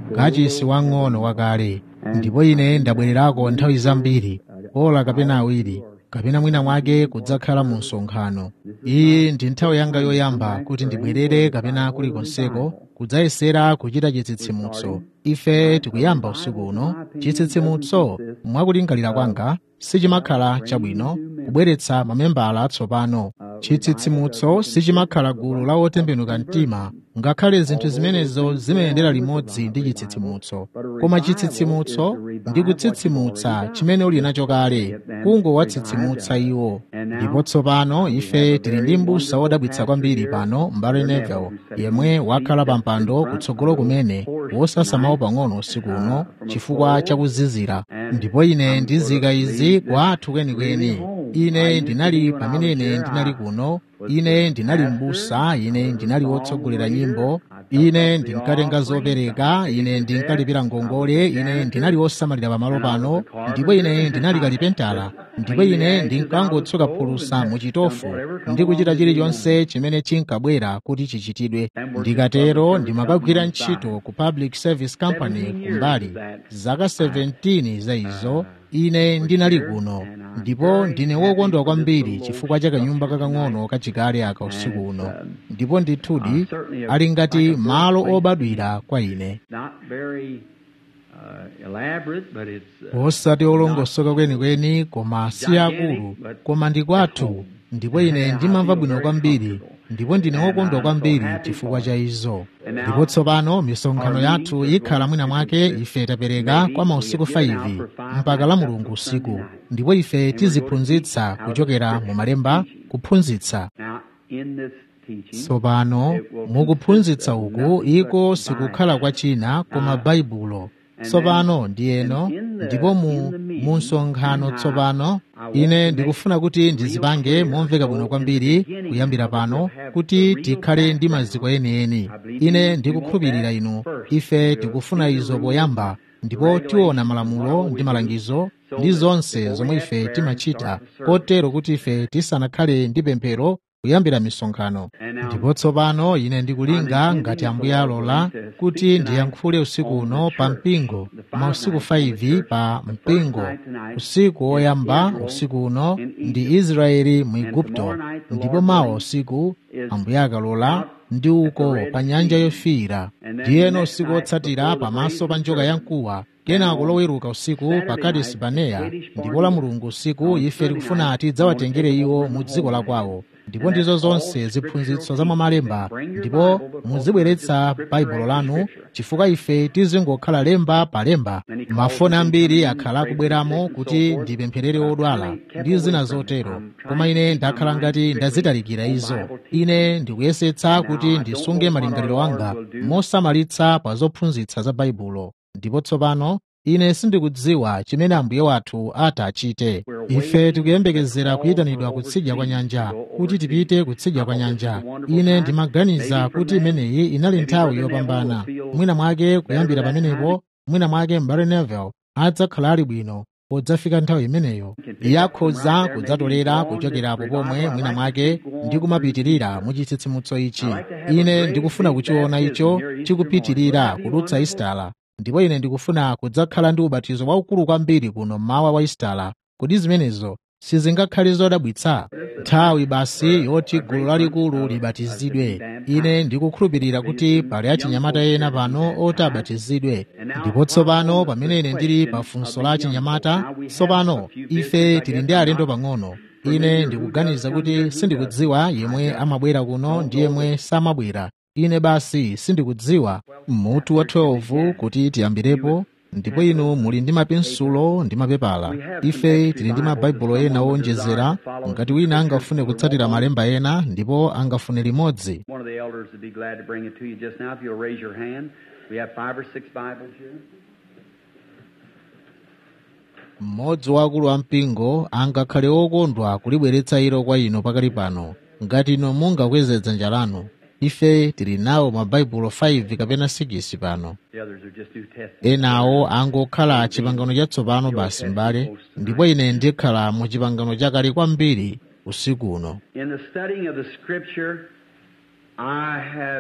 kachisi wang'ono wakale ndipo ine ndabwererako nthawi zambiri ola kapena awiri kapena mwina mwake kudzakhala mu msonkhano iyi ndi nthawi yanga yoyamba kuti ndibwerere kapena kulikonseko kudzayesera kuchita chitsitsimutso ife tikuyamba usiku uno chitsitsimutso mwakulingalira kwanga sichimakhala chabwino kubweretsa mamembala atsopano chitsitsimutso sichimakhala gulu la otembenuka mtima ngakhale zinthu zimenezo zimayendera limodzi ndi chitsitsimutso koma chitsitsimutso ndi kutsitsimutsa chimene uli nacho kale kungowatsitsimutsa iwo ndipo tsopano ife tili ndi m'busa wodabwitsa kwambiri pano mbale neville yemwe wakhala pa mpando kutsogolo kumene wosasamawo pang'ono usiku uno chifukwa chakuzizira ndipo ine ndizika izi kwa athu kwenikweni ine ndinali pamene ine ndinali kuno ine ndinali m'busa ine ndinali wotsogolera nyimbo ine ndinkatenga zopereka ine ndinkalipira ngongole ine ndinali wosamalira pamalo pano ndipo ine ndinali kalipentala ndipo ine ndinkangotsuka phulusa muchitofu ndi kuchita chilichonse chimene chinkabwera kuti chichitidwe ndikatero ndimakagwira ntchito ku public service company kumbali zaka 17 za izo ine ndinali kuno ndipo ndine wokondwa kwambiri chifukwa cha kanyumba kakang'ono kachikale aka usiku uno ndipo ndithudi ali ngati malo obadwira kwa ine osati olongosoka kwenikweni koma si akulu koma ndi kwathu ndipo ine ndimamva bwino kwambiri ndipo ndine wokondwa kwambiri chifukwa cha izo ndipo tsopano misonkhano yathu ikhala mwina mwake ife tapereka kwa mausiku 5 mpaka la mulungu usiku ndipo ife tiziphunzitsa kuchokera mu malemba kuphunzitsa tsopano mukuphunzitsa uku iko sikukhala kwa china koma baibulo tsopano ndiyeno ndipo mu mu msonkhano tsopano ine ndikufuna kuti ndizipange momveka bwino kwambiri kuyambira pano kuti tikhale ndi maziko enieni ine ndikukhulupirira inu ife tikufuna izo poyamba ndipo tiona malamulo ndi malangizo ndi zonse zomwe ife timachita kotero kuti ife tisanakhale ndi pemphero kuyambira misonkhano ndipo tsopano ine ndikulinga ngati ambuye alola kuti ndiyankhule usiku uno pa mpingo mausiku 5 pa mpingo usiku woyamba usiku uno ndi israeli mu igupto ndipo mawa usiku ambuye akalola ndi uko pa nyanja yofiira ndiyeno usiku wotsatira pamaso pa njoka yamkuwa kenako loweruka usiku pa kadesi baneya ndipo la mulungu usiku ife tikufuna tidzawatengere iwo mu dziko la kwawo ndipo ndizo zonse ziphunzitso za mwamalemba ndipo muzibweretsa baibulo lanu chifukwa ife tizingokhala lemba pa lemba mafoni ambiri akhala akubweramo kuti ndipempherere odwala ndi zina zotero koma ine ndakhala ngati ndazitalikira izo ine ndikuyesetsa kuti ndisunge malingaliro anga mosamalitsa pa zophunzitsa za baibulo ndipo tsopano ine sindikudziwa chimene ambuye wathu atachite ife tikuyembekezera kuyitanidwa kutsidya kwa nyanja kuti tipite kutsidya kwa nyanja ine ndimaganiza kuti imeneyi inali nthawi yopambana mwina mwake kuyambira pamenepo mwina mwake mbale neville adzakhala ali bwino podzafika nthawi imeneyo iye akhoza kudzatolera kuchokerapo pomwe mwina mwake ndi kumapitirira mu chitsitsimutso ichi ine ndikufuna kuchiona icho chikupitirira kudutsa isitala ndipo ine ndikufuna kudzakhala ndi ubatizo waukulu kwambiri kuno mmawa wa isitala kodi zimenezo sizingakhale zodabwitsa nthawi basi yoti gulu lalikulu libatizidwe ine ndikukhulupirira kuti pali achinyamata ena pano oti abatizidwe ndipo tsopano pamene ine ndili pa funso la achinyamata tsopano ife tili ndi alendo pang'ono ine ndikuganiza kuti sindikudziwa yemwe amabwera kuno ndi yemwe samabwera ine basi sindikudziwa mutu wa 12 kuti tiyambirepo ndipo inu muli ndi mapensulo ndi mapepala ife tili ndi mabaibulo ena owonjezera ngati wina angafune kutsatira malemba ena ndipo angafune limodzi One of the elders would be glad to bring it to you just now if you'll raise your hand. We have five or six Bibles here. mmodzi wa akulu ampingo angakhale okondwa kulibweretsa ilo kwa inu pakali pano ngati inu mungakweze dzanja lanu ife tili nawo mabaibulo 5 kapena 6 pano The others are just New Testament. enawo angokhala chipangano chatsopano basi m'bale ndipo ine ndikhala mu chipangano chakale kwambiri usiku uno In the studying of the Scripture, I have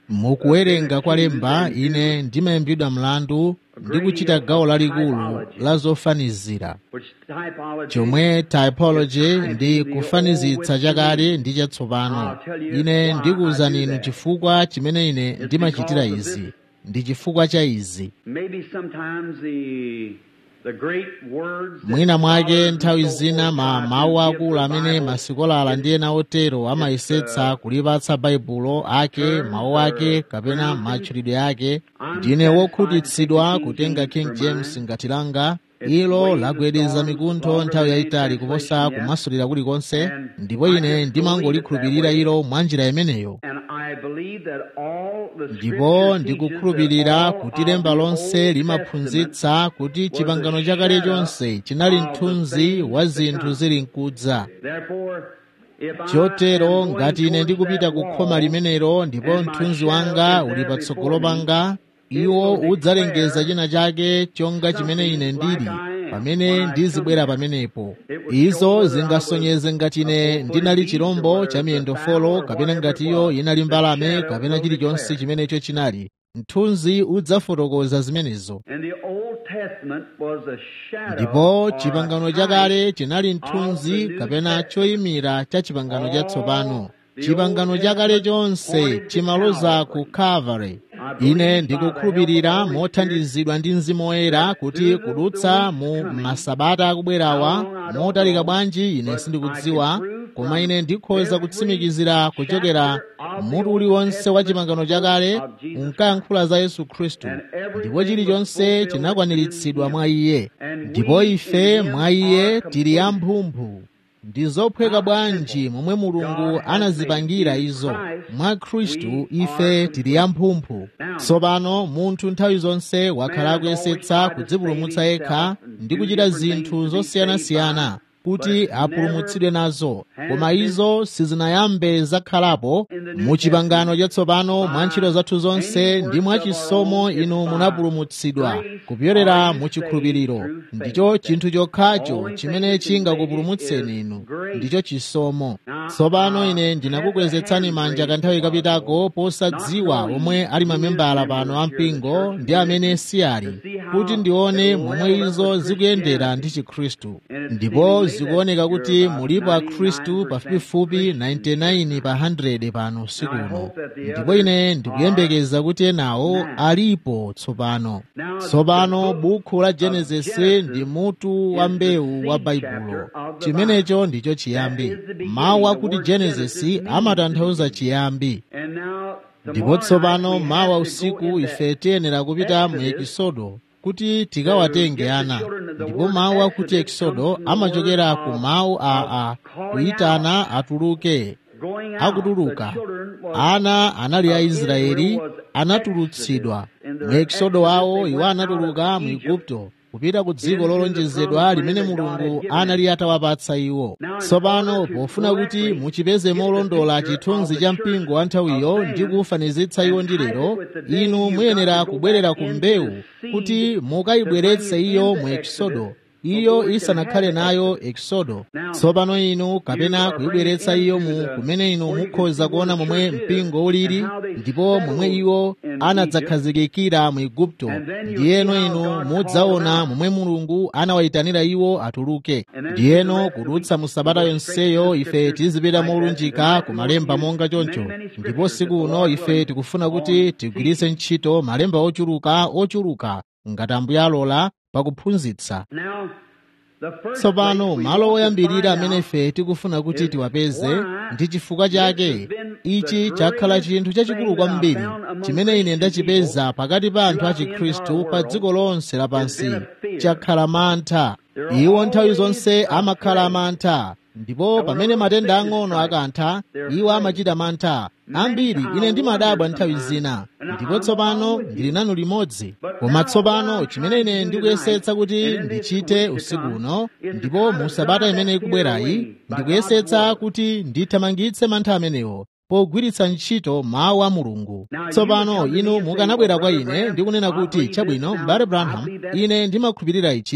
mukuwerenga kwa lemba ine ndimayimbidwa mlandu ndi kuchita gawo lalikulu la zofanizira which typology chomwe typology ndi kufanizitsa chakale ndi chatsopano ine ndikuwuzani inu chifukwa chimene ine ndimachitira izi ndi chifukwa cha izi maybe sometimes the the great words that mwina mwake scholars nthawi and so zina forth ma try to mawu give akulu the amene Bible masikolala ndi ena otero amayesetsa kulipatsa baibulo ake mawu ake kapena matchulidwe ake ndine wokhutitsidwa kutenga king james ngati langa ilo lagwedeza mikuntho nthawi yayitali kuposa kumasulira kulikonse ndipo ine ndimangolikhulupirira ilo mwa njira imeneyo and I believe that all the ndipo scripture ndikukhulupirira teaches that kuti all lemba of the lonse Old Testament limaphunzitsa kuti chipangano chakale chonse chinali mthunzi wa zinthu zili mkudza Therefore, if I chotero am going ngati ine towards ndikupita that ku wall, khoma limenelo ndipo and my mthunzi shadow wanga is there uli patsogolo before me, panga it iwo will udzalengeza declare china chake chonga chimene something ine like ndili I am pamene when I ndizibwera come pamenepo It would show izo whether I zingasonyeze ngati ine was a ndinali full-footed chirombo beast cha or miyendo whether it was folo a kapena fowl or ngati whatever iyo it was. inali The mbalame shadow kapena will chilichonse declare. chimenecho chinali mthunzi udzafotokoza zimenezo And the Old Testament was a shadow ndipo or chipangano type chakale chinali of mthunzi the New kapena Testament. choyimira cha chipangano chatsopano the chipangano Old chakale Testament chonse pointed to chimaloza ku Calvary. calvary I believe ine by ndikukhulupirira the help of the Holy mothandizidwa ndi mzimu woyera that kuti through the- kudutsa the mu weeks coming, masabata akubwerawa how long I don't motalika know, bwanji ine but sindikudziwa I can prove koma from ine ndikhoza every kutsimikizira kuchokera chapter of the mutu Old uliwonse wa Testament chipangano chakale of Jesus unkayankhula za yesu khristu And everything ndipo chilichonse was fulfilled chinakwaniritsidwa in mwa him. iye And ndipo we ife in him mwa iye are tili complete. amphumphu ndi zophweka bwanji momwe mulungu God has anazipangira made in izo Christ mwa khristu we ife are tili amphumphu Now, tsopano munthu nthawi zonse wakhala man has always akuyesetsa tried to kudzipulumutsa save yekha himself and ndi do kuchita different zinthu things to be zosiyanasiyana saved by, kuti but apulumutsidwe nazo has koma been izo sizinayambe zakhalapo in the New mu chipangano Testament chatsopano mwa by ntchito zathu zonse any ndi mwa works of our chisomo own, inu it's by munapulumutsidwa grace kupyolera are you mu chikhulupiriro saved through faith. ndicho chinthu chokhacho Only chimene thing that can chingakupulumutseni make it inu is grace. ndicho chisomo Now, tsopano I ine have ndinakukwezetsani the manja hand kanthawi raised kapitako also, posadziwa not knowing omwe ali who is mamembala members pano here of the ampingo church ndi amene community, si ali to see how kuti ndione it momwe well up izo with zikuyendera ndi Christianity. chikhristu And it's ndipo seemingly that zikuoneka you're kuti about mulipo akhristu 99% pafupifupi Christians. 99 pa 100 pano usiku Now, I uno hope that the ndipo others ine ndikuyembekeza kuti enawo now. alipo tsopano Now, tsopano the book bukhu la of genesis Genesis ndi mutu wa is the mbewu wa seed baibulo chapter of the chimenecho ndicho chiyambi That is the beginning. mawu The akuti word genesis Genesis means amatanthauza the chiyambi And now, ndipo tomorrow night tsopano we mawa have to go usiku in ife that tiyenera kupita mu Exodus ekisodo kuti tikawatenge ana ndipo mawu akuti ekisodo amachokera ku mawu a a kuyitana atuluke going out, akutuluka the children was ana anali a of israeli Israel was anatulutsidwa exodus. In mu their ekisodo exodus wawo they iwo went out anatuluka of mu Egypt igupto kupita ku dziko into the lolonjezedwa promised limene land that God mulungu had given anali atawapatsa iwo Now, in tsopano order to pofuna kuti correctly muchipeze get the molondola picture chithunzi of the cha church mpingo wa nthawiyo of ndi then kufanizitsa iwo and ndi type lero it with the day, inu you've muyenera got to go kubwerera back ku into mbewu the seed kuti to mukayibweretse bring it iyo into mu ekisodo Exodus iyo before it can isanakhale have nayo Exodus. ekisodo Now, tsopano inu you kapena are kuyibweretsa bringing iyo into mu the- kumene inu where you can mukhoza see kuona where the momwe church is mpingo ulili and how they ndipo momwe settled iwo in anadzakhazikikira mu igupto And then you'll ndiyeno see how inu God mudzaona called them momwe mulungu anawayitanira iwo atuluke And then ndiyeno through the rest of the kudutsa week, mu sabata we'll go straight yonseyo to the ife scriptures tizipita like that. molunjika Tonight ku we'll malemba use monga choncho many, many ndipo scriptures siku that the uno Lord ife willing tikufuna on kuti tigwiritse teaching. ntchito malemba ochuluka ochuluka ngati ambuye alola pakuphunzitsa Now, the first tsopano place we malo want to oyambirira find amene out ife tikufuna kuti is tiwapeze why ndi chifukwa this chake has been ichi the chakhala greatest chinthu chachikulu thing that I kwambiri found among chimene ine Christian ndachipeza people pakati pa anthu a throughout the chikhristu entire pa world dziko lonse has lapansi been a fear. chakhala mantha They're iwo nthawi always zonse amakhala afraid. amantha ndipo And pamene when matenda sickness ang'ono strikes, akantha they're iwo afraid. amachita mantha Many ambiri I ine ndimadabwa wonder nthawi sometimes, zina and ndipo I'm tsopano along with you. ndili nanu limodzi But koma now tsopano what I'm chimene trying to ine do ndikuyesetsa tonight, kuti and in this ndichite week to usiku come, uno is to ndipo try mu to sabata drive imene that fear ikubwerayi away by God's ndikuyesetsa word. kuti ndithamangitse mantha amenewo pogwiritsa ntchito mawu a mulungu Now, you tsopano come to me inu and say, mukanabwera "Well, kwa Brother ine Branham, ndi kunena I kuti believe chabwino this. mbale Now, I branham believe that." ine ndimakhulupirira ichi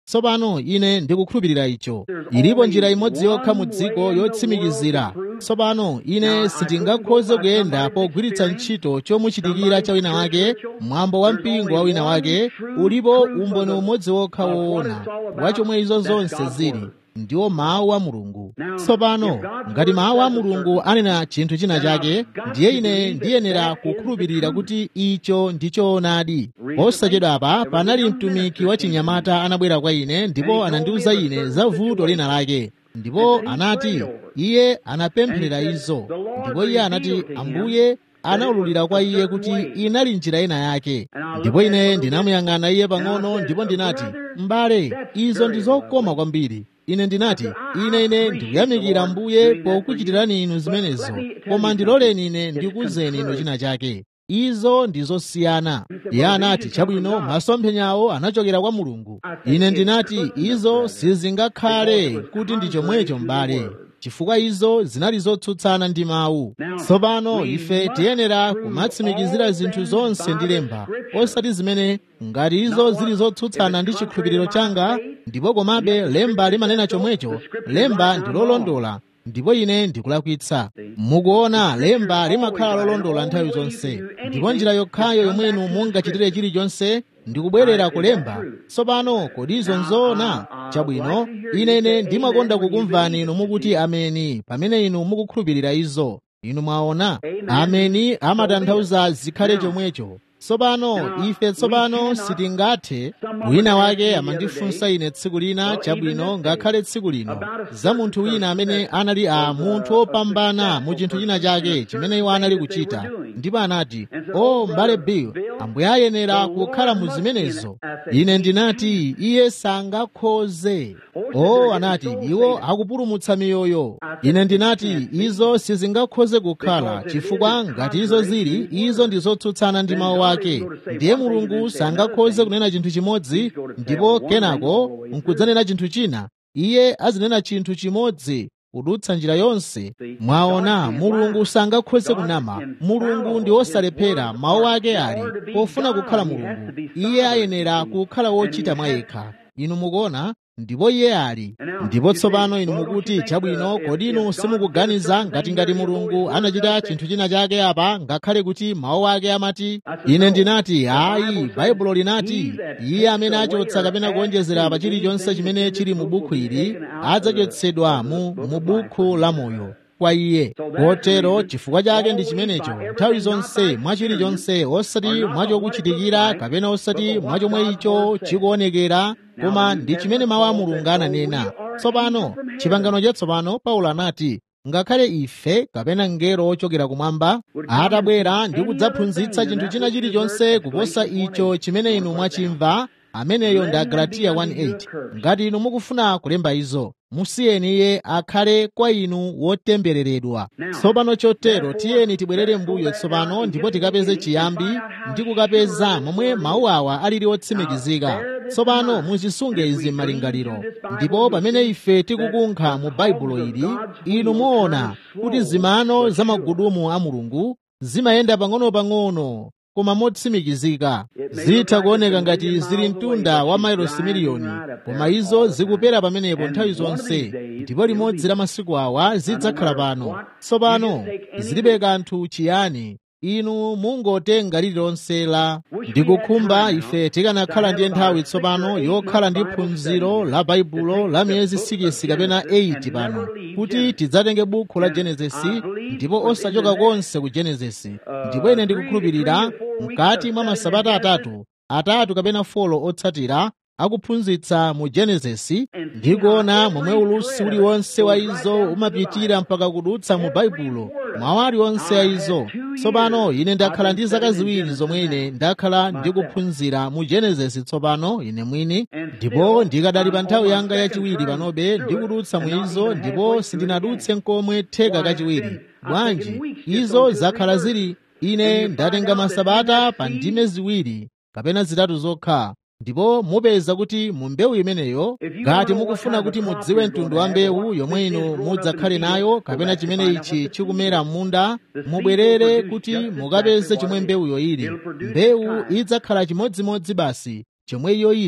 tsopano ine ndikukhulupirira icho ilipo njira imodzi yokha mu dziko yotsimikizira tsopano ine sindingakhoze kuyenda pogwiritsa ntchito chomuchitikira cha wina wake mwambo wa mpingo wa wina wake ulipo umboni umodzi wokha woona wa chomwe izo zonse zili ndiwo mawu a mulungu tsopano ngati mawu a mulungu anena chinthu china chake ndiye ine ndiyenera kukhulupirira kuti icho ndi choonadi posachedwapa panali mtumiki wa chinyamata anabwera kwa ine ndipo anandiwuza ine za vuto lina lake ndipo anati iye anapempherera izo ndipo iye anati ambuye anaululira kwa iye kuti inali njira ina yake ndipo ine ndinamuyang'ana iye pang'ono ndipo ndinati m'bale izo ndi zokoma kwambiri ine ndinati ine ine ndikuyamikira mbuye pokuchitirani inu zimenezo koma ndiloleni ine ndikuwuzeni inu china chake izo ndi zosiyana iye anati chabwino masomphenyawo anachokera kwa mulungu ine ndinati izo sizingakhale kuti ndi chomwecho m'bale chifukwa izo zinali zotsutsana ndi mawu tsopano ife tiyenera kumatsimikizira zinthu zonse ndi lemba osati zimene ngati izo zili zotsutsana ndi chikhulupiriro changa ndipo komabe lemba limanena chomwecho lemba ndi lolondola ndipo ine ndikulakwitsa mukuona lemba limakhala lolondola nthawi zonse ndipo njira yokhayo yomwenu mungachitire chilichonse ndikubwerera kulemba tsopano kodi izo nzoona chabwino inene ndimakonda kukumvani inu mukuti ameni pamene inu mukukhulupirira izo inu mwaona ameni amatanthauza zikhale chomwecho tsopano ife tsopano sitingathe wina wake amandifunsa ine tsiku lina chabwino ngakhale tsiku lino za munthu wina amene anali a munthu wopambana mu chinthu china chake chimene iwo anali kuchita ndipo anati o m'bale bill ambuye ayenera kukhala mu zimenezo ine ndinati iye sangakhoze o anati iwo akupulumutsa miyoyo ine ndinati izo sizingakhoze kukhala chifukwa ngati izo zili izo ndi zotsutsana ndi mawu ake ndiye mulungu sangakhoze kunena chinthu chimodzi ndipo kenako nkudzanena chinthu china iye azinena chinthu chimodzi kudutsa njira yonse mwaona mulungu sangakhoze kunama mulungu ndi wosalephera mawu ake ali pofuna kukhala mulungu iye ayenera kukhala wochita mwa yekha inu mukuona ndipo iye ali ndipo tsopano inu mukuti chabwino kodi inu simukuganiza ngati ngati mulungu anachita chinthu china chake apa ngakhale kuti mawu ake amati ine ndinati ayi baibulo linati iye amene achotsa kapena kuonjezera pa chilichonse chimene chili mu bukhu ili adzachotsedwa mu mu bukhu la moyo kwa iye kotero chifukwa chake ndi chimenecho nthawi zonse mwa chilichonse osati mwachokuchitikira kapena osati mwa chomwe icho chikuonekera koma ndi chimene mawu a mulungu ananena tsopano chipangano chatsopano paulo anati ngakhale ife kapena mngelo ochokera kumwamba atabwera ndi kudzaphunzitsa chinthu china chilichonse kuposa icho chimene inu mwachimva ameneyo ndi agalatiya 1:8 ngati inu mukufuna kulemba izo musiyeni iye akhale kwa inu wotembereredwa tsopano chotero tiyeni tibwerere mbuyo tsopano ndipo tikapeze chiyambi ndi kukapeza momwe mawu awa alili otsimikizika tsopano muzisunge izi m'malingaliro ndipo pamene ife tikukunkha mu baibulo ili inu muona kuti zimano za magudumu a mulungu zimayenda pang'ono-pang'ono koma motsimikizika zitha kuoneka ngati zili mtunda wa mailosi miliyoni koma izo zikupera pamenepo nthawi zonse ndipo limodzi la masiku awa zidzakhala pano tsopano zilibe kanthu chiyani inu mungotenga lililonse la ndikukhumba ife tikanakhala ndiye nthawi tsopano yokhala ndi phunziro la baibulo la miyezi 6 kapena 8 pano kuti tidzatenge bukhu la genesisi ndipo osachoka konse ku genesisi ndipo ine ndikukhulupirira mkati mwa masabata atatu atatu kapena folo otsatira akuphunzitsa mu genesisi ndikuona momwe ulusi uliwonse wa izo umapitira mpaka kudutsa mu baibulo mawu aliwonse a izo tsopano ine ndakhala ndi zaka ziwiri zomwe ine ndakhala ndikuphunzira mu genesisi tsopano ine mwini ndipo ndikadali pa nthawi yanga yachiwiri panobe ndikudutsa mu izo ndipo sindinadutse nkomwe theka kachiwiri bwanji izo zakhala zili ine ndatenga masabata pa ndime ziwiri kapena zitatu zokha ndipo mupeza kuti mu mbewu imeneyo ngati mukufuna kuti mudziwe mtundu wa mbewu yomwe inu mudzakhale nayo kapena chimene ichi chikumera m'munda mubwerere kuti mukapeze chomwe mbewuyo ili mbewu idzakhala chimodzimodzi basi chomwe iyo ili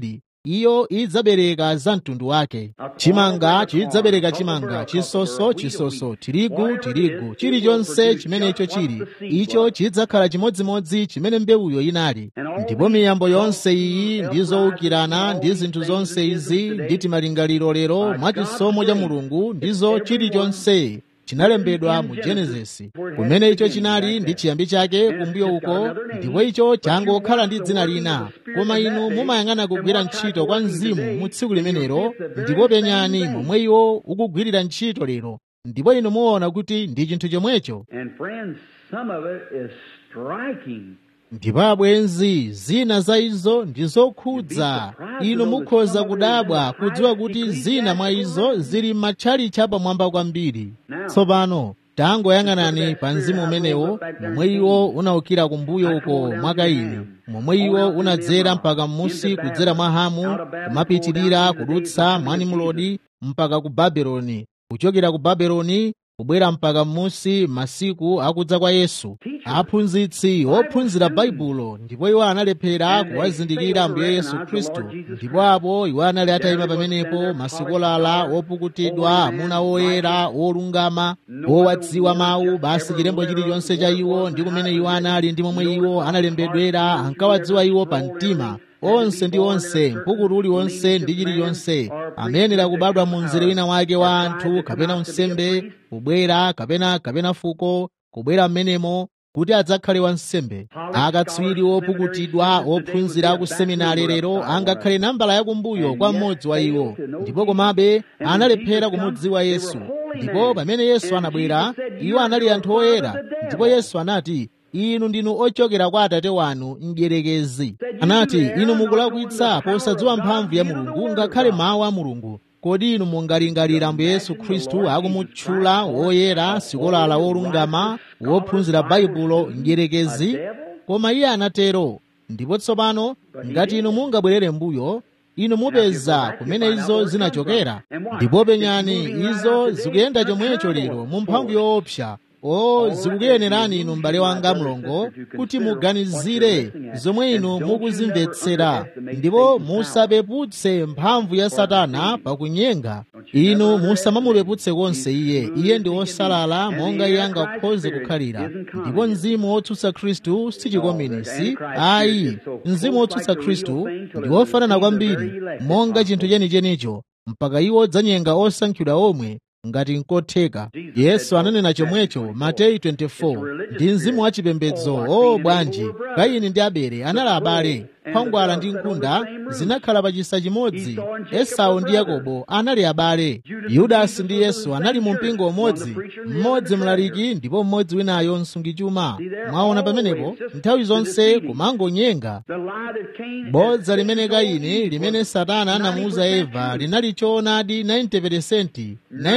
iyo idzabereka za mtundu wake chimanga chidzabereka chimanga chisoso chisoso tirigu tirigu chilichonse chimenecho chili icho chidzakhala chimodzimodzi chimene mbewuyo inali ndipo miyambo yonse iyi ndi zowukirana ndi zinthu zonse izi ndi timalingaliro lero mwachisomo cha mulungu ndizo chilichonse chinalembedwa mu genesisi kumene icho chinali ndi chiyambi chake kumbuyo uko ndipo icho changokhala ndi dzina lina koma inu mumayang'ana kugwira ntchito kwa mzimu mu tsiku limenelo ndipo penyani momwe iwo ukugwirira ntchito lero ndipo inu muona kuti ndi chinthu chomwecho ndipo abwenzi zina za izo ndi zokhudza inu mukhoza kudabwa kudziwa kuti zina mwa izo zili matchalicha pamwamba kwambiri tsopano tangoyang'anani pa mzimu umenewo momwe iwo unawukira kumbuyo uko mwa kaini momwe iwo unadzera mpaka m'musi kudzera mwa hamu kumapitirira kudutsa mwa nimulodi mpaka ku babeloni kuchokera ku babeloni kubwera mpaka m'musi masiku akudza kwa yesu aphunzitsi ophunzira baibulo ndipo iwo analephera kuwazindikira ambuye yesu khristu ndipo apo iwo anali atayima pamenepo masikolala opukutidwa amuna oyera olungama owadziwa mawu basi chilembo chilichonse cha iwo ndi kumene iwo anali ndi momwe iwo analembedwera ankawadziwa iwo pa mtima onse ndi onse mpukutu uliwonse ndi chilichonse amayenera kubadwa mu mzere wina wake wa anthu kapena unsembe kubwera kapena kapena fuko kubwera m'menemo kuti adzakhale wansembe akatswiri opukutidwa ophunzira ku seminari lero angakhale nambala yakumbuyo kwa mmodzi wa iwo ndipo komabe analephera kumudziwa yesu ndipo pamene yesu anabwera iwo anali anthu oyera ndipo yesu anati inu ndinu ochokera kwa atate wanu mdierekezi anati inu mukulakwitsa posadziwa mphamvu ya mulungu ngakhale mawu a mulungu kodi inu mungalingalira ambuye yesu khristu akumutchula woyera sikolala wolungama wophunzira baibulo mdierekezi koma iye anatero ndipo tsopano ngati inu mungabwerere mbuyo inu mupeza kumene izo zinachokera ndipo penyani izo zikuyenda chomwecho lero mu mphamvu yoopsa o zikukuyenerani inu m'bale wanga mlongo kuti muganizire zomwe inu mukuzimvetsera ndipo musapeputse mphamvu ya satana pakunyenga inu musamamupeputse konse iye iye ndi wosalala monga iye angakhoze kukhalira ndipo mzimu wotsutsa khristu si chikominisi ayi mzimu wotsutsa khristu ndi wofanana kwambiri monga chinthu chenichenicho mpaka iwo dzanyenga osankhidwa omwe ngati nkotheka yesu ananena chomwecho mateyu 24 ndi mzimu wachipembedzo o bwanji kaini ndi abele anali abale khwangwala ndi nkhunda zinakhala pachisa chimodzi esau ndi yakobo anali abale yudasi ndi yesu anali mu mpingo umodzi mmodzi mlaliki ndipo mmodzi winayo msungichuma mwaona pamenepo nthawi zonse kumangonyenga bodza limene kaini limene satana anamuuza eva linali choonadi 90%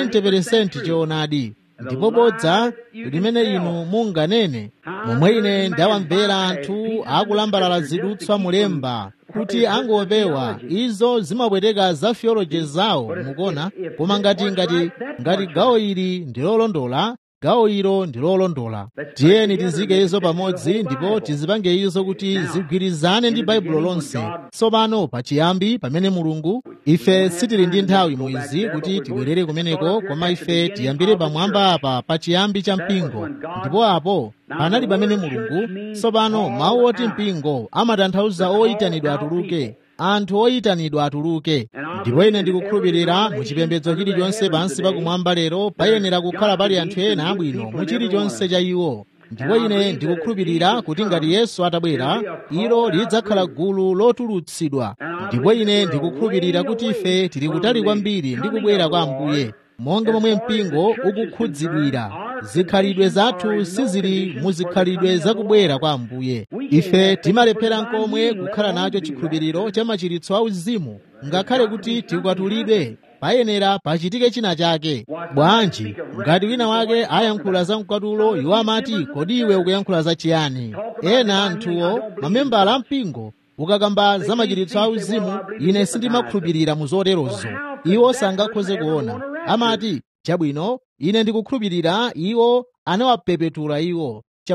90% choonadi ndipo bodza limene inu munganene momwe ine ndawamvera anthu akulambalala zidutswa mulemba kuti angopewa izo zimapweteka za theology zawo mukona koma ngati ngati ngati gawo ili ndi lolondola gawo ilo ndi lolondola tiyeni tizike izo pamodzi ndipo tizipange izo kuti zigwirizane ndi baibulo lonse tsopano pachiyambi pamene mulungu ife sitili ndi nthawi mu izi kuti tibwerere kumeneko koma ife tiyambire pamwamba apa pachiyambi cha mpingo ndipo apo panali pamene mulungu tsopano mawu oti mpingo amatanthauza oyitanidwa atuluke anthu oyitanidwa atuluke ndipo ine ndikukhulupirira mu chipembedzo chilichonse pansi pakumwamba lero payenera kukhala pali anthu ena abwino mu chilichonse cha iwo ndipo ine ndikukhulupirira kuti ngati yesu atabwera ilo lidzakhala gulu lotulutsidwa ndipo ine ndikukhulupirira kuti ife tili kutali kwambiri ndi kubwera kwa ambuye monga momwe mpingo ukukhudzidwira zikhalidwe zathu sizili muzikhalidwe zakubwera kwa ambuye ife timalephera nkomwe kukhala nacho chikhulupiriro cha machiritso auzimu ngakhale kuti tikwatulidwe payenera pachitike china chake bwanji ngati wina wake ayankhula za mkwatulo iwo amati kodi iwe ukuyankhula za chiyani ena anthuwo mamembala ampingo ukakamba za machiritso auzimu ine sindimakhulupirira mu zoterozo iwo sangakhoze kuona amati chabwino ine ndikukhulupirira iwo anawapepetula iwo chabwino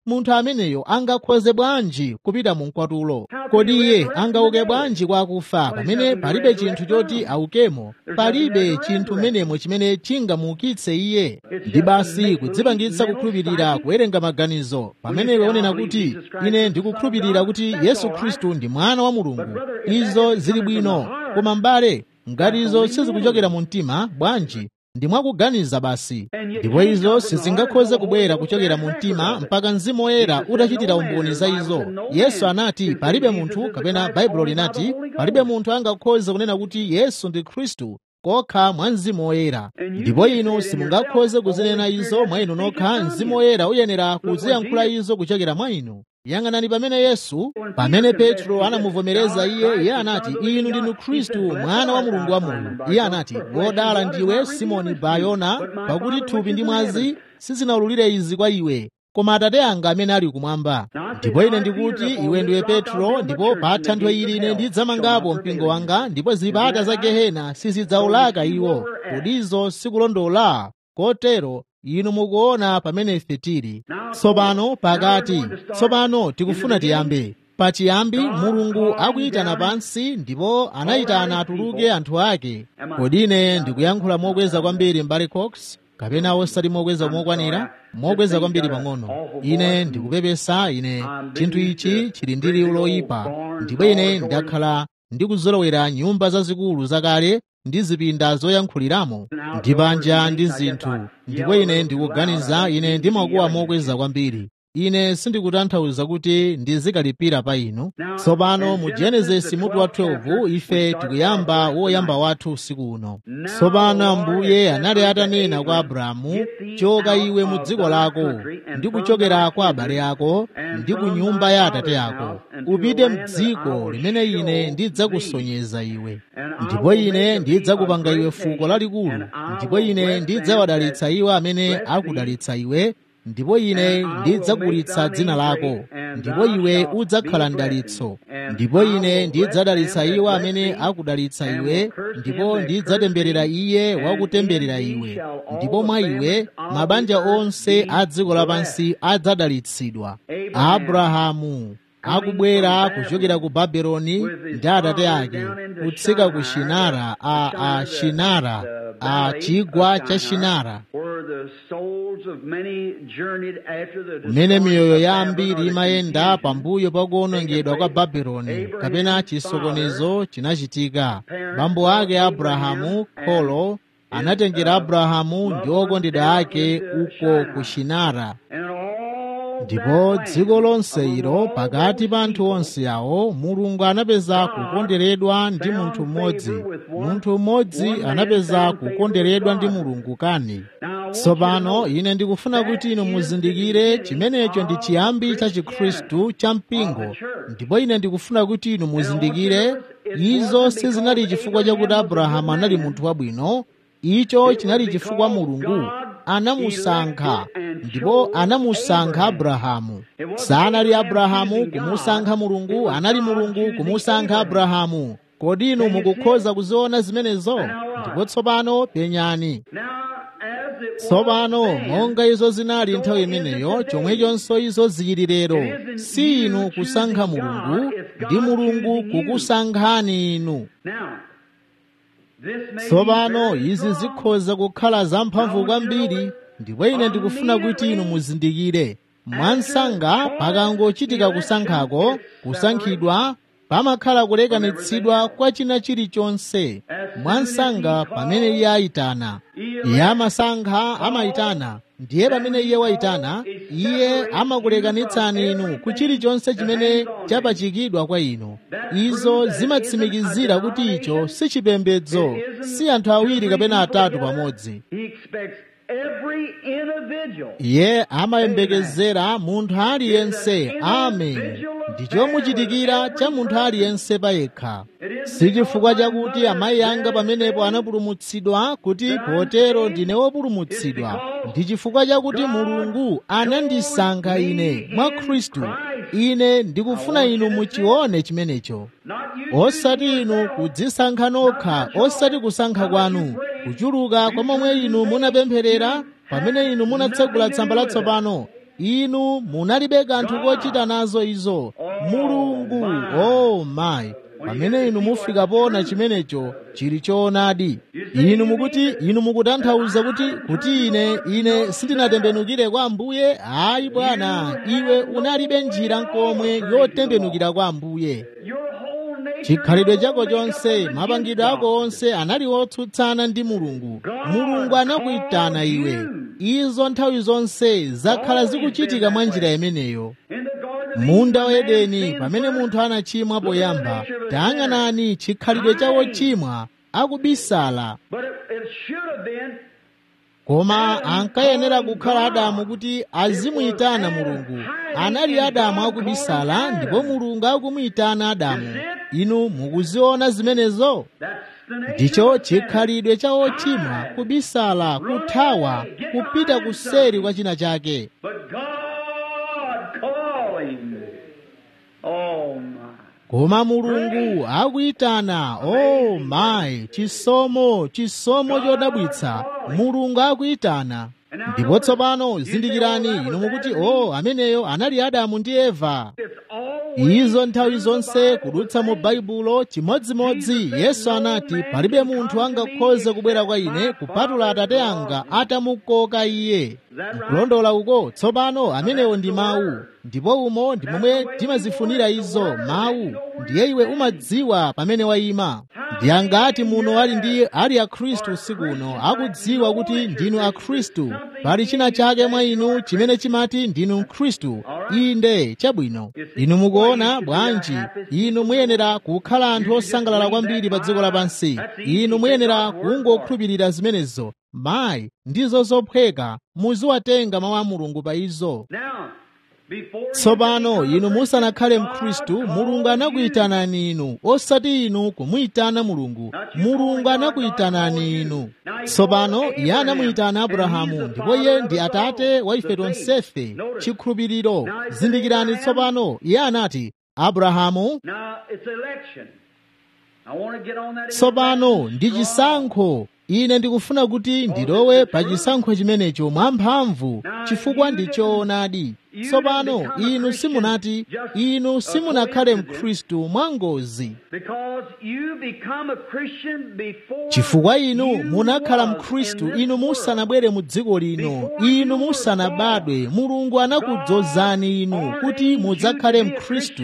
munthu ameneyo angakhoze bwanji kupita mu mkwatulo kodi iye angauke bwanji kwa akufa pamene palibe chinthu choti aukemo palibe chinthu menemo chimene chingamuukitse iye ndi basi kudzipangitsa kukhulupirira kuwerenga maganizo pamene onena kuti ine ndikukhulupirira kuti yesu khristu ndi mwana wa mulungu izo zili bwino koma m'bale ngati izo sizikuchokera mu mtima bwanji ndi mwakuganiza basi ndipo izo sizingakhoze kubwera kuchokera mu mtima mpaka mzimu woyera utachitira umboni za izo yesu anati palibe munthu kapena baibulo linati palibe munthu angakhoze kunena kuti yesu ndi khristu kokha mwa mzimu woyera ndipo inu simungakhoze kuzinena izo mwa inu nokha mzimu woyera uyenera kuziyankhula izo kuchokera mwa inu yang'anani pamene yesu pamene petro anamuvomereza iye iye anati inu ndinu khristu mwana wa mulungu wa moyo iye anati wodala ndiwe simoni bayona pakuti thupi ndi mwazi sizinawululire izi kwa iwe koma atate anga amene ali kumwamba ndipo ine ndikuti iwe ndiwe petro ndipo pa thanthwe ili ine ndidzamangapo mpingo wanga ndipo zipata za gehena sizidzaulaka iwo kodizo sikulondola kotero inu mukuona pamene ife tili tsopano pakati tsopano tikufuna tiyambe pachiyambi mulungu akuyitana pansi ndipo anayitana atuluke anthu ake kodi ine ndikuyankhula mokweza kwambiri mbali cox kapena osati mokweza mokwanira mokweza kwambiri pang'ono ine ndikupepesa ine chinthu ichi chili ndi liwu loyipa ndipo ine ndakhala ndikuzolowera nyumba zazikulu zakale ndi zipinda zoyankhuliramo ndi panja ndi zinthu ndipo ine ndikuganiza ine ndimakuwa mokweza kwambiri ine sindikutanthauza kuti ndizikalipira pa inu tsopano mu genesisi mutu wa 12 ife tikuyamba woyamba wathu usiku uno tsopano ambuye anali atanena kwa abrahamu choka iwe mu dziko lako ndi kuchokera kwa abale ako ndi ku nyumba ya atate ako upite mdziko limene ine ndidzakusonyeza iwe ndipo ine ndidzakupanga iwe fuko lalikulu ndipo ine ndidzawadalitsa iwo amene akudalitsa iwe ndipo ine ndidzakulitsa dzina lako ndipo iwe udzakhala mdalitso ndipo ine ndidzadalitsa iwo amene akudalitsa iwe ndipo ndidzatemberera iye wakutemberera iwe ndipo mwa iwe mabanja onse a dziko lapansi adzadalitsidwa abrahamu akubwera kuchokera ku babeloni ndi atate ake kutsika ku shinara a, a shinara a chigwa cha shinara kumene miyoyo ya ambiri imayenda pambuyo pa kuwonongedwa kwa babeloni kapena chisokonezo chinachitika bambo ake abrahamu kholo anatengera abrahamu ndi okondedwa ake uko ku shinara ndipo dziko lonse ilo pakati pa anthu onse awo mulungu anapeza kukonderedwa ndi munthu mmodzi munthu mmodzi anapeza kukonderedwa ndi mulungu kani tsopano ine ndikufuna kuti inu muzindikire chimenecho ndi chiyambi cha chikhristu cha mpingo ndipo ine ndikufuna kuti inu muzindikire izo sizinali chifukwa chakuti abrahamu anali munthu wabwino icho chinali chifukwa mulungu anamusankha ndipo anamusankha abrahamu sanali abrahamu kumusankha mulungu anali mulungu kumusankha abrahamu kodi inu mukukhoza kuziona zimenezo ndipo tsopano penyani tsopano monga izo zinali nthawi imeneyo chomwechonso izo zili lero si inu kusankha mulungu ndi mulungu kukusankhani inu tsopano izi zikhoza kukhala zamphamvu kwambiri ndipo ine ndikufuna kuti inu muzindikire mwansanga pakangochitika kusankhako kusankhidwa pamakhala kulekanitsidwa kwa china chilichonse mwansanga pamene iye ayitana iye amasankha amayitana ndiye pamene iye wayitana iye amakulekanitsani inu ku chilichonse chimene chapachikidwa kwa inu izo zimatsimikizira kuti icho si chipembedzo si anthu awiri kapena atatu pamodzi iye amayembekezera munthu aliyense amen ndi chomuchitikira cha munthu aliyense payekha si chifukwa chakuti amayi anga pamenepo anapulumutsidwa kuti potero ndine wopulumutsidwa ndi chifukwa chakuti mulungu anandisankha ine mwa khristu ine ndikufuna inu muchione chimenecho osati inu kudzisankha nokha osati kusankha kwanu kuchuluka kwa momwe inu munapempherera pamene inu munatsegula tsamba latsopano inu munalibe kanthu kochita nazo izo mulungu oh my pamene inu mufika pona chimenecho chili choonadi inu mukuti inu mukutanthauza kuti kuti ine ine sindinatembenukire kwa ambuye ayi bwana iwe unalibe njira nkomwe yotembenukira kwa ambuye chikhalidwe chako chonse mapangidwe ako onse anali otsutsana ndi mulungu mulungu anakuyitana iwe izo nthawi zonse zakhala zikuchitika mwa njira imeneyo munda wa edeni pamene munthu anachimwa poyamba tayang'anani chikhalidwe cha wochimwa akubisala koma ankayenera kukhala adamu kuti azimuyitana mulungu anali adamu akubisala ndipo mulungu akumuyitana adamu inu mukuziona zimenezo ndicho chikhalidwe cha ochimwa kubisala kuthawa kupita kuseri kwa china chake koma mulungu akuyitana oh mayi chisomo chisomo chodabwitsa mulungu akuyitana ndipo tsopano zindikirani inu mukuti oh ameneyo anali adamu ndi eva izo nthawi zonse kudutsa mu baibulo chimodzimodzi yesu anati palibe munthu angakhoze kubwera kwa ine kupatula atate anga atamukoka iye nkulondola uko tsopano amenewo ndi mawu ndipo umo ndi momwe timazifunira izo mawu ndiye iwe umadziwa pamene wayima ndi angati muno ali ndi ali akhristu usiku uno akudziwa kuti ndinu akhristu pali china chake mwa inu chimene chimati ndinu mkhristu inde chabwino inu mukuona bwanji inu muyenera kukhala anthu osangalala kwambiri pa dziko lapansi inu muyenera kungokhulupirira zimenezo mayi ndizo zophweka muziwatenga mawu a mulungu pa izo tsopano inu musanakhale mkhristu mulungu anakuyitanani inu osati inu kumuyitana mulungu mulungu anakuyitanani inu tsopano iye anamuyitana abrahamu ndipo iye ndi atate wa ife tonsefe chikhulupiriro zindikirani tsopano iye anati abrahamu tsopano ndi chisankho ine ndikufuna kuti ndilowe pa chisankho chimenecho mwamphamvu chifukwa ndi choonadi tsopano inu simunati inu simunakhale mkhristu mwangozi chifukwa inu munakhala mkhristu inu musanabwere mu dziko lino inu musanabadwe mulungu anakudzozani inu kuti mudzakhale mkhristu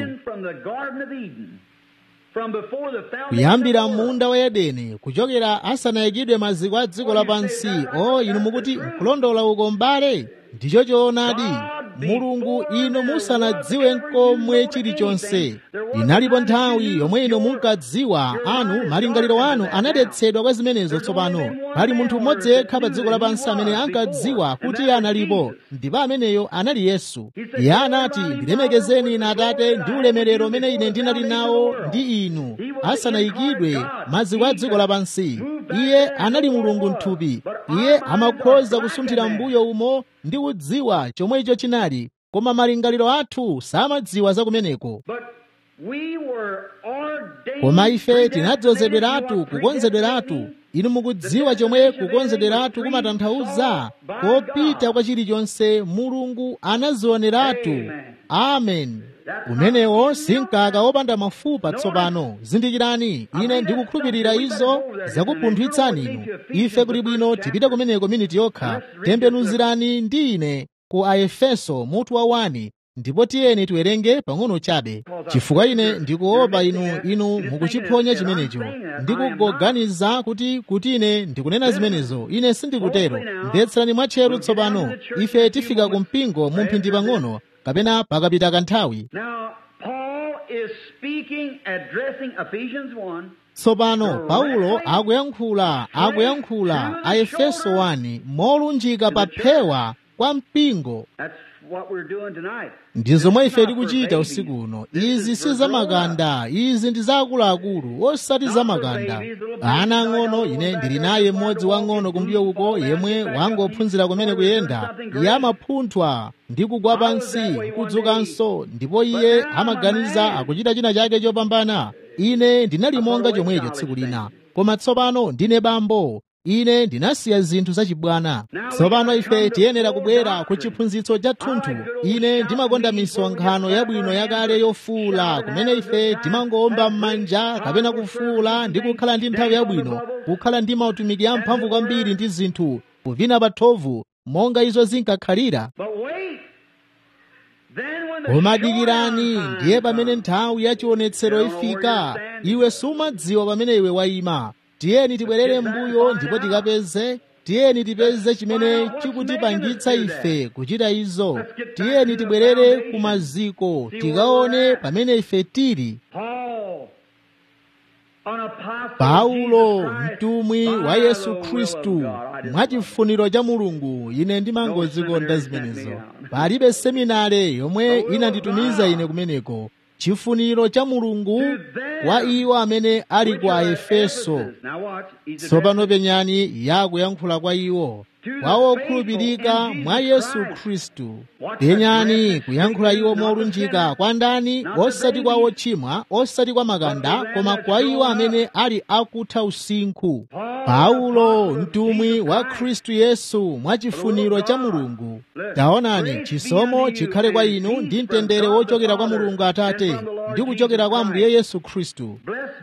kuyambira munda wa edeni kuchokera asanayikidwe maziko a dziko lapansi o inu mukuti nkulondola uko mbale ndicho choonadi mulungu inu musanadziwe nkomwe chilichonse inalipo nthawi yomwe inu munkadziwa anu malingaliro anu anadetsedwa kwa zimenezo tsopano pali munthu mmodzi yekha pa dziko lapansi amene ankadziwa kuti iye analipo ndipo ameneyo anali yesu iye anati ndilemekezeni ine atate ndi ulemerero umene ine ndinali nawo ndi inu asanayikidwe maziko a dziko lapansi iye anali mulungu mthupi iye amakhoza kusunthira mbuyo umo ndi kudziwa chomwe icho chinali koma malingaliro athu samadziwa za kumeneko koma ife tinadzozedweratu kukonzedweratu inu mukudziwa chomwe kukonzedweratu kumatanthauza kopita kwa chilichonse mulungu anazioneratu amen umenewo sinkaka wopanda mafupa tsopano zindikirani ine ndikukhulupirira izo zakupunthwitsani inu ife kuli bwino tipite kumeneko miniti yokha tembenuzirani ndi ine ku aefeso mutu wa 1 ndipo tiyeni tiwerenge pang'ono chabe chifukwa ine ndikuopa inu inu mukuchiphonya chimenecho ndikuganiza kuti kuti ine ndikunena zimenezo ine sindikutero mvetserani mwatcheru tsopano ife tifika ku mpingo mu mphindi pang'ono kapena pakapita kanthawi tsopano paulo akuyankhula akuyankhula a efeso 1 molunjika pa phewa kwa mpingo ndi zomwe ife tikuchita usiku uno izi si zamakanda izi ndi zaakuluakulu osati zamakanda ana ang'ono ine ndili naye mmodzi wang'ono kumbuyo uko yemwe wangophunzira kumene kuyenda iye amapunthwa ndi kugwa pansi kudzukanso ndipo iye amaganiza akuchita china chake chopambana ine ndinali monga chomwecho tsiku lina koma tsopano ndine bambo ine ndinasiya zinthu zachibwana tsopano ife tiyenera kubwera ku chiphunzitso cha thunthu ine ndimakonda misonkhano yabwino yakale yofuula kumene ife timangowomba m'manja kapena kufuula ndi kukhala ndi nthawi yabwino kukhala ndi mautumiki amphamvu kwambiri ndi zinthu kuvina pathovu monga izo zinkakhalira koma dikirani ndiye pamene nthawi ya chionetsero ifika iwe sumadziwa pamene iwe wayima tiyeni tibwerere m'mbuyo ndipo tikapeze tiyeni tipeze chimene chikutipangitsa ife kuchita izo tiyeni tibwerere ku maziko tikaone pamene ife tili paulo mtumwi wa yesu khristu mwachifuniro cha mulungu ine ndimangozikonda zimenezo palibe seminare yomwe inanditumiza ine kumeneko chifuniro cha mulungu kwa iwo amene ali ku aefeso tsopano penyani yakuyankhula kwa iwo kwa okhulupirika mwa yesu khristu penyani kuyankhula iwo molunjika kwa ndani osati kwa ochimwa osati kwa makanda koma kwa iwo amene ali akutha usinkhu paulo mtumwi wa khristu yesu mwa chifuniro cha mulungu taonani chisomo chikhale kwa inu ndi mtendere wochokera kwa mulungu atate ndi kuchokera kwa ambuye yesu khristu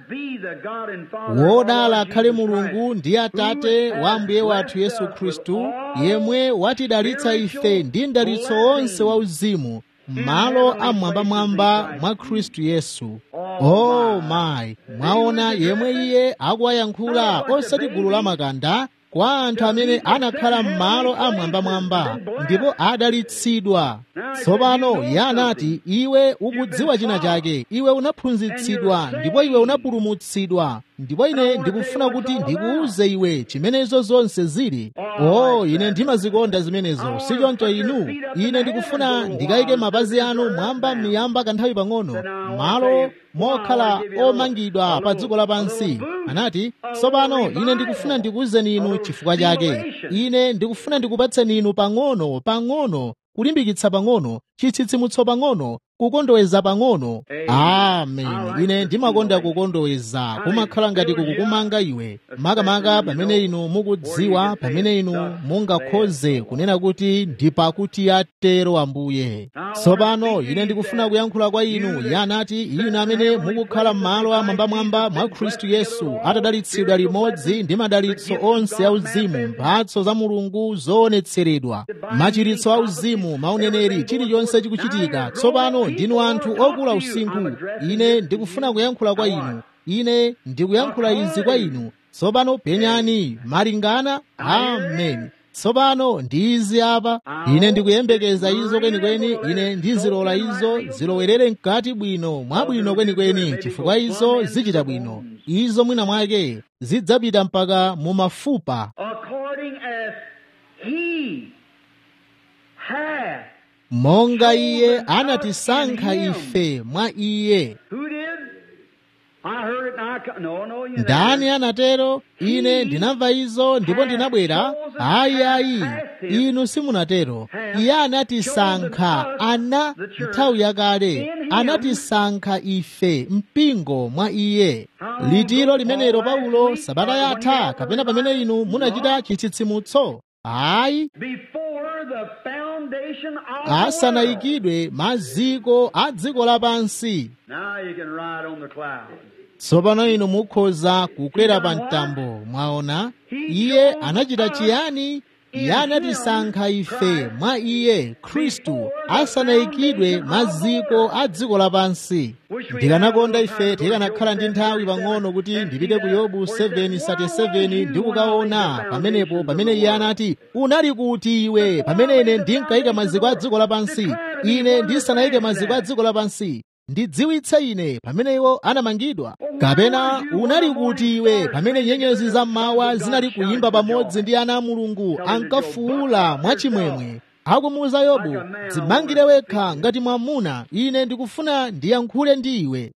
wodala akhale mulungu ndi atate wa ambuye wathu yesu khristu yemwe watidalitsa ife ndi mdalitso wonse wauzimu m'malo amwambamwamba mwa khristu yesu oh my mwaona yemwe iye akuwayankhula osati gulu la makanda kwa anthu amene anakhala m'malo amwambamwamba ndipo adalitsidwa tsopano iye anati iwe ukudziwa china chake iwe unaphunzitsidwa ndipo iwe unapulumutsidwa ndipo ine ndikufuna kuti ndikuuze iwe chimenezo zonse zili oh ine ndimazikonda zimenezo sichoncho inu ine ndikufuna ndikayike mapazi anu mwamba miyamba kanthawi pang'ono malo mokhala omangidwa pa dziko lapansi anati tsopano ine ndikufuna ndikuwuzeni inu chifukwa chake ine ndikufuna ndikupatseni inu pang'ono pang'ono kulimbikitsa pang'ono chitsitsimutso pang'ono kukondoweza pang'ono amen ine ndimakonda kukondoweza kumakhala ngati kukukumanga iwe makamaka pamene inu mukudziwa pamene inu mungakhoze kunena kuti ndipakuti atero ambuye tsopano ine ndikufuna kuyankhula kwa inu iye anati inu amene mukukhala m'malo amwambamwamba mwa khristu yesu atadalitsidwa limodzi ndi madalitso onse auzimu mphatso za mulungu zoonetseredwa machiritso auzimu mauneneri chilichonse chikuchitika tsopano ndinu anthu okula usinkhu ine ndikufuna kuyankhula kwa inu ine ndikuyankhula izi kwa inu tsopano penyani malingana amen tsopano ndi izi apa ine ndikuyembekeza izo kwenikweni ine ndizilola izo zilowerere mkati bwino mwabwino kwenikweni chifukwa izo zichita bwino izo mwina mwake zidzapita mpaka mu mafupa monga iye anatisankha ife mwa iye ndani anatero ine ndinamva izo ndipo ndinabwera ayi ayi inu simunatero iye anatisankha ana nthawi yakale anatisankha ife mpingo mwa iye litiro limenelo paulo sabata yatha kapena pamene inu munachita chitsitsimutso ayi asanayikidwe maziko a dziko lapansi tsopano inu mukhoza kukwera pa mtambo mwaona iye anachita chiyani iye anatisankha ife mwa iye khristu asanayikidwe maziko a dziko lapansi ndikanakonda ife tikanakhala ndi nthawi pang'ono kuti ndipite ku yobu 7:37 ndi kukaona pamenepo pamene iye anati unali kuti iwe pamene ine ndinkayika maziko a dziko lapansi ine ndisanayike maziko a dziko lapansi ndidziwitse ine pamene iwo anamangidwa kapena unali kuti iwe pamene nyenyezi zammawa zinali kuyimba pamodzi ndi ana a mulungu ankafuula mwachimwemwe akumuwuza yobu dzimangire wekha ngati mwamuna ine ndikufuna ndiyankhule ndi iwe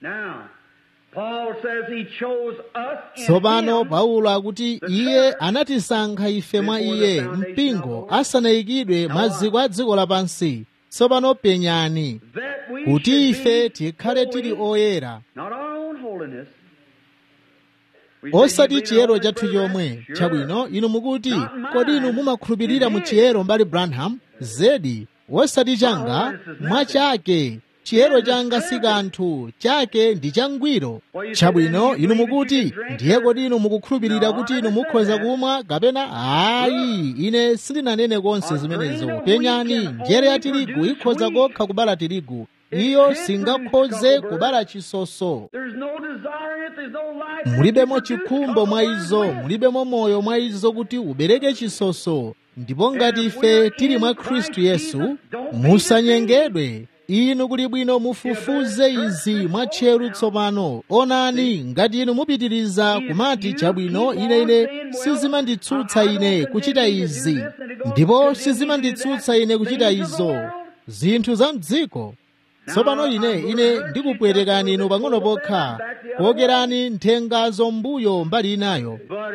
tsopano paulo akuti iye anatisankha ife mwa iye mpingo asanayikidwe maziko a dziko lapansi tsopano penyani kuti ife tikhale tili oyera osati chiyero chathu chomwe chabwino inu mukuti kodi inu mumakhulupirira mu chiyero mbali branham zedi osati changa mwachake chiyero changa si kanthu chake ndi changwiro chabwino inu mukuti ndiye kodi inu mukukhulupirira kuti inu mukhoza kumwa kapena ayi ine sindinanene konse zimenezo penyani njere ya tirigu ikhoza kokha kubala tirigu iyo singakhoze kubala chisoso mulibemo chikhumbo mwa izo mulibemo moyo mwa izo kuti ubereke chisoso ndipo ngati ife tili mwa khristu yesu musanyengedwe inu kuli bwino mufufuze izi mwatcheru tsopano onani ngati inu mupitiriza kumati chabwino ine ine sizimanditsutsa ine kuchita izi ndipo sizimanditsutsa ine kuchita izo zinthu za mdziko tsopano ine ine ndikupwetekani inu pang'ono pokha kuokerani nthengazo mbuyo mbali inayo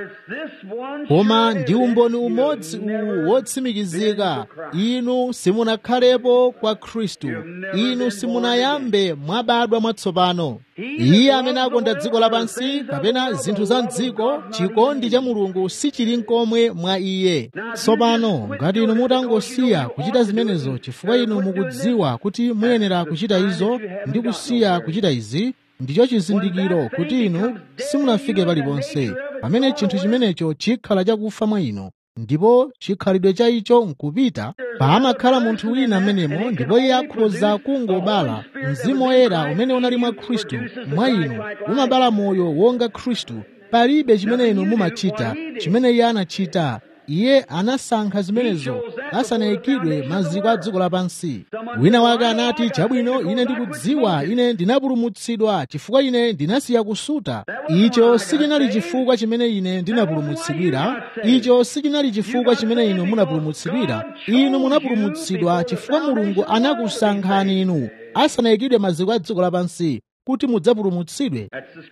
koma ndi umboni umodzi uwu wotsimikizika inu simunakhalepo kwa khristu inu simunayambe mwabadwa mwatsopano iye amene akonda dziko lapansi kapena zinthu za mdziko chikondi cha mulungu sichili nkomwe mwa iye tsopano ngati inu mutangosiya kuchita zimenezo chifukwa inu mukudziwa kuti muyenera kuchita izo ndi kusiya kuchita izi ndicho chizindikiro kuti inu simunafike paliponse pamene chinthu chimenecho chikhala chakufa mwa inu ndipo chikhalidwe cha icho nkupita pamakhala munthu wina amenemo ndipo iye akhoza kungobala mzimu woyera umene unali mwa khristu mwa inu umabala moyo wonga khristu palibe chimene inu mumachita chimene iye anachita iye anasankha zimenezo asanayikidwe maziko a dziko lapansi wina wake anati chabwino ine ndikudziwa ine ndinapulumutsidwa chifukwa ine ndinasiya kusuta icho sichinali chifukwa chimene ine ndinapulumutsidwira icho sichinali chifukwa chimene inu munapulumutsidwira inu munapulumutsidwa chifukwa mulungu anakusankhani inu asanayikidwe maziko a dziko lapansi kuti mudzapulumutsidwe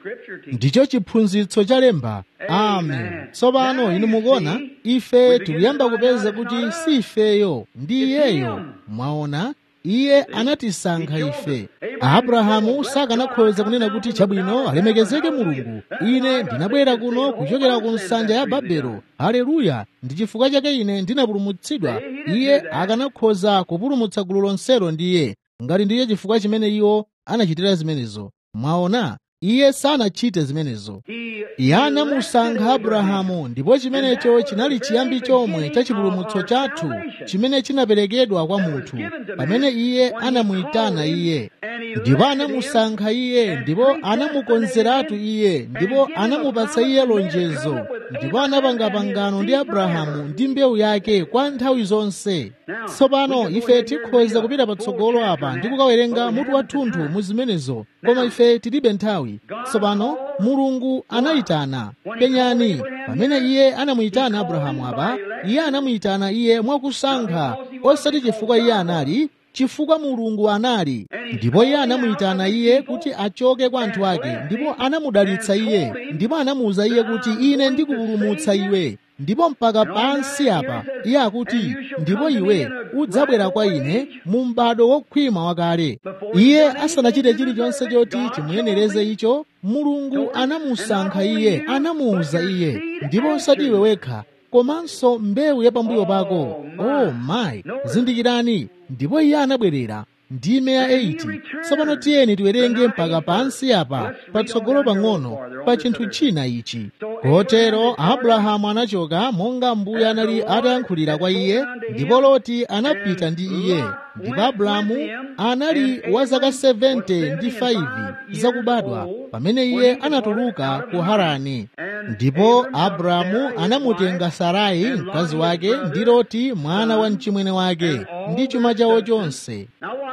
ndicho chiphunzitso cha lemba amen tsopano inu mukuona ife tikuyamba kupeza kuti si ifeyo ndi iyeyo mwaona iye anatisankha ife abrahamu sakanakhoza kunena kuti chabwino alemekezeke mulungu ine ndinabwera kuno kuchokera ku nsanja ya babelo haleluya ndi chifukwa chake ine ndinapulumutsidwa iye akanakhoza kupulumutsa gulu lonselo ndiye ngati ndiye chifukwa chimene iwo anachitira zimenezo mwaona iye sanachite zimenezo iye anamusankha abrahamu ndipo chimenecho chinali chiyambi chomwe cha chipulumutso chathu chimene chinaperekedwa kwa munthu pamene iye anamuyitana iye ndipo anamusankha iye ndipo anamukonzeratu iye ndipo anamupatsa iye lonjezo ndipo anapanga pangano ndi abrahamu ndi mbewu yake kwa nthawi zonse tsopano ife tikhoza kupita patsogolo apa ndi kukawerenga mutu wathunthu mu zimenezo koma ife tilibe nthawi tsopano mulungu anayitana penyani pamene iye anamuyitana abrahamu apa iye anamuyitana iye mwakusankha osati chifukwa iye anali chifukwa mulungu anali ndipo iye anamuyitana iye kuti achoke kwa anthu ake ndipo anamudalitsa iye ndipo anamuwuza iye kuti ine ndikupulumutsa iwe ndipo mpaka pansi apa iye akuti ndipo iwe udzabwera kwa ine mu m'bado wokhwima wakale iye asanachite chilichonse choti chimuyenereze icho mulungu anamusankha iye anamuwuza iye ndipo osati iwe wekha komanso mbewu ya pambuyo pako oh my zindikirani ndipo iye anabwerera ndime ya 8 tsopano tiyeni tiwerenge mpaka pansi apa patsogolo pang'ono pa chinthu china ichi kotero abrahamu anachoka monga mbuye anali atayankhulira kwa iye ndipo loti anapita ndi iye ndipo abrahamu anali wa zaka 70 ndi 5 zakubadwa pamene iye anatuluka ku harani ndipo abrahamu anamutenga sarai mkazi wake ndi loti mwana wa mchimwene wake ndi chuma chawo chonse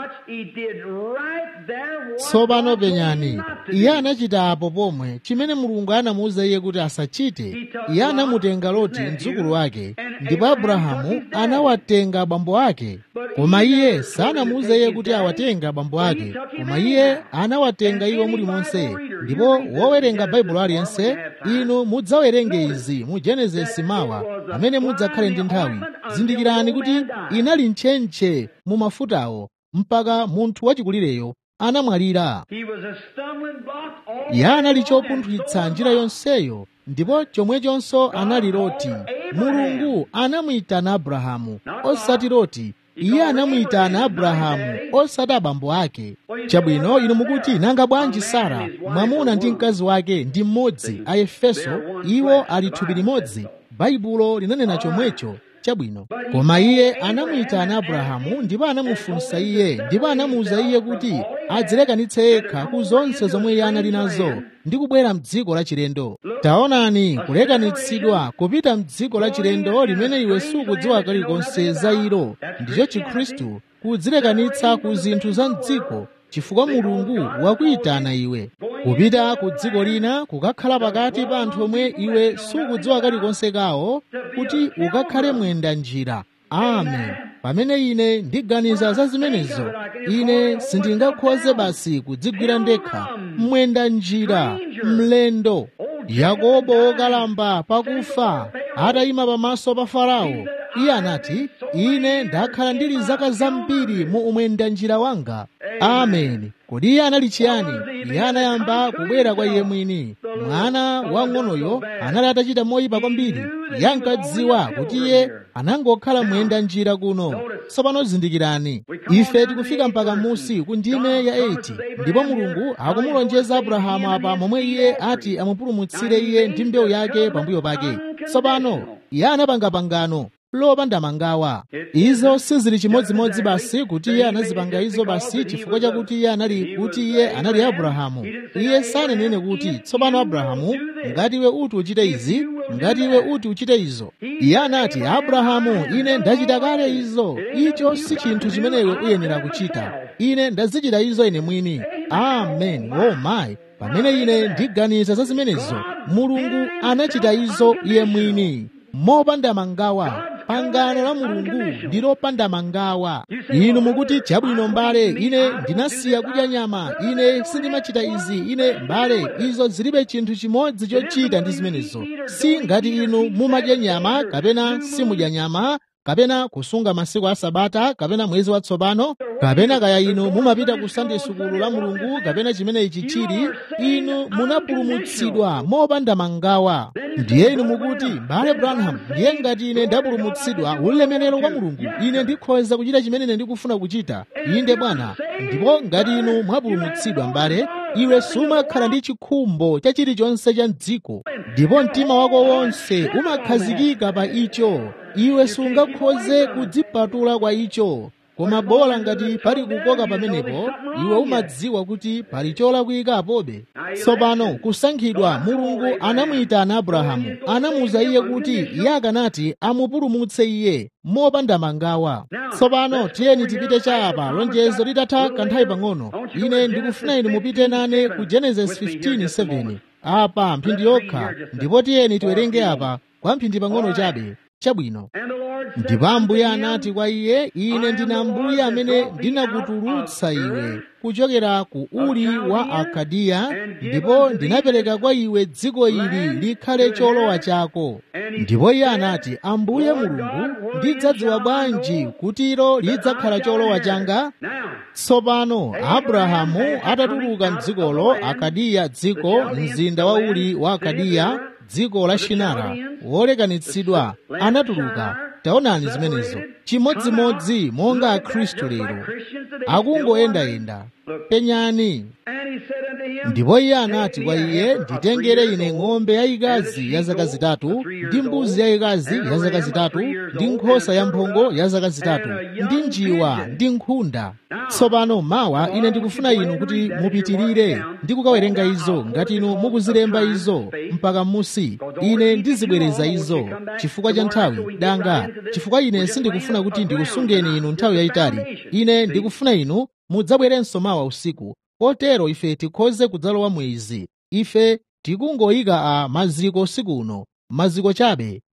tsopano penyani iye anachita apo pomwe chimene mulungu anamuwuza iye kuti asachite iye anamutenga loti mdzukulu wake ndipo abrahamu anawatenga abambo ake koma iye sanamuwuze iye kuti awatenga abambo ake koma iye anawatenga iwo mulimonse ndipo wowerenga baibulo aliyense inu mudzawerenge izi mu genesisi mawa pamene mudzakhale ndi nthawi zindikirani kuti inali ntchentche mu mafutawo mpaka munthu wachikulireyo anamwalira He was a stumbling block all iye anali day long, and chopunthwitsa so njira was I. yonseyo ndipo chomwechonso anali loti mulungu anamuyitana abrahamu osati loti iye anamuyitana abrahamu osati abambo ake chabwino inu mukuti nanga bwanji sara mwamuna ndi mkazi wake ndi mmodzi a efeso iwo ali thupi limodzi baibulo linanena chomwecho chabwino koma iye anamuyitana abrahamu ndipo anamufunsa iye ndipo anamuwuza iye kuti adzilekanitse yekha ku zonse zomwe iye anali nazo ndi kubwera mdziko lachilendo taonani kulekanitsidwa kupita mdziko lachilendo limene iwe sukudziwa kalikonse za ilo ndicho chikhristu kudzilekanitsa ku zinthu za mdziko chifukwa mulungu wakuyitana iwe kupita ku dziko lina kukakhala pakati pa anthu omwe iwe sukudziwa kalikonse kawo kuti ukakhale mwenda njira amen pamene ine ndiganiza za zimenezo ine sindingakhoze basi kudzigwira ndekha mwenda njira mlendo yakobo wokalamba pakufa atayima pamaso pa farao iye anati ine ndakhala ndili zaka zambiri mu umwenda njira wanga amen kodi iye anali chiyani iye anayamba kubwera kwa iye mwini mwana wang'onoyo anali atachita moyipa kwambiri iye ankadziwa kuti iye anangokhala mwenda njira kuno tsopano zindikirani ife tikufika mpaka musi ku ndime ya 8 ndipo mulungu akumulonjeza abrahamu apa momwe iye ati amupulumutsire iye ndi mbewu yake pambuyo pake tsopano iye anapanga pangano lopanda mangawa izo sizili chimodzimodzi basi kuti iye anazipanga izo basi chifukwa chakuti iye anali kuti iye anali abrahamu iye sananene kuti tsopano abrahamu ngati iwe uti uchite izi ngati iwe uti uchite izo iye anati abrahamu ine ndachita kale izo icho si chinthu chimene iwe uyenera kuchita ine ndazichita izo ine mwini amen oh my pamene ine ndiganiza za zimenezo mulungu anachita izo iye mwini mopanda mangawa pangano la mulungu ndi lopanda mangawa inu mukuti chabwino mbale ine ndinasiya kudya nyama ine sindimachita izi ine mbale izo zilibe chinthu chimodzi chochita ndi zimenezo si ngati inu mumadya nyama kapena simudya nyama kapena kusunga masiku a sabata kapena mwezi watsopano kapena kaya inu mumapita ku sunday sukulu la mulungu kapena chimene ichi chili inu munapulumutsidwa mopanda mangawa ndiye inu mukuti mbale branham ndiye ngati ine ndapulumutsidwa ulemerero kwa mulungu ine ndikhoza kuchita chimene ine ndikufuna kuchita inde bwana ndipo ngati inu mwapulumutsidwa mbale iwe sumakhala ndi chikhumbo cha chilichonse cha mdziko ndipo mtima wako wonse umakhazikika pa icho iwe sungakhoze kudzipatula kwa icho koma bola ngati pali kukoka pamenepo iwe umadziwa kuti pali cholakwika apobe tsopano kusankhidwa mulungu anamuyitana abrahamu anamuwuza iye kuti iye akanati amupulumutse iye mopanda mangawa tsopano tiyeni tipite cha apa lonjezo litatha kanthawi pang'ono ine ndikufuna inu mupite nane ku genesis 15:7 apa mphindi yokha ndipo tiyeni tiwerenge apa kwa mphindi pang'ono chabe chabwino ndipo ambuye anati kwa iye ine ndine ambuye amene ndinakutulutsa iwe kuchokera ku uri wa akadiya ndipo ndinapereka kwa iwe dziko ili likhale cholowa chako ndipo iye anati ambuye mulungu ndidzadziwa bwanji kuti ilo lidzakhala cholowa changa tsopano abrahamu atatuluka mdzikolo akadiya dziko mzinda wa uri wa akadiya dziko la shinara wolekanitsidwa anatuluka taonani zimenezo chimodzimodzi monga akhristu lero akungoyendayenda penyani ndipo iye anati kwa iye nditengere ine ng'ombe yayikazi ya zaka zitatu ndi mbuzi yayikazi ya zaka zitatu ndi nkhosa yamphongo ya zaka zitatu ndi njiwa ndi nkhunda tsopano mawa ine ndikufuna inu kuti mupitirire ndi kukawerenga izo ngati inu mukuzilemba izo mpaka musi ine ndizibwereza izo chifukwa cha nthawi danga chifukwa ine sindikufuna kuti ndikusungeni inu nthawi yayitali ine ndikufuna inu mudzabwerenso mawa usiku kotero ife tikhoze kudzalowa mwezi ife tikungoyika a maziko usiku uno maziko chabe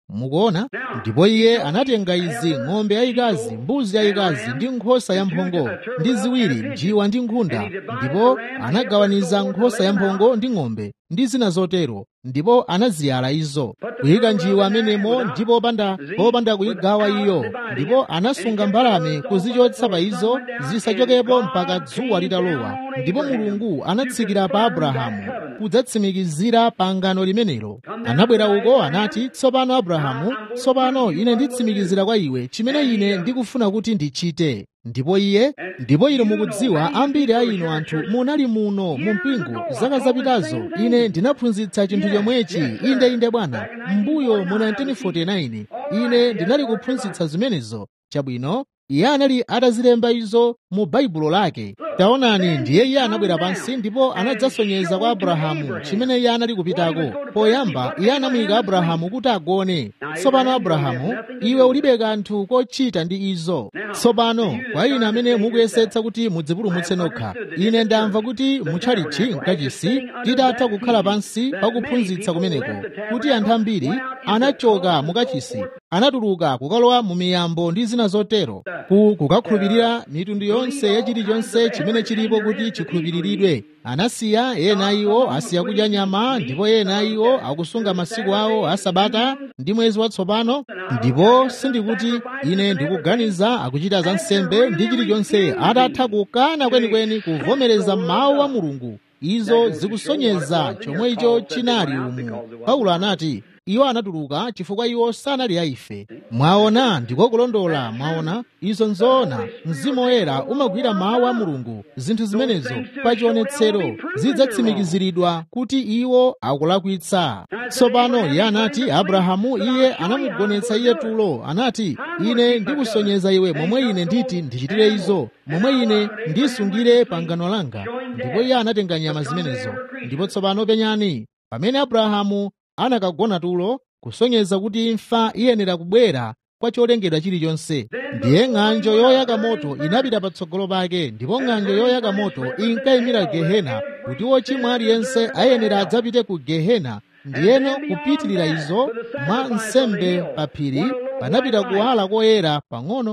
mukuona ndipo iye anatenga izi ng'ombe yayikazi mbuzi yayikazi ndi nkhosa yamphongo ndi ziwiri njiwa ndi nkhunda ndipo anagawaniza nkhosa yamphongo ndi ng'ombe ndi zina zotero ndipo anaziyala izo kuyika njiwa amenemo ndipo popanda popanda kuyigawa iyo ndipo anasunga mbalame kuzichotsa pa izo zisachokepo mpaka dzuwa litalowa ndipo mulungu anatsikira pa abrahamu kudzatsimikizira pangano limenelo anabwera uko anati tsopano abrahamu tsopano ine nditsimikizira kwa iwe chimene ine ndikufuna kuti ndichite ndipo iye ndipo ino mukudziwa ambiri a inu anthu munali muno mu mpingo zaka zapitazo ine ndinaphunzitsa chinthu chomwechi inde inde bwana mbuyo mu 1949 ine ndinali kuphunzitsa zimenezo chabwino iye anali atazilemba izo mu baibulo lake taonani ndiye iye anabwera pansi ndipo anadzasonyeza kwa abrahamu chimene iye anali kupitako poyamba iye anamuyika abrahamu kuti agone tsopano abrahamu iwe ulibe kanthu kochita ndi izo tsopano kwa ine amene mukuyesetsa kuti mudzipulumutse nokha ine ndamva kuti mutchalichi mkachisi titatha kukhala pansi pakuphunzitsa kumeneko kuti anthu ambiri anachoka mukachisi anatuluka kukalowa mu miyambo ndi zina zotero ku kukakhulupirira mitundu yonse ya chilichonse chimene chilipo kuti chikhulupiriridwe anasiya ena iwo asiya kudya nyama ndipo ena iwo akusunga masiku awo a sabata ndi mwezi watsopano ndipo sindikuti ine ndikuganiza akuchita za nsembe ndi chilichonse atatha kukana kwenikweni kuvomereza mawu a mulungu izo zikusonyeza chomwe icho chinali umu paulo anati iwo anatuluka chifukwa iwo sanali aife mwaona ndiko kulondola mwaona izo nzoona mzimu woyera umagwira mawu a mulungu zinthu zimenezo pa chionetsero zidzatsimikiziridwa kuti iwo akulakwitsa tsopano iye anati abrahamu iye anamugonetsa iye tulo anati ine ndikusonyeza iwe momwe ine nditi ndichitire izo momwe ine ndisungire pangano langa ndipo iye anatenga nyama zimenezo ndipo tsopano penyani pamene abrahamu anakagona tulo kusonyeza kuti imfa iyenera kubwera kwa cholengedwa chilichonse ndiye ng'anjo yoyaka moto inapita patsogolo pake ndipo ng'anjo yoyaka moto inkayimira gehena kuti wochimwa aliyense ayenera adzapite ku gehena ndiyeno kupitirira izo mwa nsembe pa phiri panapita kuwala koyera pang'ono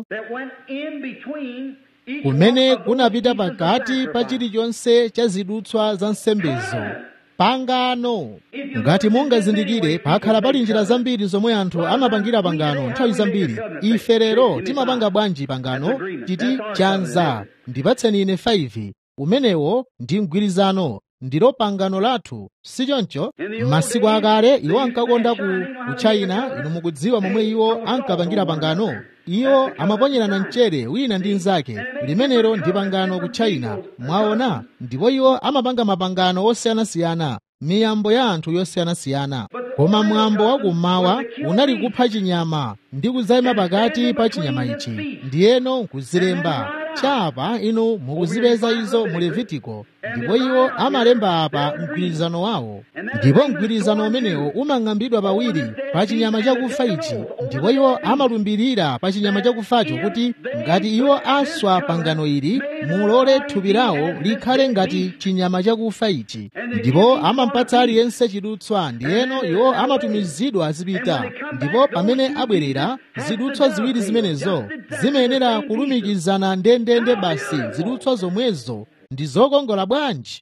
kumene kunapita pakati pa chilichonse cha zidutswa za nsembezo pangano ngati mungazindikire pakhala pali njira zambiri zomwe anthu amapangira pangano nthawi zambiri ife lero timapanga bwanji pangano titi chanza ndipatseni ine 5 umenewo ndi mgwirizano ndilo pangano lathu sichoncho m'masiku akale iwo ankakonda ku, ku china inu mukudziwa momwe iwo ankapangira pangano iwo amaponyerana mchere wina ndi mnzake limenelo ndi pangano ku china mwaona ndipo iwo amapanga mapangano osiyanasiyana miyambo ya anthu yosiyanasiyana koma mwambo wakummawa unali kupha chinyama ndi kudzayima pakati pa chinyama ichi ndiyeno nkuzilemba chapa inu mukuzipeza izo mu levitiko ndipo iwo amalemba apa mgwirizano wawo ndipo mgwirizano umenewo umang'ambidwa pawiri pa chinyama chakufa ichi ndipo iwo amalumbirira pa chinyama chakufacho kuti ngati iwo aswa pangano ili mulole thupi lawo likhale ngati chinyama chakufa ichi ndipo amampatsa aliyense chidutswa ndiyeno iwo amatumizidwa azipita ndipo pamene abwerera zidutswa ziwiri zimenezo zimayenera kulumikizana ndendende basi zidutswa zomwezo ndi zokongola bwanji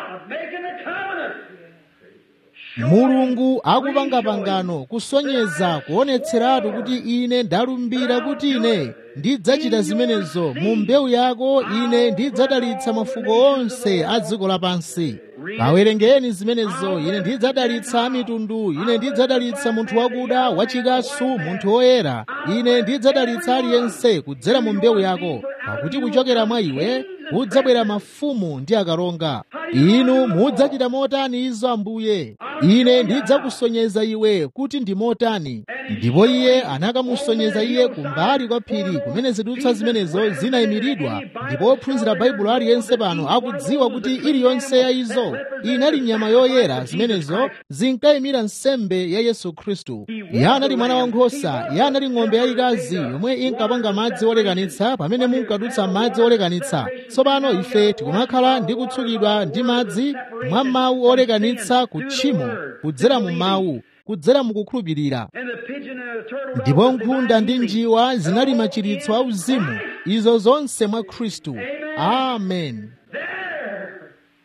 mulungu akupanga pangano kusonyeza kuonetseratu kuti ine ndalumbira kuti ine ndidzachita zimenezo mu mbewu yako ine ndidzadalitsa mafuko onse a dziko lapansi kawerengeni zimenezo ine ndidzadalitsa mitundu ine ndidzadalitsa munthu wakuda wachikasu munthu woyera ine ndidzadalitsa aliyense kudzera mu mbewu yako pakuti kuchokera mwa iwe kudzabwera mafumu ndi akalonga inu mudzachita motani izo ambuye ine ndidzakusonyeza iwe kuti ndi motani ndipo iye anakamusonyeza iye kumbali kwa phiri kumene zidutswa zimenezo zinayimiridwa ndipo ophunzira baibulo aliyense pano akudziwa kuti iliyonse ya izo inali nyama yoyera zimenezo zinkayimira nsembe ya yesu khristu iye anali mwana wankhosa iye anali ng'ombe yayikazi yomwe inkapanga madzi olekanitsa pamene munkadutsa madzi olekanitsa tsopano ife tikumakhala ndi kutsukidwa ndi madzi mwa mawu olekanitsa ku tchimo kudzera mu mawu kudzera mukukhulupirira pigeon and a turtle ndipo was nkhunda divine ndi healing. njiwa zinali machiritso auzimu izo zonse mwa khristu amen There,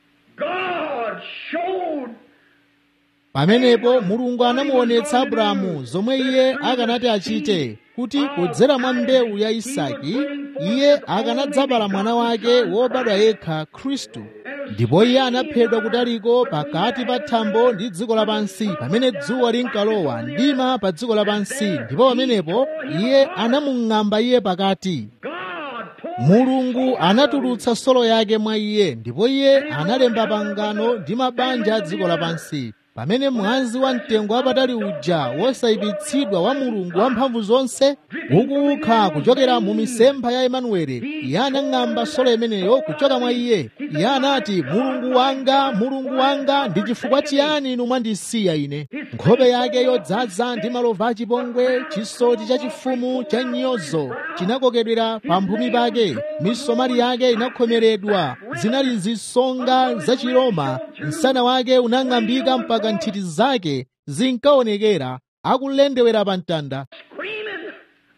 God showed pamenepo mulungu anamuonetsa abrahamu zomwe iye akanati achite kuti kudzera mwa mbewu ya isaki iye akanadzabala mwana wake wobadwa yekha khristu ndipo iye anaphedwa kutaliko pakati pa thambo ndi dziko lapansi pamene dzuwa linkalowa mdima pa dziko lapansi ndipo pamenepo iye anamung'amba iye pakati God pulled mulungu anatulutsa solo yake mwa iye ndipo iye analemba pangano ndi mabanja a dziko lapansi pamene mwazi wa mtengo wapatali uja wosayipitsidwa wa mulungu wamphamvu zonse ukukha kuchokera mu misempha ya emanuele iye anang'amba solo imeneyo kuchoka mwa iye iye anati mulungu wanga mulungu wanga ndi chifukwa chiyani inu mwandisiya ine nkhope yake yodzaza ndi malova achipongwe chisoti chachifumu cha nyozo chinakokedwera pamphumi pake misomali yake inakhomeredwa zinali zisonga za chiroma msana wake unang'ambika mpaka nthiti zake zinkaonekera akulendewera pa mtanda screaming.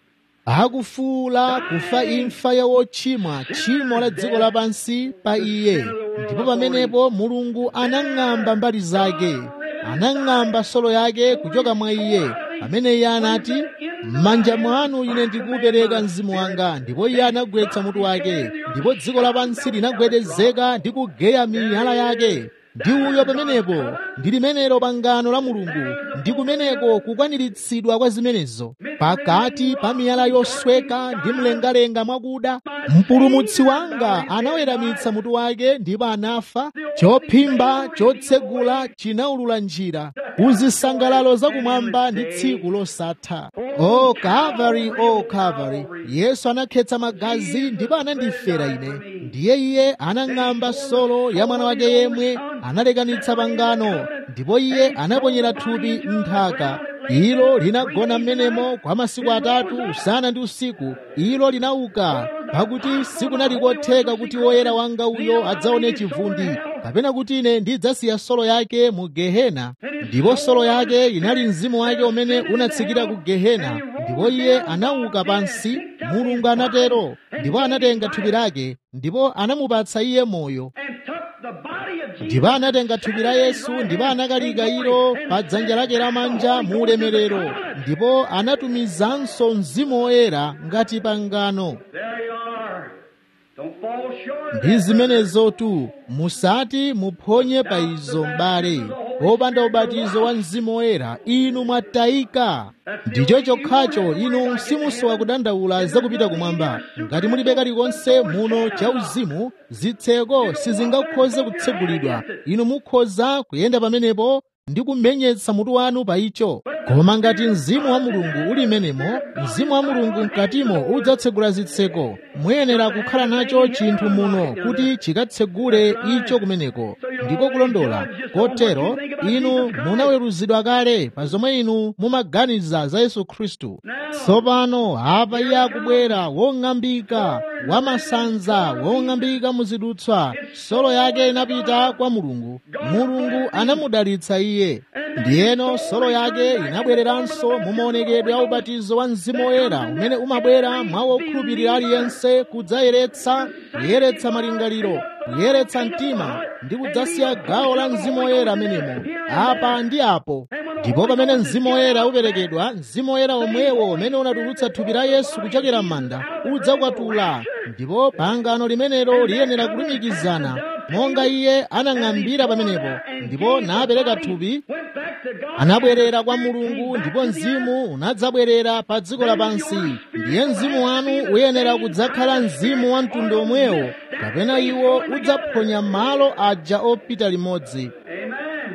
akufuula kufa imfa ya wochimwa tchimo la dziko lapansi pa iye ndipo pamenepo mulungu anang'amba mbali zake anang'amba solo yake kuchoka mwa iye pamene iye anati m'manja mwanu ine ndikupereka mzimu wanga ndipo iye anagwetsa mutu wake ndipo dziko lapansi linagwedezeka ndi kugeya miyala yake ndi uyo pamenepo ndi limenelo pangano la mulungu ndi kumeneko kukwaniritsidwa kwa zimenezo pakati pa miyala yosweka ndi mlengalenga mwakuda mpulumutsi wanga anaweramitsa mutu wake ndipo anafa chophimba chotsegula chinawulula njira kuzisangalalo zakumwamba ndi tsiku losatha o kalvari o kalvari yesu anakhetsa magazi ndipo anandifera ine ndiye iye anang'amba solo ya mwana wake yemwe analekanitsa pangano ndipo iye anaponyera thupi m'nthaka ilo linagona m'menemo kwa masiku atatu usana ndi usiku ilo linauka pakuti sikunali kotheka kuti woyera wanga uyo adzaone chivundi kapena kuti ine ndidzasiya solo yake mu gehena ndipo solo yake inali mzimu wake umene unatsikira ku gehena ndipo iye anauka pansi mulungu anatero ndipo anatenga thupi lake ndipo anamupatsa iye moyo and took the body of Jesus. ndipo anatenga thupi la yesu ndipo anakalika ilo pa dzanja lake lamanja mu ulemerero ndipo anatumizanso mzimu woyera ngati pangano There you are. Don't fall short of ndi that. zimenezotu musati muphonye pa izo m'bale popanda ubatizo wa mzimu woyera inu mwatayika ndicho chokhacho inu simusowa kudandaula zakupita kumwamba ngati mulibe kalikonse muno cha uzimu zitseko sizingakhoze kutsegulidwa inu mukhoza kuyenda pamenepo ndi kumenyetsa mutu wanu pa icho koma ngati mzimu wa mulungu uli menemo mzimu wa mulungu mkatimo udzatsegula zitseko muyenera kukhala nacho chinthu muno kuti chikatsegule icho kumeneko ndiko kulondola kotero inu munaweruzidwa kale pa zomwe inu mumaganiza za yesu khristu tsopano apa iye akubwera wong'ambika wamasanza wong'ambika muzidutswa solo yake inapita kwa mulungu mulungu anamudalitsa iye ndiyeno solo yake inabwereranso mu maonekedwe a ubatizo wa mzimu woyera umene umabwera mwa wokhulupirira aliyense kudzayeretsa kuyeretsa malingaliro kuyeretsa mtima ndi kudzasiya gawo la mzimu woyera amenemo apa ndi apo ndipo pamene mzimu woyera uperekedwa mzimu woyera omwewo umene unatulutsa thupi la yesu kuchokera m'manda udzakwatula ndipo pangano limenelo liyenera kulumikizana monga iye anang'ambira pamenepo ndipo napereka thupi Went back to God. anabwerera kwa mulungu ndipo mzimu unadzabwerera pa dziko lapansi ndiye mzimu wanu uyenera kudzakhala mzimu wa mtundu omwewo kapena iwo udzaphonya malo aja opita limodzi Amen.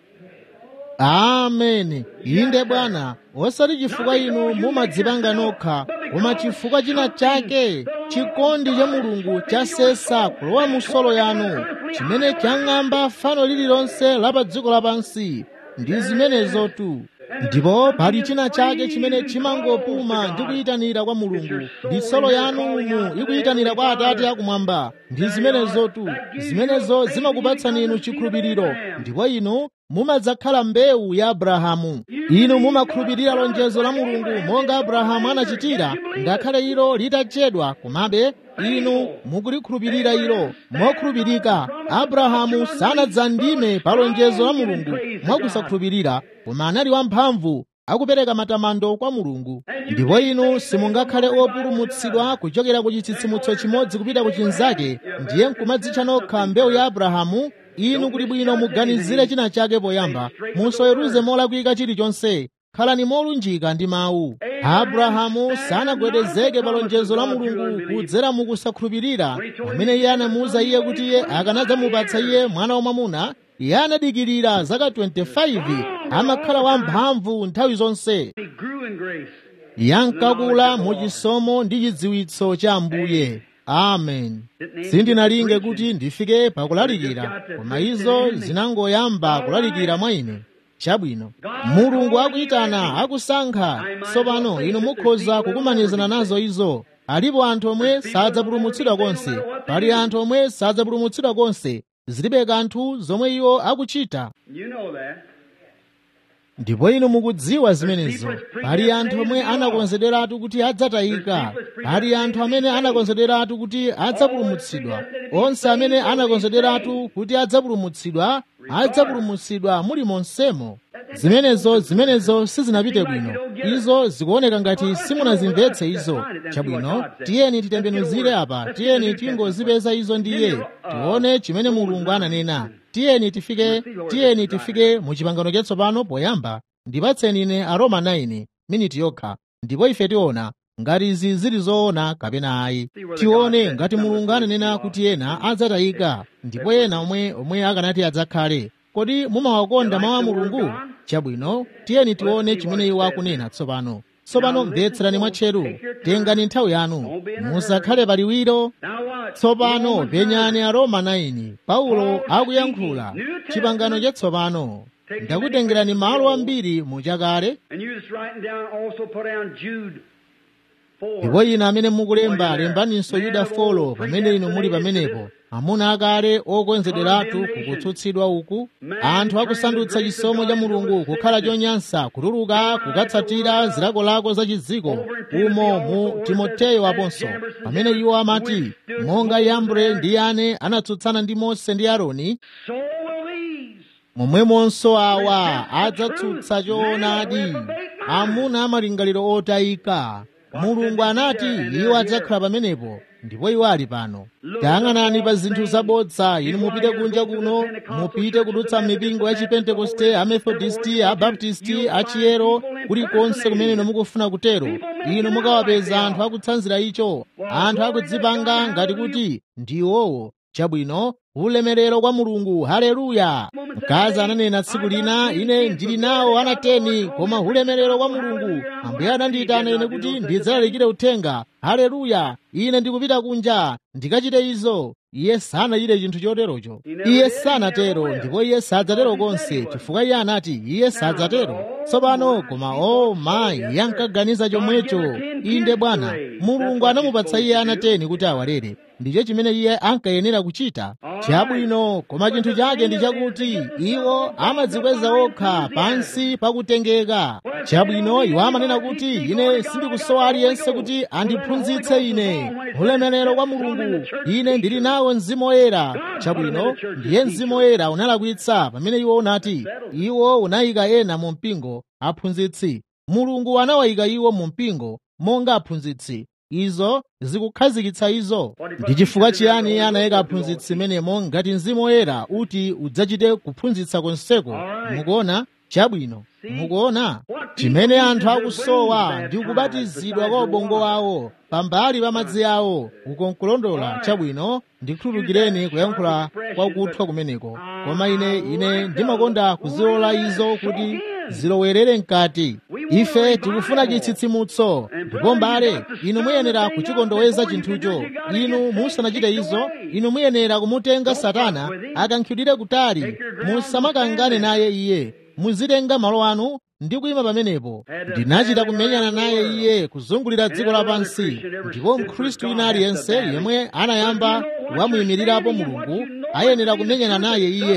ameni inde bwana osati chifukwa inu mumadzipanga nokha koma chifukwa china chake chikondi cha mulungu chasesa kulowa mu solo yanu chimene chang'amba fano lililonse la pa dziko lapansi ndi zimenezotu ndipo pali china chake chimene chimangopuma ndi kuyitanira kwa mulungu ndi solo yanu umu ikuyitanira kwa atate akumwamba ndi zimenezotu zimenezo zimakupatsani inu chikhulupiriro ndipo inu mumadzakhala mbewu ya abrahamu inu mumakhulupirira lonjezo la mulungu monga abrahamu anachitira ngakhale ilo litachedwa komabe inu mukulikhulupirira ilo mokhulupirika abrahamu sanadzandime pa lonjezo la mulungu mwakusakhulupirira koma anali wamphamvu akupereka matamando kwa mulungu ndipo inu simungakhale opulumutsidwa kuchokera ku chitsitsimutso chimodzi kupita ku chinzake ndiye nkumadzitcha nokha mbewu ya abrahamu inu kuti bwino muganizire china chake poyamba musaweruze molakwika chilichonse khalani molunjika ndi mawu abrahamu sanagwedezeke pa lonjezo la mulungu kudzera mukusakhulupirira pamene iye anamuwuza iye kuti iye akanadzamupatsa iye mwana wamwamuna iye anadikirira zaka 25 amakhala wamphamvu nthawi zonse He grew in grace. yankakula mu chisomo ndi chidziwitso cha ambuye amen sindinalinge kuti ndifike pakulalikira koma izo zinangoyamba kulalikira mwa ine chabwino mulungu akuyitana akusankha tsopano inu mukhoza kukumanizana nazo izo alipo anthu omwe sadzapulumutsidwa konse pali anthu omwe sadzapulumutsidwa konse zilibe kanthu zomwe iwo akuchita You know that. ndipo inu mukudziwa zimenezo pali anthu omwe anakonzederatu kuti adzatayika pali anthu amene anakonzederatu kuti adzapulumutsidwa onse amene anakonzederatu kuti adzapulumutsidwa adzapulumutsidwa muli monsemo zimenezo zimenezo sizinapite bwino izo zikuoneka ngati simunazimvetse izo chabwino tiyeni titembenuzire apa tiyeni tingozipeza izo ndiye tione chimene mulungu ananena tiyeni tifike tiyeni tifike mu chipangano chatsopano poyamba ndipatseni ine aroma 9 miniti yokha ndipo ife tiona ngati izi zili zoona kapena ayi tione ngati mulungu ananena kuti ena adzatayika ndipo ena omwe omwe akanati adzakhale kodi mumawakonda mawu a mulungu chabwino tiyeni tione chimene iwo akunena tsopano tsopano mvetserani mwatcheru tengani nthawi yanu musakhale paliwiro Now what? tsopano penyani aroma 9 paulo akuyankhula chipangano chatsopano ndakutengerani malo ambiri muchakale And you just writing down, also put down Jude 4. ndipo inu amene mukulemba lembaninso yuda folo pamene inu muli pamenepo amuna akale okonzederatu kukutsutsidwa uku anthu akusandutsa chisomo cha mulungu kukhala chonyansa kutuluka kukatsatira zilakolako za chidziko umo mu timoteyo aponso pamene iwo amati monga yambre ndi yane anatsutsana ndi mose ndi aaroni So will these. momwemonso awa adzatsutsa choonadi amuna amalingaliro otayika mulungu anati iwo adzakhala pamenepo ndipo iwo ali pano tayang'anani pa zinthu zabodza inu mupite kunja kuno mupite kudutsa mipingo ya chipentekoste amethodisti abaptisti achiyero kulikonse kumene inu mukufuna kutero inu mukawapeza anthu akutsanzira icho anthu akudzipanga ngati kuti ndi iwowo chabwino ulemerero kwa mulungu haleluya mkazi ananena tsiku lina ine ndili nawo ana teni koma ulemerero kwa mulungu ambuye anandiyitana ine kuti ndidzalalikire uthenga haleluya ine ndikupita kunja ndikachite izo iye sanachite chinthu choterocho iye sanatero ndipo iye sadzatero konse chifukwa iye anati iye sadzatero tsopano koma o mayi iye ankaganiza chomwecho inde bwana mulungu anamupatsa iye ana teni kuti awalere ndicho chimene iye ankayenera kuchita chabwino koma chinthu chake ndi chakuti iwo amadzikweza okha pansi pakutengeka chabwino iwo amanena kuti ine sindikusowa aliyense kuti andiphunzitse ine ulemerero kwa mulungu ine ndili nawo mzimu woyera chabwino ndiye mzimu woyera unalakwitsa pamene iwo unati iwo unayika ena mu mpingo aphunzitsi mulungu anawayika iwo mu mpingo monga aphunzitsi izo zikukhazikitsa izo ndi chifukwa chiyani iye anayika aphunzitsi menemo ngati mzimu woyera uti udzachite kuphunzitsa konseko mukuona chabwino mukuona chimene anthu akusowa ndi kubatizidwa kwa ubongo wawo pambali pa madzi awo ukonkulondola chabwino ndikhululukireni kuyankhula kwakuthwa kumeneko koma ine ine ndimakonda kuzilola izo kuti zilowerere mkati ife tikufuna chitsitsimutso ndipo mbale inu muyenera kuchikondoweza chinthucho inu musanachite izo inu muyenera kumutenga satana akankhidwire kutali musamakangane naye iye muzitenga malo anu ndi kuyima pamenepo ndinachita kumenyana naye iye kuzungulira dziko lapansi ndipo mkhristu wina aliyense yemwe anayamba wamuyimirirapo mulungu ayenera kumenyana naye iye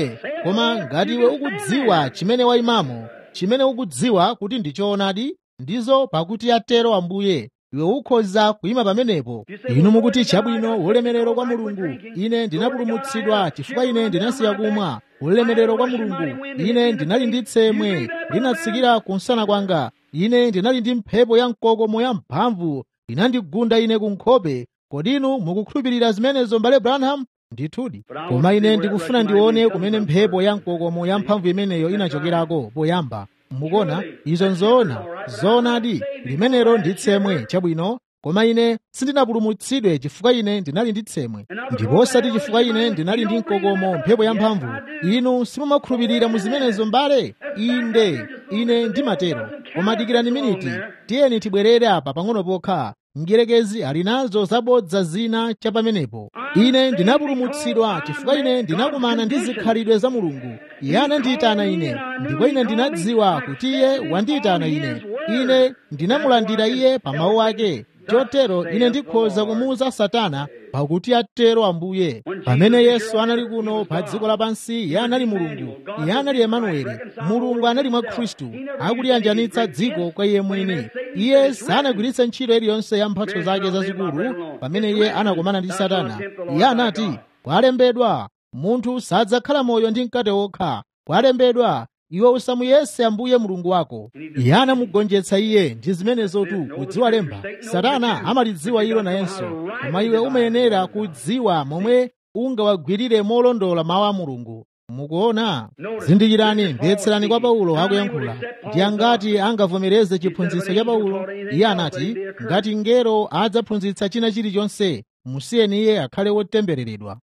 koma ngati iwe ukudziwa chimene wayimamo chimene ukudziwa kuti ndi choonadi ndizo pakuti atero ambuye iwe ukhoza kuyima pamenepo inu mukuti chabwino ulemerero kwa mulungu ine ndinapulumutsidwa chifukwa ine ndinasiya kumwa ulemerero kwa mulungu ine ndinali ndi tsemwe linatsikira kunsana kwanga ine ndinali ndi mphepo ya mkokomo ya mphamvu inandigunda ine ku nkhope kodi inu mukukhulupirira zimenezo mbale branham ndithudi koma ine ndikufuna ndione kumene mphepo ya mkokomo ya mphamvu imeneyo inachokerako poyamba mukona izo nzoona zoonadi limenelo ndi tsemwe chabwino koma ine sindinapulumutsidwe chifukwa ine ndinali ndi tsemwe ndipo osati chifukwa ine ndinali ndi mkokomo mphepo ya mphamvu inu simumakhulupirira mu zimenezo mbale inde ine ndimatero koma dikirani miniti tiyeni tibwerere apa pang'ono pokha mdierekezi ali nazo zabodza zina cha pamenepo ine ndinapulumutsidwa chifukwa ine ndinakumana ndi zikhalidwe za mulungu iye anandiyitana ine ndipo ine ndinadziwa kuti iye wandiyitana ine ine ndinamulandira iye pa mawu ake chotero ine ndikhoza kumuwuza satana pakuti atero ambuye pamene yesu anali kuno pa dziko lapansi iye anali mulungu iye anali emanueli mulungu anali mwa khristu akuliyanjanitsa dziko kwa iye mwini iye sanagwiritse ntchito iliyonse ya mphatso zake zazikulu pamene iye anakumana ndi satana iye anati kwalembedwa munthu sadzakhala moyo ndi mkate wokha kwalembedwa iwe usamuyese ambuye mulungu wako iye anamugonjetsa iye ndi zimenezotu kudziwa lemba satana amalidziwa ilo nayenso koma iwe umayenera kudziwa momwe ungawagwirire molondola mawu a mulungu mukuona zindikirani mvetserani kwa paulo akuyankhula ndi angati angavomereze chiphunzitso cha paulo iye anati ngati ngero adzaphunzitsa china chilichonse musiyeni iye akhale wotembereredwa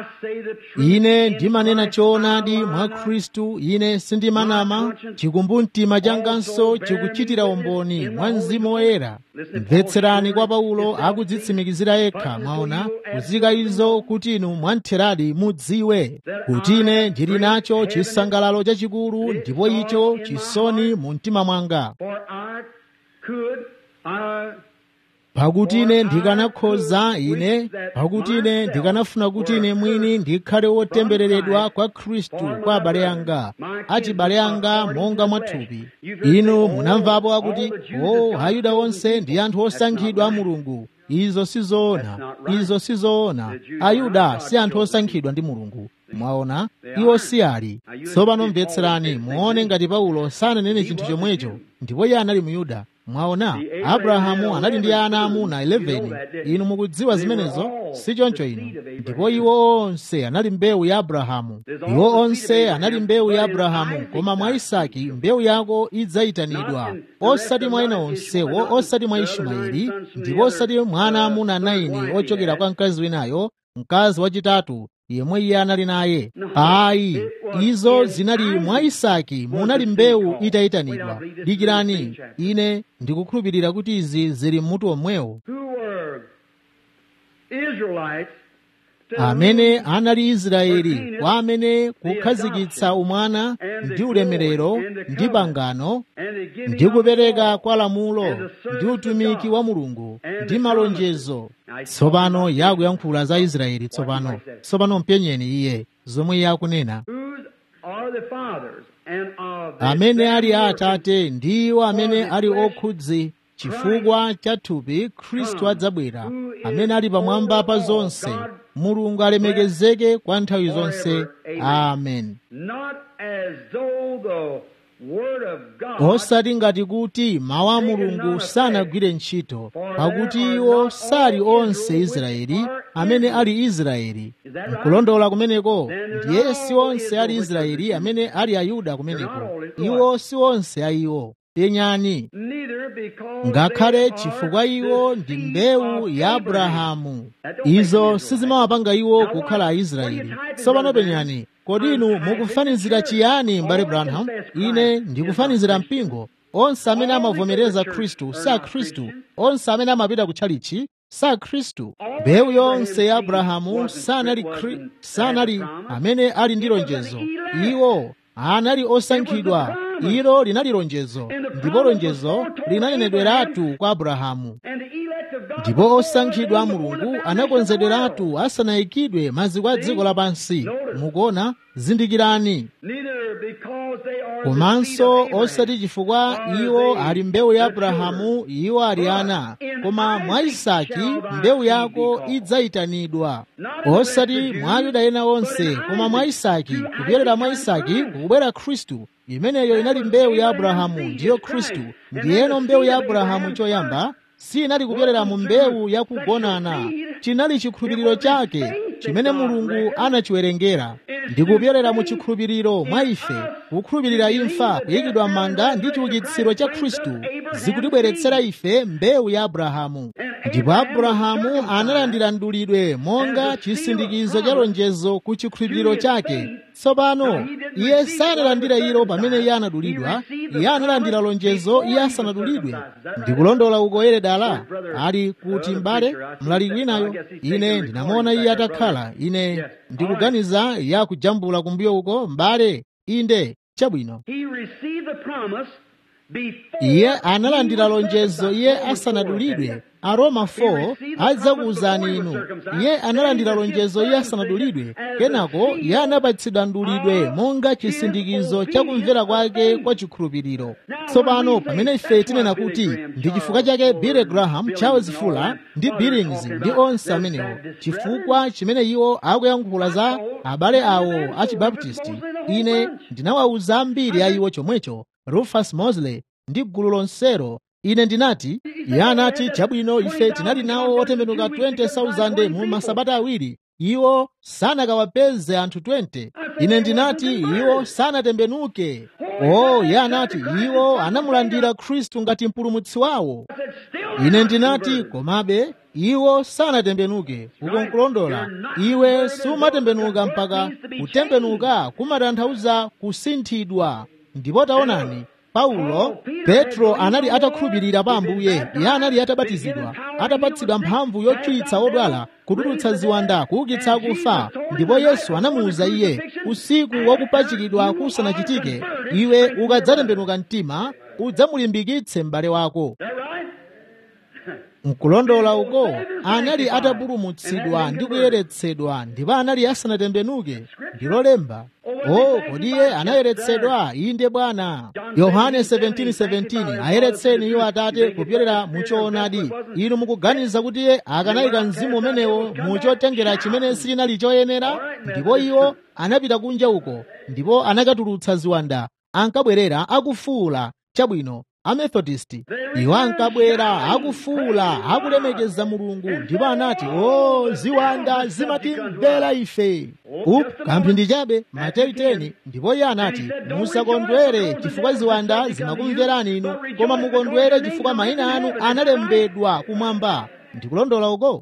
ine ndimanena choonadi mwa khristu ine sindimanama chikumbumtima changanso chikuchitira umboni mwa mzimu woyera mvetserani kwa paulo akudzitsimikizira yekha mwaona kuzika izo kuti inu mwantheradi mudziwe kuti ine ndili nacho chisangalalo chachikulu ndipo icho chisoni mu mtima mwanga pakuti ine ndikanakhoza ine pakuti ine ndikanafuna kuti ine mwini ndikhale wotembereredwa kwa khristu kwa abale anga achibale anga monga mwathupi inu munamvapo akuti o ayuda onse ndi anthu osankhidwa a mulungu izo sizoona izo sizoona ayuda si anthu osankhidwa ndi mulungu mwaona iwo si ali tsopano mvetserani muone ngati paulo sananene chinthu chomwecho ndipo iye anali muyuda mwaona abrahamu anali ndi ana amuna 11 inu mukudziwa zimenezo si choncho inu ndipo iwo onse anali mbewu ya abrahamu iwo onse anali mbewu ya abrahamu koma mwa isaki mbewu yako idzayitanidwa osati mwa ena onsewo osati mwa ismaeli ndipo osati mwa ana amuna 9 ochokera kwa mkazi winayo mkazi wachitatu yemwe iye anali naye ayi izo zinali mwa isaki munali mbewu itayitanidwa dikirani ine ndikukhulupirira kuti izi zili mmutu omwewo amene anali israeli kwa amene kukhazikitsa umwana ndi ulemerero ndi pangano ndi kupereka kwa lamulo ndi utumiki wa mulungu ndi malonjezo tsopano yakuyankhula za israeli tsopano tsopano mpenyeni iye zomwe iye akunena amene ali atate ndiwo amene ali okhudzi chifukwa cha thupi khristu adzabwera amene ali pamwamba pa zonse mulungu alemekezeke kwa nthawi zonse amen osati ngati kuti mawu a mulungu sanagwire ntchito pakuti iwo sali onse israeli amene ali israeli nkulondola kumeneko ndiye si onse ali israeli amene ali ayuda kumeneko iwo si onse ayiwo penyani ngakhale chifukwa iwo ndi mbewu ya abrahamu izo sizimawapanga iwo kukhala aisraeli tsopano penyani kodi inu mukufanizira chiyani mbale branham ine ndikufanizira mpingo onse amene amavomereza khristu si akhristu onse amene amapita kutchalichi si akhristu mbewu yonse ya abrahamu sanali, sanali amene ali ndi lonjezo iwo anali osankhidwa ilo linali lonjezo ndipo lonjezo linanenedweratu kwa abrahamu ndipo osankhidwa a mulungu anakonzedweratu asanayikidwe maziko a dziko lapansi mukuona zindikirani komanso osati chifukwa iwo ali mbewu ya abrahamu iwo ali ana koma mwa isaki mbewu yako idzayitanidwa osati mwa ayuda ena onse koma mwa isaki kupyolera mwa isaki kukubwera khristu imeneyo inali mbewu ya abrahamu ndiyo khristu ndiyeno mbewu ya abrahamu choyamba sinali kupyolera mu mbewu yakugonana chinali chikhulupiriro chake chimene mulungu anachiwerengera ndikupyolera mu chikhulupiriro mwa ife kukhulupirira imfa kuyikidwa m'manda ndi chiukitsiro cha khristu zikutibweretsera ife mbewu ya abrahamu ndipo abrahamu analandira mdulidwe monga chisindikizo cha lonjezo ku chikhulupiriro chake tsopano iye sanalandira ilo pamene iye anadulidwa iye analandira lonjezo iye asanadulidwe ndikulondola uko eredala ali kuti m'bale mlaliki winayo ine ndinamuona iye atakhala ine ndikuganiza iye akujambula kumbuyo uko m'bale inde chabwino iye analandira lonjezo iye asanadulidwe aroma 4 adzakuwuzani inu iye analandira lonjezo iye asanadulidwe kenako iye anapatsidwa mdulidwe monga chisindikizo cha kumvera kwake kwa chikhulupiriro tsopano pamene ife tinena kuti ndi chifukwa chake billy graham charles fuller ndi billings ndi onse amenewo chifukwa chimene iwo akuyankhula za abale awo achibaptisti ine ndinawawuza ambiri a iwo chomwecho rufus mosley ndi gulu lonsero ine ndinati iye anati chabwino ife tinali nawo otembenuka 20,000 mu masabata awiri iwo sanakawapeze anthu 20 ine ndinati iwo sanatembenuke o iye anati iwo anamulandira khristu ngati mpulumutsi wawo ine ndinati komabe iwo sanatembenuke uko nkulondola iwe sumatembenuka mpaka kutembenuka kumatanthauza kusinthidwa ndipo taonani paulo petro anali atakhulupirira pa ambuye iye anali atabatizidwa atapatsidwa mphamvu yochiritsa odwala kutulutsa ziwanda kuukitsa akufa ndipo yesu anamuwuza iye usiku wakupachikidwa kusanachitike iwe ukadzatembenuka mtima udzamulimbikitse m'bale wako nkulondola uko anali atapulumutsidwa ndi kuyeretsedwa ndipo anali asanatembenuke ndilo lemba o kodi iye anayeretsedwa inde bwana yohane 17:17 ayeretseni iwo atate kupyolera muchoonadi inu mukuganiza kuti iye akanayika mzimu umenewo muchotengera chimene silinali choyenera ndipo iwo anapita kunja uko ndipo anakatulutsa ziwanda ankabwerera akufuula chabwino amethodist iwo ankabwera akufuula akulemekeza mulungu ndipo anati o ziwanda zimatimvera ife upu kamphindi chabe mateyu 10 ndipo iye anati musakondwere chifukwa ziwanda zimakumverani inu koma mukondwere chifukwa mayina anu analembedwa kumwamba ndikulondola uko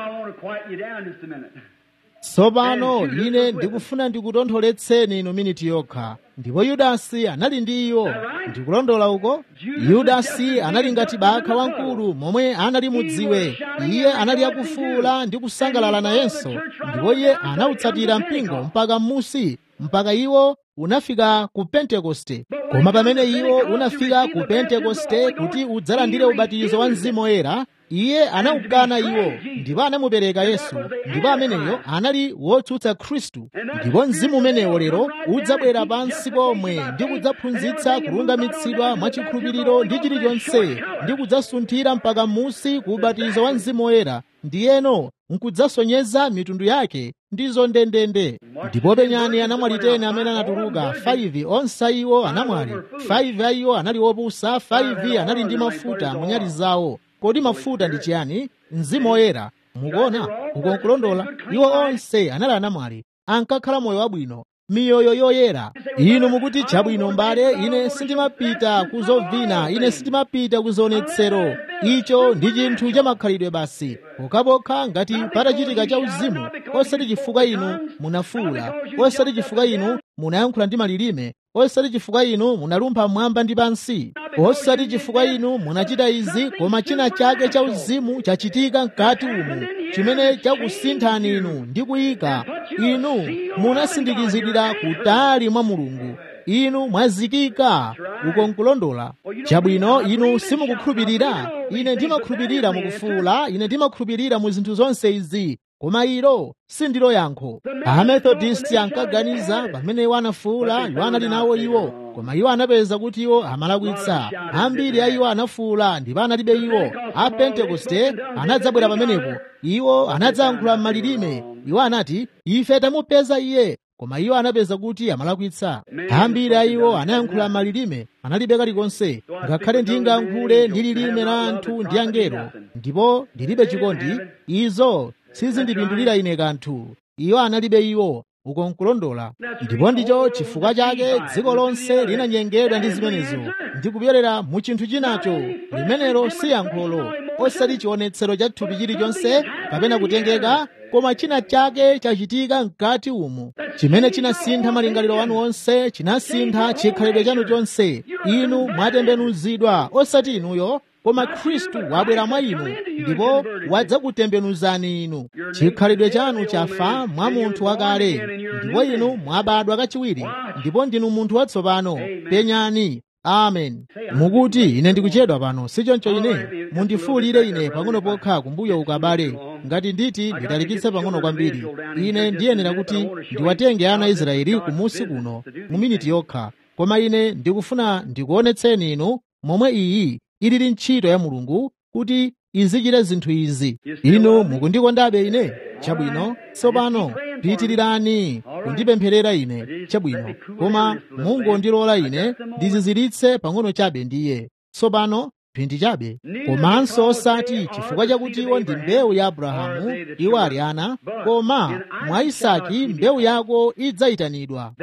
tsopano ine ndikufuna ndikutontholetseni inu miniti yokha ndipo yudasi anali ndi iwo ndikulondola uko yudasi anali ngati bakha wamkulu momwe anali mudziwe iye anali akufuula ndi kusangalala nayenso ndipo iye anawutsatira mpingo mpaka m'musi mpaka iwo unafika ku pentekoste koma pamene iwo unafika ku pentekoste kuti udzalandire ubatizo wa mzimu woyera iye anawukana iwo ndipo anamupereka yesu ndipo ameneyo anali wotsutsa khristu ndipo mzimu umenewo lero udzabwera pansi pomwe ndi kudzaphunzitsa kulungamitsidwa mwachikhulupiriro ndi chilichonse ndi kudzasunthira mpaka m'musi ku ubatizo wa mzimu woyera ndiyeno nkudzasonyeza mitundu yake ndizo ndendende ndipo penyani anamwali tena amene anatuluka 5 onse iwo anamwali 5 a iwo anali opusa 5 anali ndi mafuta mu nyali zawo kodi mafuta ndi chiyani mzimu woyera mukuona ukonkulondola iwo onse anali anamwali ankakhala moyo wabwino miyoyo yoyera inu mukuti chabwino mbale ine sindimapita kuzovina ine sindimapita kuzionetsero icho ndi chinthu cha makhalidwe basi pokhapokha ngati patachitika cha uzimu osati chifukwa inu munafuula osati chifukwa inu munayankhula ndi malilime osati chifukwa inu munalumpha mwamba ndi pansi osati chifukwa inu munachita izi koma china chake cha uzimu chachitika mkati umu chimene chakusinthani inu ndi kuyika inu munasindikizidwira kutali mwa mulungu inu mwazikika uko nkulondola chabwino inu simukukhulupirira ine ndimakhulupirira mukufuula ine ndimakhulupirira mu zinthu zonse izi koma ilo sindilo yankho amethodisti ankaganiza pamene iwo anafuula iwo anali nawo iwo koma iwo anapeza kuti iwo amalakwitsa ambiri a iwo anafuula ndipo analibe iwo a pentekoste anadzabwera pamenepo iwo anadzayankhula m'malilime iwo anati ife tamupeza iye koma iwo anapeza kuti amalakwitsa ambiri a iwo anayankhula m'malilime analibe kalikonse ngakhale ndingayankhule ndi lilime la anthu ndi angelo ndipo ndilibe chikondi izo sizindipindulira ine kanthu iwo analibe iwo uko nkulondola ndipo ndicho chifukwa chake dziko lonse linanyengedwa ndi zimenezo ndikupyolera mu chinthu chinacho limenelo si yankholo osati chionetsero cha thupi chilichonse kapena kutengeka koma china chake chachitika mkati umu chimene chinasintha malingaliro anu onse chinasintha chikhalidwe chanu chonse inu mwatembenuzidwa osati inuyo koma khristu wabwera mwa inu ndipo wadzakutembenuzani inu chikhalidwe chanu chafa mwa munthu wakale ndipo inu mwabadwa kachiwiri ndipo ndinu munthu watsopano penyani amen mukuti ine ndikuchedwa pano sichoncho ine mundifuulire ine pang'ono pokha kumbuyo ukabale ngati nditi nditalikitse pang'ono kwambiri ine ndiyenera kuti ndiwatenge ana aisraeli kumusi kuno mu miniti yokha koma ine ndikufuna ndikuonetseni inu momwe iyi ilili ntchito ya mulungu kuti izichita zinthu izi inu mukundikondabe ine chabwino tsopano pitirirani kundipempherera ine chabwino koma mungondilola ine ndiziziritse pang'ono chabe ndiye tsopano phindi chabe komanso osati chifukwa chakuti iwo ndi mbewu ya abrahamu iwo ali ana koma mwa isaki mbewu yako idzayitanidwa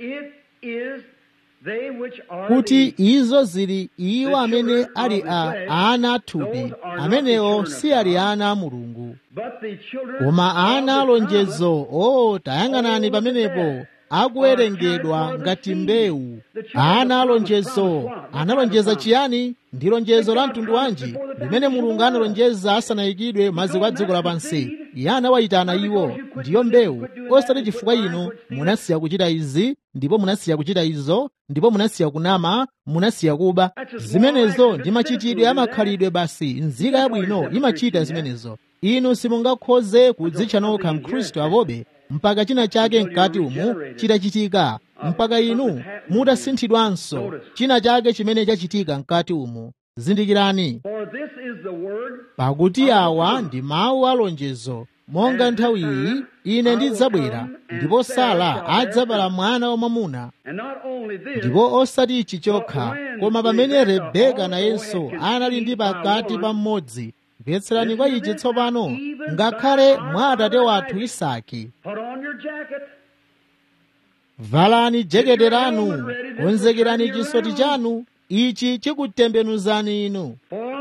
kuti izo zili iwo amene ali a ana athupi amenewo si ali ana a mulungu koma ana alonjezo o tayang'anani pamenepo akuwerengedwa ngati mbewu ana alonjezo analonjeza chiyani ndi lonjezo la mtundu wanji limene mulungu analonjeza asanayikidwe maziko a dziko lapansi iye anawayitana iwo ndiyo mbewu osati chifukwa inu munasiya kuchita izi ndipo munasiya kuchita izo ndipo munasiya kunama munasiya kuba zimenezo ndi machitidwe amakhalidwe basi nzika yabwino imachita zimenezo inu simungakhoze kudzitcha nokha mkhristu apobe mpaka china chake mkati umu chitachitika mpaka inu mutasinthidwanso china chake chimene chachitika mkati umu zindikirani pakuti awa ndi mawu alonjezo monga nthawi iyi ine ndidzabwera ndipo sara adzabala mwana wamwamuna ndipo osati ichi chokha koma pamene rebeka nayenso anali ndi pakati pa mmodzi mvetserani kwa ichi tsopano ngakhale mwa atate wathu isaki valani jekete lanu konzekerani chisoti chanu ichi chikutembenuzani inu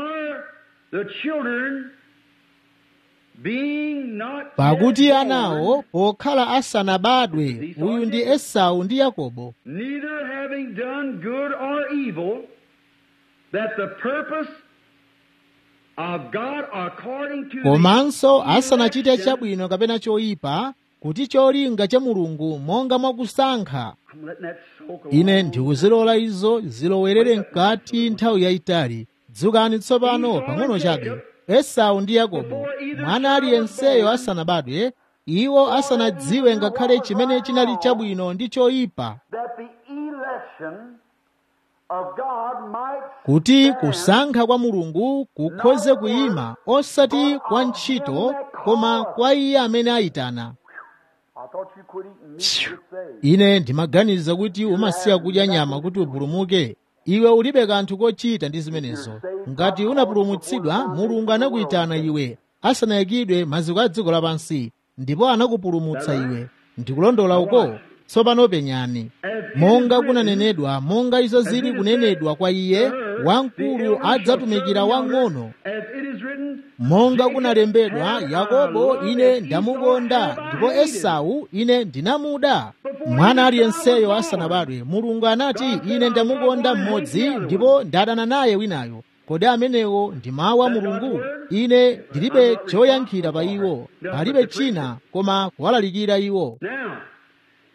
pakuti anawo pokhala asanabadwe uyu ndi esau ndi yakobo neither having done good or evil that the purpose of God according to komanso the asanachite election- chabwino kapena choyipa kuti cholinga cha mulungu monga mwakusankha I'm letting that soak a ine long ndikuzilola izo zilowerere mkati nthawi yayitali dzukani tsopano pang'ono chabe esau ndi yakobo mwana aliyenseyo asanabadwe iwo asanadziwe ngakhale chimene chinali chabwino ndi choyipa that the election of God might kuti kusankha kwa mulungu kukhoze kuyima osati kwa ntchito koma kwa iye amene ayitana I thought you quit eating meat to get saved. ine ndimaganiza kuti umasiya kudya nyama kuti upulumuke iwe ulibe kanthu kochita ndi zimenezo ngati unapulumutsidwa mulungu anakuyitana iwe asanayikidwe maziko a dziko lapansi ndipo anakupulumutsa iwe ndikulondola uko tsopano penyani monga kunanenedwa monga izo zili kunenedwa kwa iye wamkulu adzatumikira wang'ono As it is written, monga kunalembedwa yakobo ine ndamukonda ndipo esau ine ndinamuda mwana aliyenseyo asanabadwe mulungu anati ine ndamukonda mmodzi ndipo ndadana naye winayo kodi amenewo ndi mawu a mulungu ine ndilibe choyankhira pa iwo palibe china koma kuwalalikira iwo now,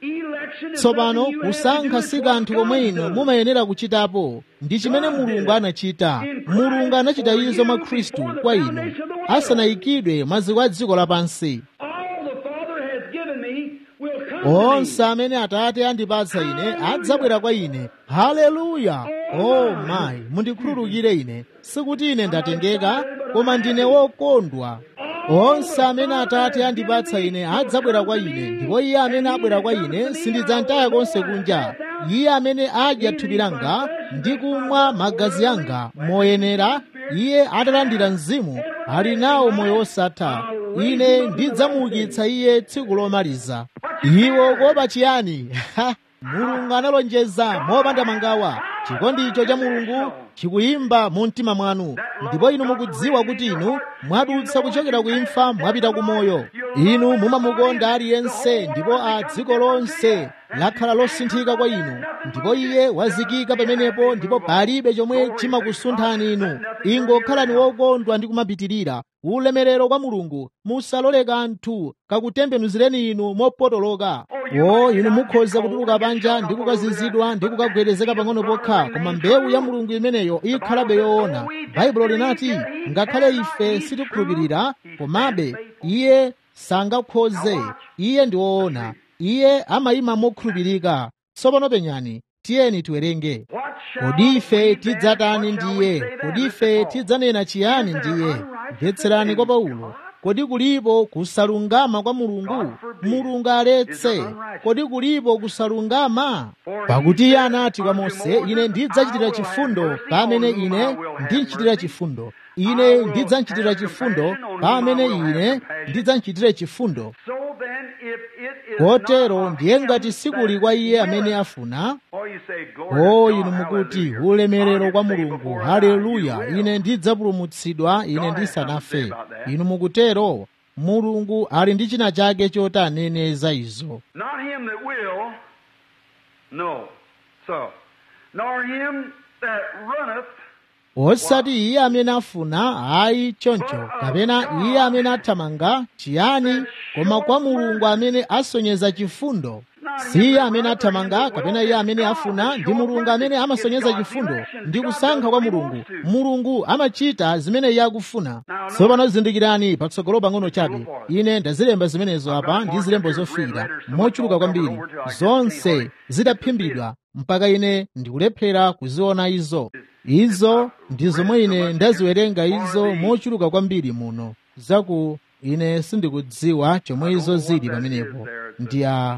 Election is tsopano nothing you have to kusankha do, si it's what kanthu God komwe inu does. mumayenera kuchitapo ndi chimene mulungu anachita mulungu anachita izo mwa khristu kwa inu asanayikidwe maziko a dziko lapansi All the Father has given me will come to onse me. amene atate andipatsa ine adzabwera kwa ine haleluya o mayi mundikhululukire ine sikuti ine ndatengeka koma ndine wokondwa onse amene atate andipatsa ine adzabwera kwa ine ndipo iye amene abwera kwa ine sindidzamtaya konse kunja iye amene adya thupi langa ndi kumwa magazi anga moyenera iye atalandira mzimu ali nawo moyo wosatha ine ndidzamuukitsa iye tsiku lomaliza iwo kuopa chiyani mulungu analonjeza mopanda mangawa chikondicho cha mulungu chikuyimba mu mtima mwanu ndipo inu mukudziwa kuti inu mwadutsa kuchokera ku imfa mwapita ku moyo inu mumamukonda aliyense ndipo a dziko lonse lakhala losinthika kwa inu ndipo iye wazikika pamenepo ndipo palibe chomwe chimakusunthani inu ingokhalani wokondwa ndi kumapitirira ulemerero kwa mulungu musalole kanthu kakutembenuzireni inu mopotoloka o inu mukhoza kutuluka panja ndi kukazizidwa ndi kukagwedezeka pang'ono pokha koma mbewu ya mulungu imeneyo ikhalabe yoona baibulo linati ngakhale ife sitikhulupirira komabe iye sangakhoze iye ndi woona iye amayima mokhulupirika tsopano penyani tiyeni tiwerenge What shall kodi ife we then? tidzatani What shall we ndiye say then? kodi Listen, ife Paul. tidzanena chiyani ndiye mvetserani kwa paulo kodi kulipo kusalungama kwa mulungu mulungu aletse kodi kulipo kusalungama pakuti iye anati kwa mose ine ndidzachitira chifundo pamene ine ndinchitira chifundo ine ndidzanchitira chifundo pamene ine ndidzanchitire chifundo So then, if it is kotero not of ndiye him ngati sikuli kwa iye that amene willeth, afuna or you say, glory to o God, inu mukuti hallelujah. ulemerero I'll kwa say mulungu before I haleluya die, you ine will. ndidzapulumutsidwa ine God has ndisanafe something to say about that. inu mukutero mulungu ali ndi china chake choti anene za izo Not him that will, no. So, nor him that runneth, osati iye amene afuna ayi choncho kapena iye amene athamanga chiyani koma kwa mulungu amene asonyeza chifundo si iye amene athamanga kapena iye amene afuna ndi mulungu amene amasonyeza chifundo ndi kusankha kwa mulungu mulungu amachita zimene iye akufuna tsopano zindikirani patsogolo pang'ono chabe ine ndazilemba zimenezo apa ndi zilembo zofiira mochuluka kwambiri zonse zidaphimbidwa mpaka ine ndikulephera kuziona izo izo ndi zomwe ine ndaziwerenga izo mochuluka kwambiri muno zaku ine sindikudziwa chomwe izo zili pamenepo ndi a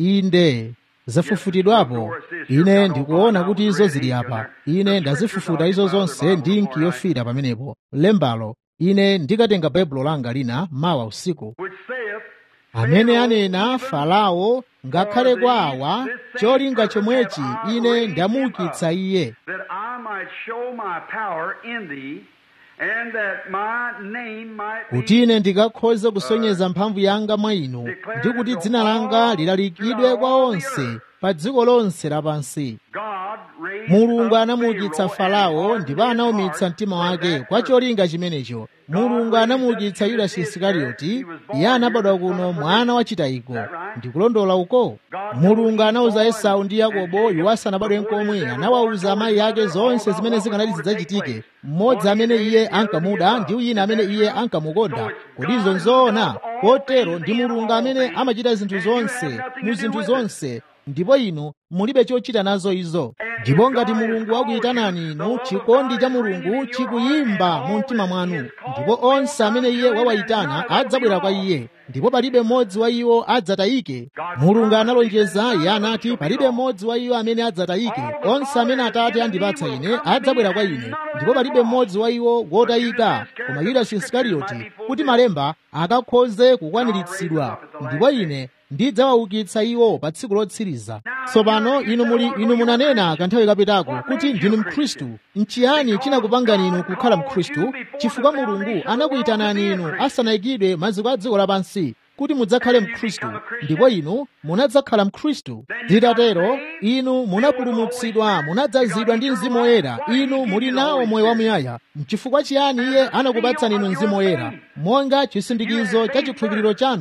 inde zafufutidwapo ine ndikuona kuti izo zili apa ine ndazifufuta izo zonse ndi inki yofira pamenepo lembalo ine ndikatenga baibulo langa lina mawa usiku which saith, amene anena farao ngakhale kwa awa cholinga chomwechi ine ndamuukitsa iye that I might show my power in thee, and that my name might be kuti ine ndikakhoze kusonyeza mphamvu yanga mwa inu ndi kuti dzina langa lilalikidwe kwa onse pa dziko lonse lapansi God raised mulungu up anamuukitsa Pharaoh and farao hardened ndipo his anawumitsa heart mtima for wake that kwa purpose. cholinga chimenecho mulungu anamuukitsa yudasi isikarioti iye anabadwa kuno mwana wa chitayiko ndikulondola uko mulungu anawuza esau ndi yakobo iwo asanabadwe nkomwe anawawuza amayi ake zonse zimene zikanati zidzachitike mmodzi amene iye ankamuda ndi wina amene iye ankamukonda kodi izo nzoona kotero ndi mulungu amene amachita zinthu zonse mu zinthu zonse ndipo inu mulibe chochita nazo izo ndipo ngati mulungu wakuyitanani inu chikondi cha mulungu chikuyimba mu mtima mwanu ndipo onse amene iye wawayitana adzabwera kwa iye ndipo palibe mmodzi wa iwo adzatayike mulungu analonjeza iye anati palibe mmodzi wa iwo amene adzatayike onse amene atate andipatsa ine adzabwera kwa ine ndipo palibe mmodzi wa iwo wotayika koma yudasi isikarioti kuti malemba akakhoze kukwaniritsidwa ndipo ine ndidzawaukitsa iwo pa tsiku lotsiriza tsopano inu muli inu munanena kanthawi kapitako kuti ndinu mkhristu nchiyani chinakupangani inu kukhala mkhristu chifukwa mulungu anakuyitanani inu asanayikidwe maziko a dziko lapansi kuti mudzakhale mkhristu ndipo inu munadzakhala mkhristu zitatero inu munapulumutsidwa munadzazidwa ndi mzimu woyera inu muli nawo moyo wamuyaya mchifukwa chiyani iye anakupatsani inu mzimu woyera monga chisindikizo cha chikhulupiriro chanu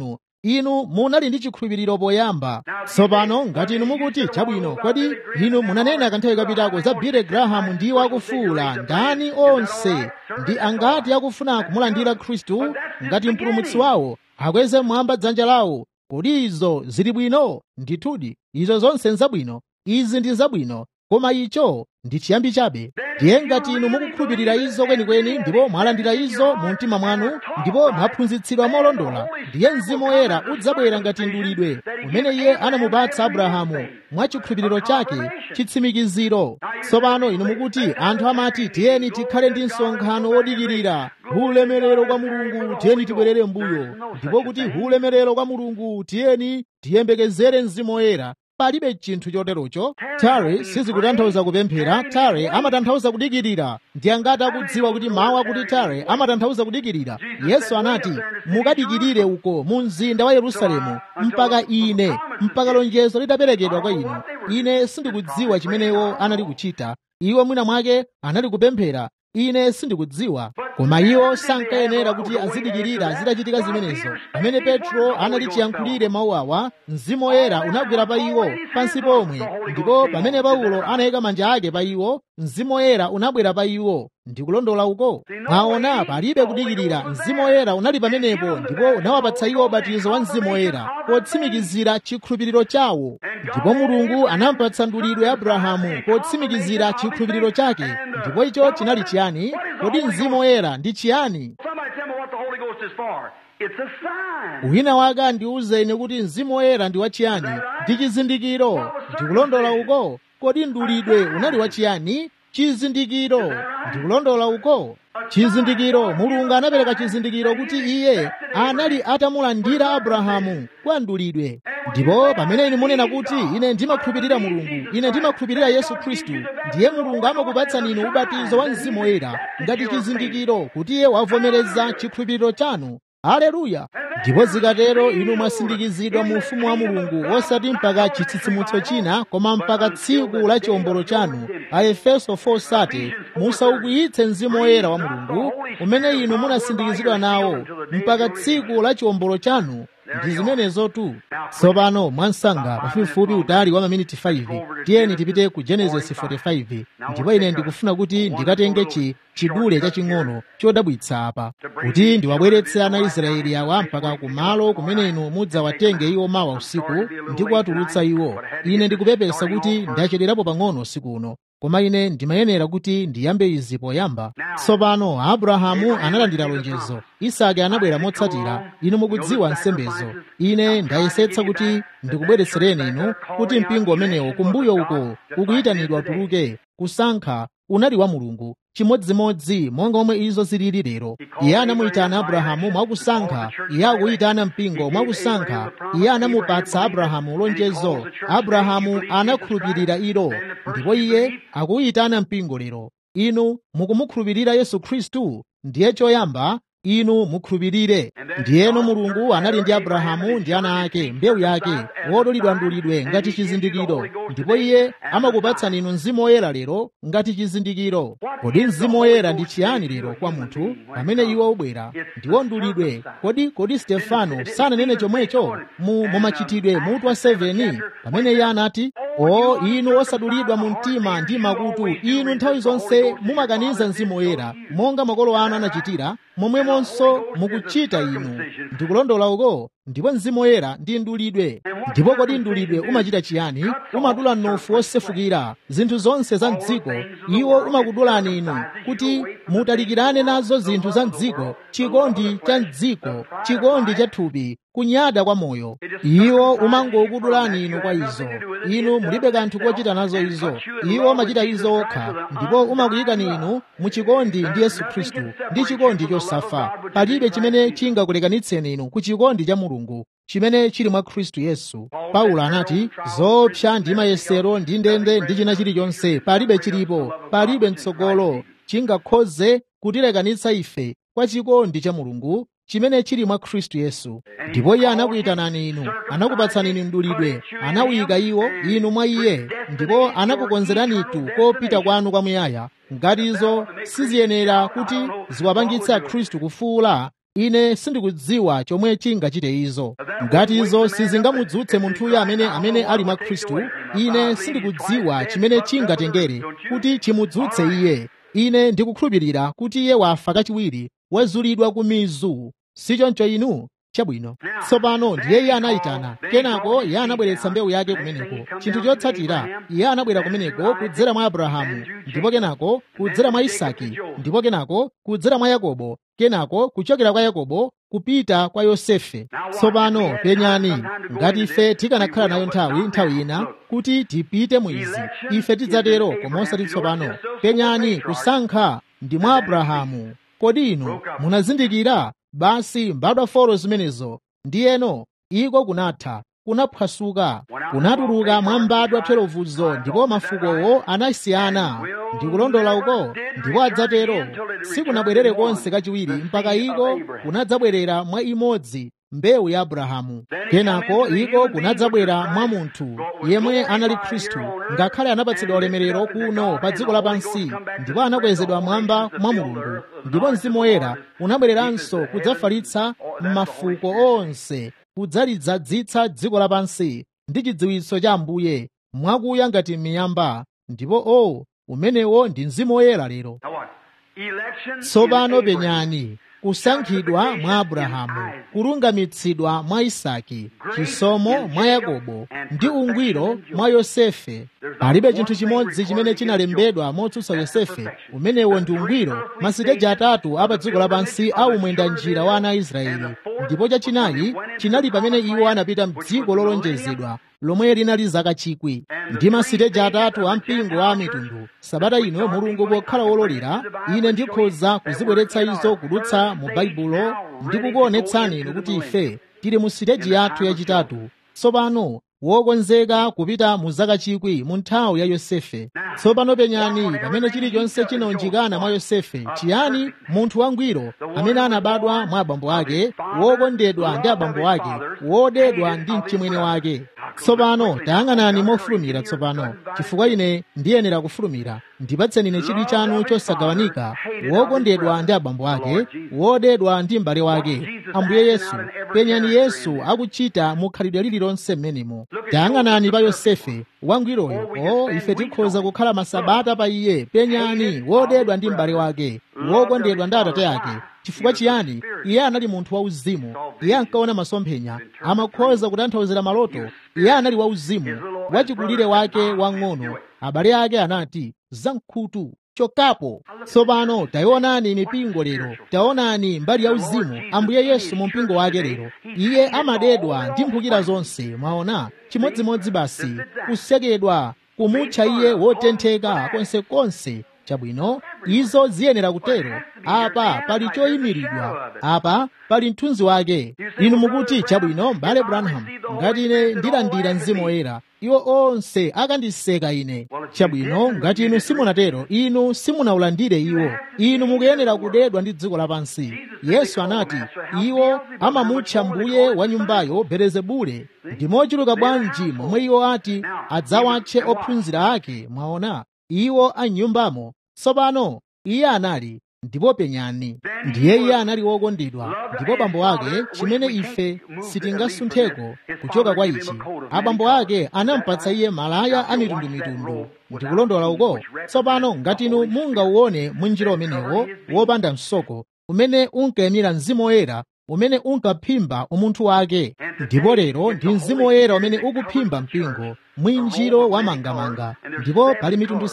inu munali ndi chikhulupiriro poyamba tsopano ngati inu mukuti chabwino kodi inu munanena kanthawi kapitako za billy graham ndiwo akufuwula ndani onse ndi angati akufuna kumulandira khristu ngati mpulumutsi wawo akweze mwamba dzanja lawo kodi izo zili bwino ndithudi izo zonse nzabwino izi ndi zabwino koma icho ndi chiyambi chabe ndiye ngati inu mukukhulupirira izo kwenikweni ndipo mwalandira izo mu mtima mwanu ndipo mwaphunzitsidwa molondola ndiye mzimu woyera udzabwera ngati ndulidwe umene iye anamupatsa abrahamu mwa chikhulupiriro chake chitsimikiziro tsopano inu mukuti anthu amati tiyeni tikhale ndi msonkhano wodikirira ulemerero kwa mulungu tiyeni tibwerere mbuyo ndipo kuti ulemerero kwa mulungu tiyeni tiyembekezere mzimu woyera palibe chinthu choterocho tare sizikutanthauza kupemphera tare amatanthauza kudikirira ndi angati akudziwa kuti mawu akuti tare amatanthauza kudikirira yesu anati mukadikirire uko mu mzinda wa yerusalemu mpaka ine mpaka lonjezo litaperekedwa kwa inu ine sindikudziwa chimenewo anali kuchita iwo mwina mwake anali kupemphera ine sindikudziwa koma iwo sankayenera kuti azidikirira zitachitika zimenezo pamene petro anali chiyankhulire mawu awa mzimu woyera unagwera pa iwo pansi pomwe ndipo pamene paulo anayika manja ake pa iwo mzimu woyera unabwera pa iwo ndikulondola uko mwaona palibe kudikirira mzimu woyera unali pamenepo ndipo unawapatsa iwo ubatizo wa mzimu woyera potsimikizira chikhulupiriro chawo ndipo mulungu anampatsa ndulidwe abrahamu potsimikizira chikhulupiriro chake ndipo icho chinali chiyani kodi mzimu woyera ndi chiyani wina wake andiwuzeni kuti mzimu woyera ndi wachiyani ndi chizindikiro ndikulondola uko kodi ndulidwe unali wachiyani chizindikiro ndikulondola uko chizindikiro mulungu anapereka chizindikiro kuti iye anali atamulandira abrahamu kwa ndulidwe ndipo pamene inu munena kuti ine ndimakhulupirira mulungu ine ndimakhulupirira yesu khristu ndiye mulungu amakupatsani inu ubatizo wa mzimu woyera ngati chizindikiro kuti iye wavomereza chikhulupiriro chanu aleluya ndipo zikatero inu mwasindikizidwa mu ufumu wa mulungu osati mpaka chitsitsimutso china koma mpaka tsiku la chiwombolo chanu aefeso 4:30 musaukwiyitse mzimu woyera wa mulungu umene inu munasindikizidwa nawo mpaka tsiku la chiwombolo chanu ndi zimenezotu tsopano mwansanga pafupifupi utali wa maminiti 5 tiyeni tipite ku genesis 45 ndipo ine ndikufuna kuti ndikatenge chi chidule chaching'ono chodabwitsa apa kuti ndiwabweretse ana israeli awa mpaka kumalo kumene inu mudzawatenge iwo mawa usiku ndi kuwatulutsa iwo ine ndikupepesa kuti ndachedwerapo pang'ono usiku uno koma ine ndimayenera kuti ndiyambe izi poyamba tsopano abrahamu analandira lonjezo isake anabwera motsatira inu mukudziwa nsembezo ine ndayesetsa kuti ndikubweretsereni inu kuti mpingo umenewo kumbuyo uko ukuyitanidwa tuluke kusankha unali wa mulungu chimodzimodzi monga omwe izo zilili lero iye anamuyitana abrahamu mwakusankha iye akuyitana mpingo mwakusankha iye anamupatsa abrahamu lonjezo abrahamu anakhulupirira ilo ndipo iye akuyitana mpingo lero inu mukumukhulupirira yesu khristu ndiye choyamba inu mukhulupirire ndiyeno mulungu anali ndi abrahamu ndi ana ake mbewu yake wodulidwandulidwe ngati chizindikiro ndipo iye amakupatsani inu mzimu woyera lero ngati chizindikiro kodi mzimu woyera ndi chiyani lero kwa munthu pamene iwo ubwera ndiwo ndulidwe kodi kodi stefano sananene chomwecho mu mumachitidwe mutu wa 7 pamene iye anati o inu osadulidwa mu mtima ndi makutu inu nthawi zonse mumakaniza mzimu woyera monga makolo anu anachitira momwemonso mukuchita inu ndikulondola uko ndipo mzimu woyera ndi ndulidwe ndipo kodi ndulidwe umachita chiyani umadula mnofu wosefukira zinthu zonse za mdziko iwo umakudulani inu kuti mutalikirane nazo zinthu za mdziko chikondi cha mdziko chikondi cha thupi kunyada kwa moyo iwo umangokudulani inu kwa izo inu mulibe kanthu kochita nazo izo iwo umachita izo okha ndipo umakuyikani inu mu chikondi ndi yesu khristu ndi chikondi chosafa palibe chimene chingakulekanitseni inu ku chikondi cha mulungu chimene chili mwa khristu yesu paulo anati zoopsa ndi mayesero ndi ndende ndi china chilichonse palibe chilipo palibe mtsogolo chingakhoze kutilekanitsa ife kwa chikondi cha mulungu chimene chili mwa khristu yesu ndipo iye anakuyitanani inu anakupatsani inu mdulidwe anawuyika iwo inu mwa iye ndipo anakukonzeranitu kopita kwanu kwamuyaya ngati izo siziyenera kuti ziwapangitse akhristu kufuula ine sindikudziwa chomwe chingachite izo ngati izo sizingamudzutse munthuyo amene amene ali mwa khristu ine sindikudziwa chimene chingatengere kuti chimudzutse iye ine ndikukhulupirira kuti iye wafa kachiwiri wazulidwa ku mizu sichoncho inu chabwino tsopano ndiye iye anayitana kenako iye anabweretsa mbewu yake kumeneko chinthu chotsatira iye anabwera kumeneko kudzera mwa abrahamu ndipo kenako kudzera mwa isaki ndipo kenako kudzera mwa yakobo kenako kuchokera kwa yakobo kupita kwa yosefe tsopano penyani ngati ife tikanakhala nayo nthawi nthawi ina kuti tipite mu izi ife tidzatero koma osati tsopano penyani kusankha ndi mwa abrahamu kodi inu munazindikira basi mbadwa folo zimenezo ndiyeno iko kunatha kunaphwasuka kunatuluka mwa mbadwa 12zo ndipo mafukowo anasiyana ndikulondola uko ndipo adzatero sikunabwerere konse kachiwiri mpaka iko kunadzabwerera mwa imodzi mbewu ya abrahamu kenako iko kunadzabwera mwa munthu yemwe anali khristu ngakhale anapatsidwa ulemerero kuno pa dziko lapansi ndipo anakwezedwa mwamba mwa mulungu ndipo mzimu woyera unabwereranso kudzafalitsa m'mafuko onse kudzalidzadzitsa dziko lapansi ndi chidziwitso cha ambuye mwakuya ngati miyamba ndipo o umenewo ndi mzimu woyera lero tsopano penyani kusankhidwa mwa abrahamu kulungamitsidwa mwa isaki chisomo mwa yakobo ndi ungwiro mwa yosefe palibe chinthu chimodzi chimene chinalembedwa motsutsa yosefe umenewo ndi ungwiro masiteji atatu apa dziko lapansi aumwenda njira wa ana a israeli ndipo chachinayi chinali pamene iwo anapita mdziko lolonjezedwa lomwe linali zaka chikwi ndi masiteji atatu a mpingo wa mitundu sabata ino mulungu pokhala wololera ine ndikhoza kuzibweretsa izo kudutsa mu baibulo ndi kukuonetsani inu kuti ife tili mu siteji yathu yachitatu tsopano wokonzeka kupita mu zaka chikwi mu nthawi ya yosefe tsopano penyani pamene chilichonse chinaunjikana mwa yosefe chiyani munthu wangwiro amene anabadwa mwa abambo ake wokondedwa ndi abambo ake wodedwa ndi mchimwene wake tsopano tayang'anani mofulumira tsopano chifukwa ine ndiyenera kufulumira ndipatseni ine chidwi chanu chosagawanika wokondedwa ndi abambo ake wodedwa ndi m'bale wake ambuye yesu penyani yesu akuchita mu khalidwe lililonse mmenemo tayang'anani pa yosefe wangwiroyo o ife tikhoza kukhala masabata pa iye penyani wodedwa ndi m'bale wake wokondedwa ndi atate ake chifukwa chiyani iye anali munthu wauzimu iye ankaona masomphenya amakhoza kutanthauzira maloto iye anali wauzimu wachikulire wake wang'ono abale ake anati zamkhutu chokapo tsopano tayionani mipingo lero taonani mbali yauzimu ambuye yesu mu mpingo wake lero iye amadedwa ndi mphukira zonse mwaona chimodzimodzi basi kusekedwa kumutcha iye wotentheka konsekonse chabwino izo ziyenera kutero apa pali choyimiridwa apa pali mthunzi wake inu mukuti chabwino m'bale branham ngati ine ndilandira mzimu woyera iwo onse akandiseka ine chabwino ngati inu simunatero inu simunaulandire iwo inu mukuyenera kudedwa ndi dziko lapansi yesu anati iwo amamutcha mbuye wa nyumbayo belezebule ndi mochuluka bwanji momwe iwo ati adzawatche ophunzira ake mwaona iwo anyumbamo tsopano iye anali ndipo penyani ndiye iye anali wokondedwa ndipo bambo ake chimene ife sitingasuntheko kuchoka kwa ichi abambo ake anampatsa iye malaya a mitundumitundu ndikulondola uko tsopano ngati inu mungauone mwinjiro umenewo wopanda msoko umene unkayimira mzimu woyera umene unkaphimba umunthu wake ndipo lero ndi mzimu woyera umene ukuphimba mpingo mwinjiro wamangamanga ndipo pali mitundu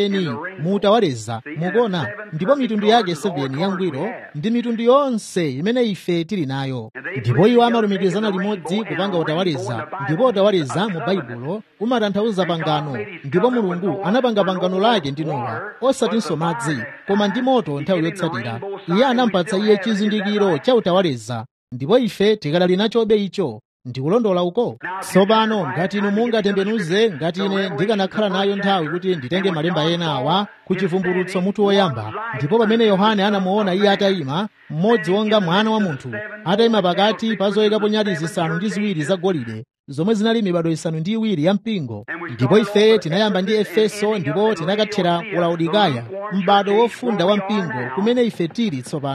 7 mutawaleza mukuona ndipo mitundu yake 7 yangwiro ndi mitundu yonse imene ife tili nayo ndipo iwo amalumikizana limodzi kupanga utawaleza ndipo utawaleza mu baibulo umatanthauza pangano ndipo mulungu anapanga pangano lake ndi nowa osatinso madzi koma ndi moto nthawi yotsatira iye anampatsa iye chizindikiro cha utawaleza ndipo ife tikadali nachobe icho ndikulondola uko tsopano ngati inu mungatembenuze ngati ine ndikanakhala nayo nthawi kuti nditenge malemba ena awa ku chivumbulutso mutu woyamba ndipo pamene yohane anamuona iye atayima mmodzi wonga mwana wa munthu atayima pakati pa zoyikapo nyali zisanu ndi ziwiri zagolide zomwe zinali mibado isanu ndi iwiri ya mpingo ndipo ife tinayamba ndi efeso ndipo tinakathera ku laodikaya m'bado wofunda wa mpingo kumene ife tili tsopano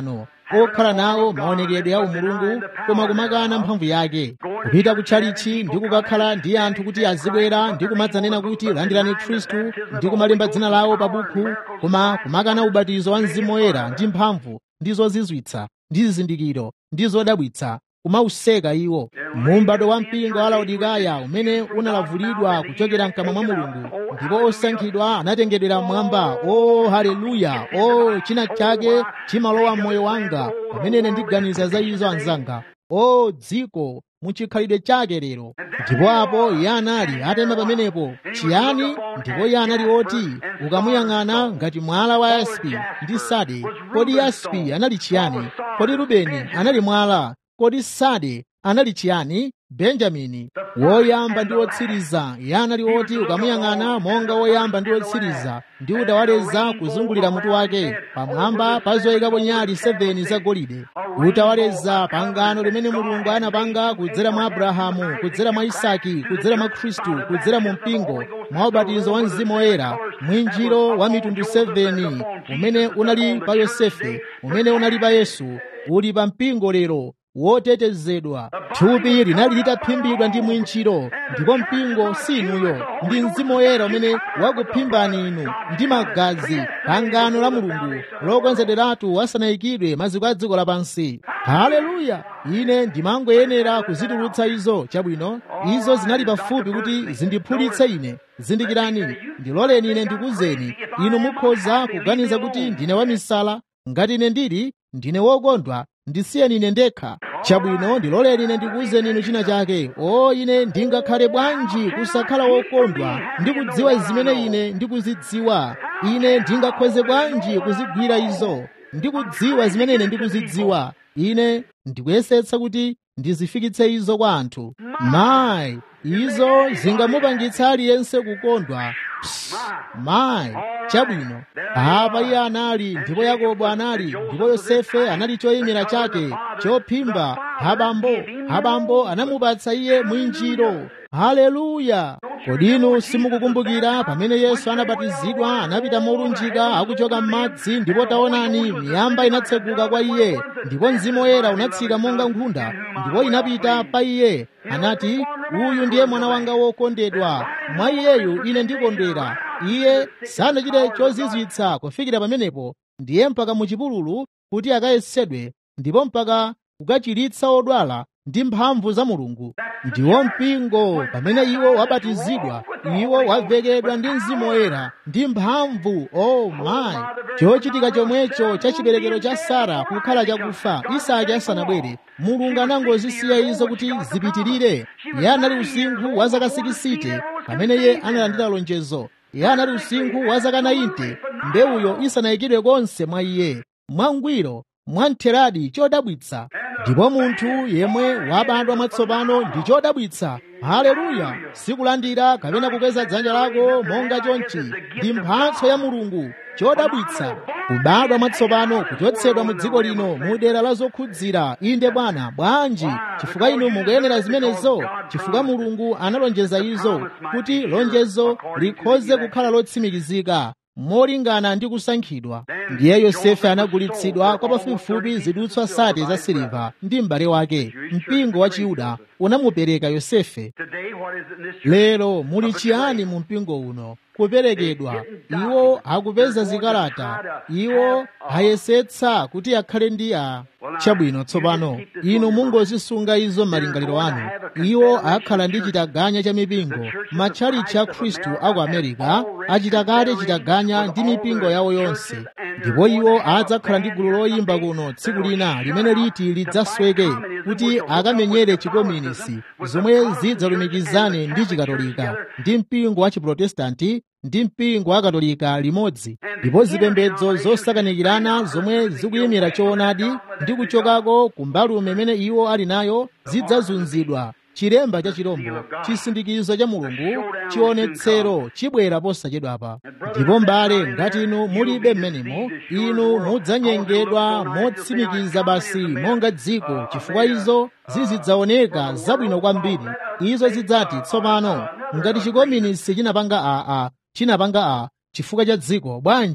okhala nawo maonekedwe a umulungu koma kumakana mphamvu yake kupita kutchalichi ndi kukakhala ndi anthu kuti azibwera ndi kumadzanena kuti landirani khristu ndi kumalemba dzina lawo pa bukhu koma kumakana ubatizo wa mzimu woyera ndi mphamvu ndi zozizwitsa ndi zizindikiro ndi zodabwitsa kumauseka iwo muumbado wa mpingo wa laodikaya umene unalavulidwa kuchokera mkamwa mwa mulungu ndipo osankhidwa anatengedwera mmwamba o haleluya o china chake chimalowa m'moyo wanga pamene ine ndiganiza za izo anzanga o dziko muchikhalidwe chake lero ndipo apo iye anali atema pamenepo chiyani ndipo iye anali oti ukamuyang'ana ngati mwala wa yaspi ndi sade kodi yaspi anali chiyani kodi rubeni anali mwala kodi sade anali chiyani benjamini woyamba ndi wotsiriza iye anali oti ukamuyang'ana monga woyamba ndi wotsiriza ndi utawaleza kuzungulira mutu wake pamwamba pa zoyikapo nyali 7 zagolide utawaleza pangano limene mulungu anapanga kudzera mwa abrahamu kudzera mwa isaki kudzera mwa khristu kudzera mu mpingo mwa ubatizo wa mzimu woyera mwinjiro wa mitundu 7 umene unali pa yosefe umene unali pa yesu uli pa mpingo lero wotetezedwa thupi linali litaphimbidwa ndi mwinjiro ndipo mpingo si inuyo ndi mzimu woyera umene wakuphimbani inu ndi magazi pangano la mulungu lokonzederatu asanayikidwe maziko a dziko lapansi haleluya ine ndimangoyenera kuzitulutsa izo chabwino izo zinali pafupi kuti zindiphulitse ine zindikirani ndiloleni ine ndikuzeni inu mukhoza kuganiza kuti ndine wamisala ngati ine ndili ndine wokondwa ndisiyeni ine ndekha chabwino ndiloleni ine ndikuwuzeni inu china chake o ine ndingakhale bwanji kusakhala wokondwa ndikudziwa zimene ine ndikuzidziwa ine ndingakhoze bwanji kuzigwira izo ndikudziwa zimene ine ndikuzidziwa ine ndikuyesetsa kuti ndizifikitse izo kwa anthu mayi izo zingamupangitsa aliyense kukondwa Psst, mayi chabwino apa iye anali ndipo yakobo anali ndipo yosefe anali choyimira chake chophimba habambo habambo anamupatsa iye mwinjiro haleluya kodi inu simukukumbukira pamene yesu anabatizidwa anapita molunjika akuchoka m'madzi ndipo taonani miyamba inatseguka kwa iye ndipo mzimu woyera unatsika monga nkhunda ndipo inapita pa iye anati uyu ndiye mwana wanga wokondedwa mwa iyeyu ine ndikondwera iye sanachite chozizwitsa kufikira pamenepo ndiye mpaka muchipululu kuti akayesedwe ndipo mpaka kukachiritsa odwala ndi mphamvu za mulungu ndiwo mpingo pamene iwo wabatizidwa iwo wavekedwa ndi mzimu woyera ndi mphamvu o oh mayi chochitika chomwecho cha chiberekero cha sara kukhala chakufa isaki asanabwere mulungu anangozisiya izo kuti zipitirire iye anali usinkhu wa zaka 60 pamene iye analandira lonjezo iye anali usinkhu wa zaka 90 mbewuyo isanayikidwe konse mwa iye mwangwiro mwamtheradi chodabwitsa ndipo munthu yemwe wabadwa mwatsopano ndi chodabwitsa haleluya sikulandira kapena kukweza dzanja lako monga chonchi ndi mphatso ya mulungu chodabwitsa kubadwa mwatsopano kuchotsedwa mu dziko lino mu dera la zokhudzira inde bwana bwanji chifukwa inu mukuyenera zimenezo chifukwa mulungu analonjeza izo kuti lonjezo likhoze kukhala lotsimikizika molingana ndi kusankhidwa ndiye yosefe anagulitsidwa kwa pafupifupi zidutswa sate za siliva ndi m'bale wake mpingo wa chiyuda unamupereka yosefe lero muli chiyani mu mpingo uno kuperekedwa iwo akupeza zikalata iwo ayesetsa kuti akhale ndi a chabwino tsopano inu mungozisunga izo malingaliro anu iwo akhala ndi chitaganya cha mipingo matchalichi a khristu aku america achita kale chitaganya ndi mipingo yawo yonse ndipo iwo adzakhala ndi gulu loyimba kuno tsiku lina limene liti lidzasweke kuti akamenyere chikominisi zomwe zidzalumikizane ndi chikatolika ndi mpingo wa chiprotestanti ndi mpingo wa katolika limodzi ndipo zipembedzo zosakanikirana zomwe zikuyimira choonadi ndi kuchokako ku mbalume imene iwo ali nayo zidzazunzidwa chilemba cha chirombo chisindikizo cha mulungu chionetsero chibwera posachedwapa ndipo mbale ngati inu mulibe mmenemo inu mudzanyengedwa motsimikiza basi monga dziko chifukwa izo zizidzaoneka zabwino kwambiri izo zidzati tsopano ngati chikominisi chinapanga aa chinapanga a chifukwa cha dziko bwanji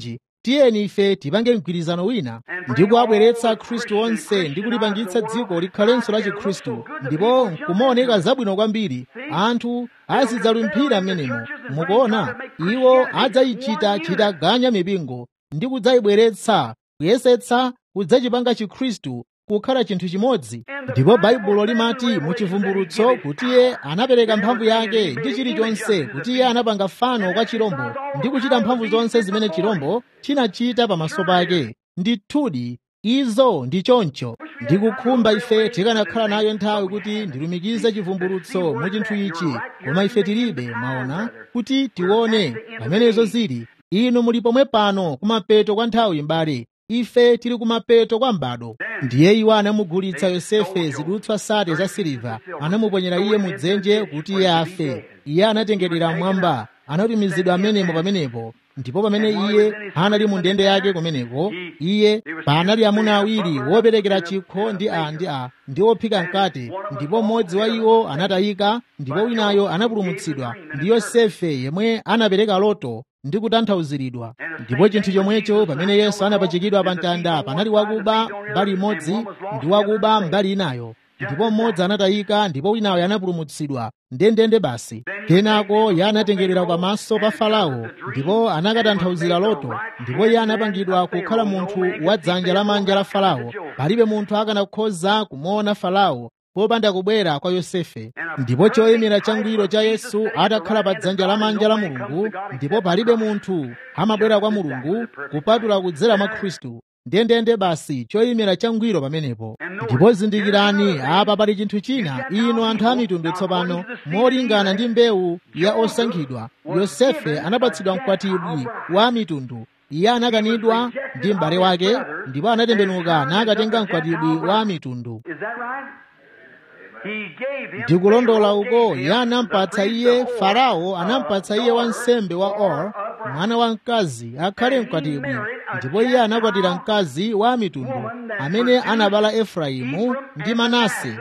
tiyeni ife tipange mgwirizano wina ndi kuwabweretsa khristu onse ndi kulipangitsa dziko likhalenso la chikhristu ndipo nkumaoneka zabwino kwambiri anthu azidzalumphira m'menemo mukuona iwo adzayichita chitaganya mipingo ndi kudzayibweretsa kuyesetsa kudzachipanga chikhristu kukhala chinthu chimodzi ndipo baibulo limati mu chivumbulutso kuti iye anapereka mphamvu yake ndi chilichonse kuti iye anapanga fano kwa chirombo ndi kuchita mphamvu zonse zimene chirombo chinachita pamaso pake ndithudi izo ndi choncho ndikukhumba ife tikanakhala nayo nthawi kuti ndilumikize chivumbulutso mu chinthu ichi koma ife tilibe maona kuti tione pamenezo zili inu muli pomwe pano kumapeto kwa nthawi mbale ife tili kumapeto kwa m'bado ndiye iwo anamugulitsa yosefe zidutswa sate za siliva anamuponyera iye mudzenje kuti iye afe iye anatengedwera mmwamba anatumizidwa amenemo pamenepo ndipo pamene iye anali mu ndende yake kumeneko iye panali amuna awiri woperekera chikho ndi a ndi a ndi ophika mkate ndipo mmodzi wa iwo anatayika ndipo winayo anapulumutsidwa ndi yosefe yemwe anapereka loto ndi kutanthauziridwa ndipo chinthu chomwecho pamene yesu anapachikidwa pa mtanda panali wakuba mbali imodzi ndi wakuba mbali inayo ndipo mmodzi anatayika ndipo winayo anapulumutsidwa ndendende basi kenako iye anatengerera pamaso pa farao ndipo anakatanthauzira loto ndipo iye anapangidwa kukhala munthu wa dzanja lamanja la farao palibe munthu akanakhoza kumuona farao popanda kubwera kwa yosefe ndipo choyimira changwiro cha yesu atakhala pa dzanja lamanja la mulungu ndipo palibe munthu amabwera kwa mulungu kupatula kudzera mwa khristu ndendende basi choyimira changwiro pamenepo ndipo zindikirani apa pali chinthu china inu anthu a mitundu tsopano molingana ndi mbewu ya osankhidwa yosefe anapatsidwa mkwatibwi wa mitundu iye anakanidwa ndi m'bale wake ndipo anatembenuka nakatenga mkwatibwi wa mitundu ndikulondola uko iye anampatsa iye farao anampatsa iye wansembe wa or mwana wa mkazi akhale mkwatibwi ndipo iye anakwatira mkazi wa mitundu amene anabala efraimu ndi manase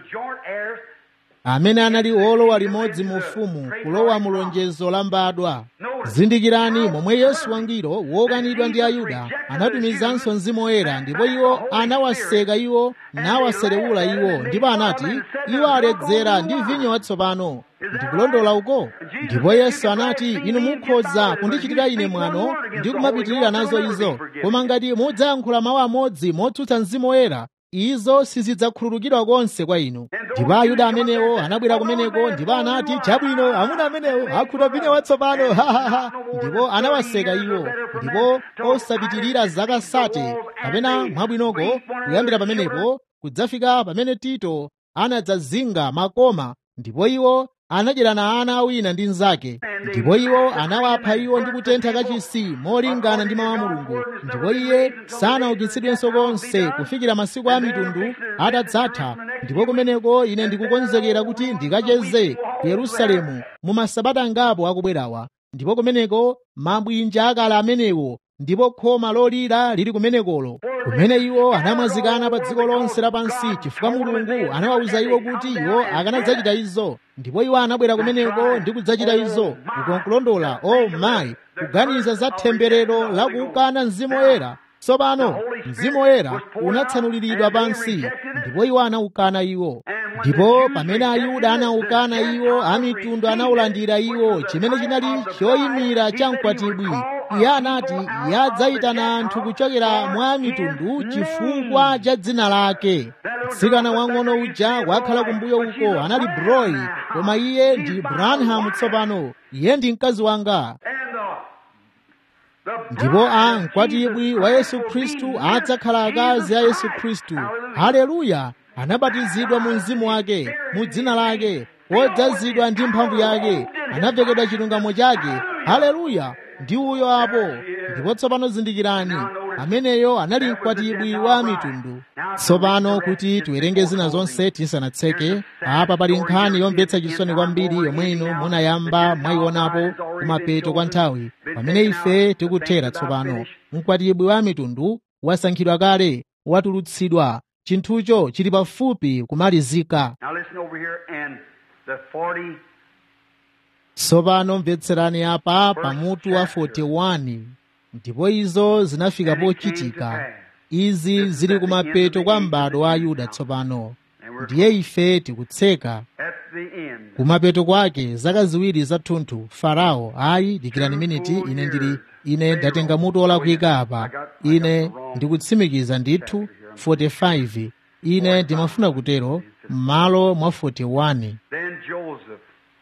amene anali olowa limodzi mu ufumu kulowa mu lonjezo la mbadwa zindikirani momwe yesu wangwiro wokanidwa ndi ayuda anatumizanso mzimu woyera ndipo iwo anawaseka iwo nawaserewula iwo ndipo anati iwo aledzera ndi vinyo watsopano ndikulondola uko ndipo yesu anati inu mukhoza kundichitira ine mwano ndi kumapitirira nazo izo koma ngati mudzayankhula mawu amodzi motsutsa mzimu woyera izo sizidzakhululukidwa konse kwa inu ndipo ayuda amenewo anabwera kumeneko ndipo anati chabwino amuna amenewo akhuta vinyo watsopano hahaha ndipo anawaseka iwo ndipo osapitirira zaka sate kapena mwabwinoko kuyambira pamenepo kudzafika pamene tito anadzazinga makoma ndipo iwo anadyerana ana awina ndi mnzake ndipo iwo anawapha iwo ndi kutentha kachisi molingana ndi mawu a mulungu ndipo iye sanaukitsidwenso konse kufikira masiku a mitundu atadzatha ndipo kumeneko ine ndikukonzekera kuti ndikacheze ku yerusalemu mu masabata angapo akubwerawa ndipo kumeneko mabwinja akale amenewo ndipo khoma lolira lili kumenekolo kumene iwo anamwazikana pa dziko lonse lapansi chifukwa mulungu anawawuza iwo kuti iwo akanadzachita izo ndipo iwo anabwera kumeneko ndi kudzachita izo ukonkulondola o oh, mayi kuganiza za temberero la kukana mzimu woyera tsopano mzimu woyera unatsanuliridwa pansi ndipo iwo anawukana iwo ndipo pamene ayuda anawukana iwo amitundu anawulandira iwo chimene chinali choyimira cha mkwatibwi iye anati iye adzayitana anthu kuchokera mwa mitundu chifukwa cha dzina lake mtsikana wang'ono uja wakhala kumbuyo uko anali broi koma iye ndi branham tsopano iye ndi mkazi wanga ndipo a mkwatibwi wa yesu khristu adzakhala akazi a yesu khristu haleluya anabatizidwa mu mzimu wake mu dzina lake wodzazidwa ndi mphamvu yake anavekedwa chilungamo chake haleluya ndi uyo apo ndipo tsopano zindikirani ameneyo anali mkwatibwi wa mitundu tsopano kuti tiwerenge zina zonse tisanatseke apa pali nkhani yomvetsa chisoni kwambiri yomwe inu munayamba mwayionapo kumapeto kwa nthawi pamene ife tikuthera tsopano mkwatibwi wa mitundu wasankhidwa kale watulutsidwa chinthucho chili pafupi kumalizika tsopano mvetserani apa pamutu wa 41 ndipo izo zinafika pochitika izi zili kumapeto kwa m'bado wa ayuda tsopano ndiye ife tikutseka at the end. kumapeto kwake zaka ziwiri zathunthu farao ayi dikirani miniti ine ndili ine ndatenga mutu wolakwika apa ine ndikutsimikiza ndithu 45 ine ndimafuna kutero m'malo mwa 41 Then Joseph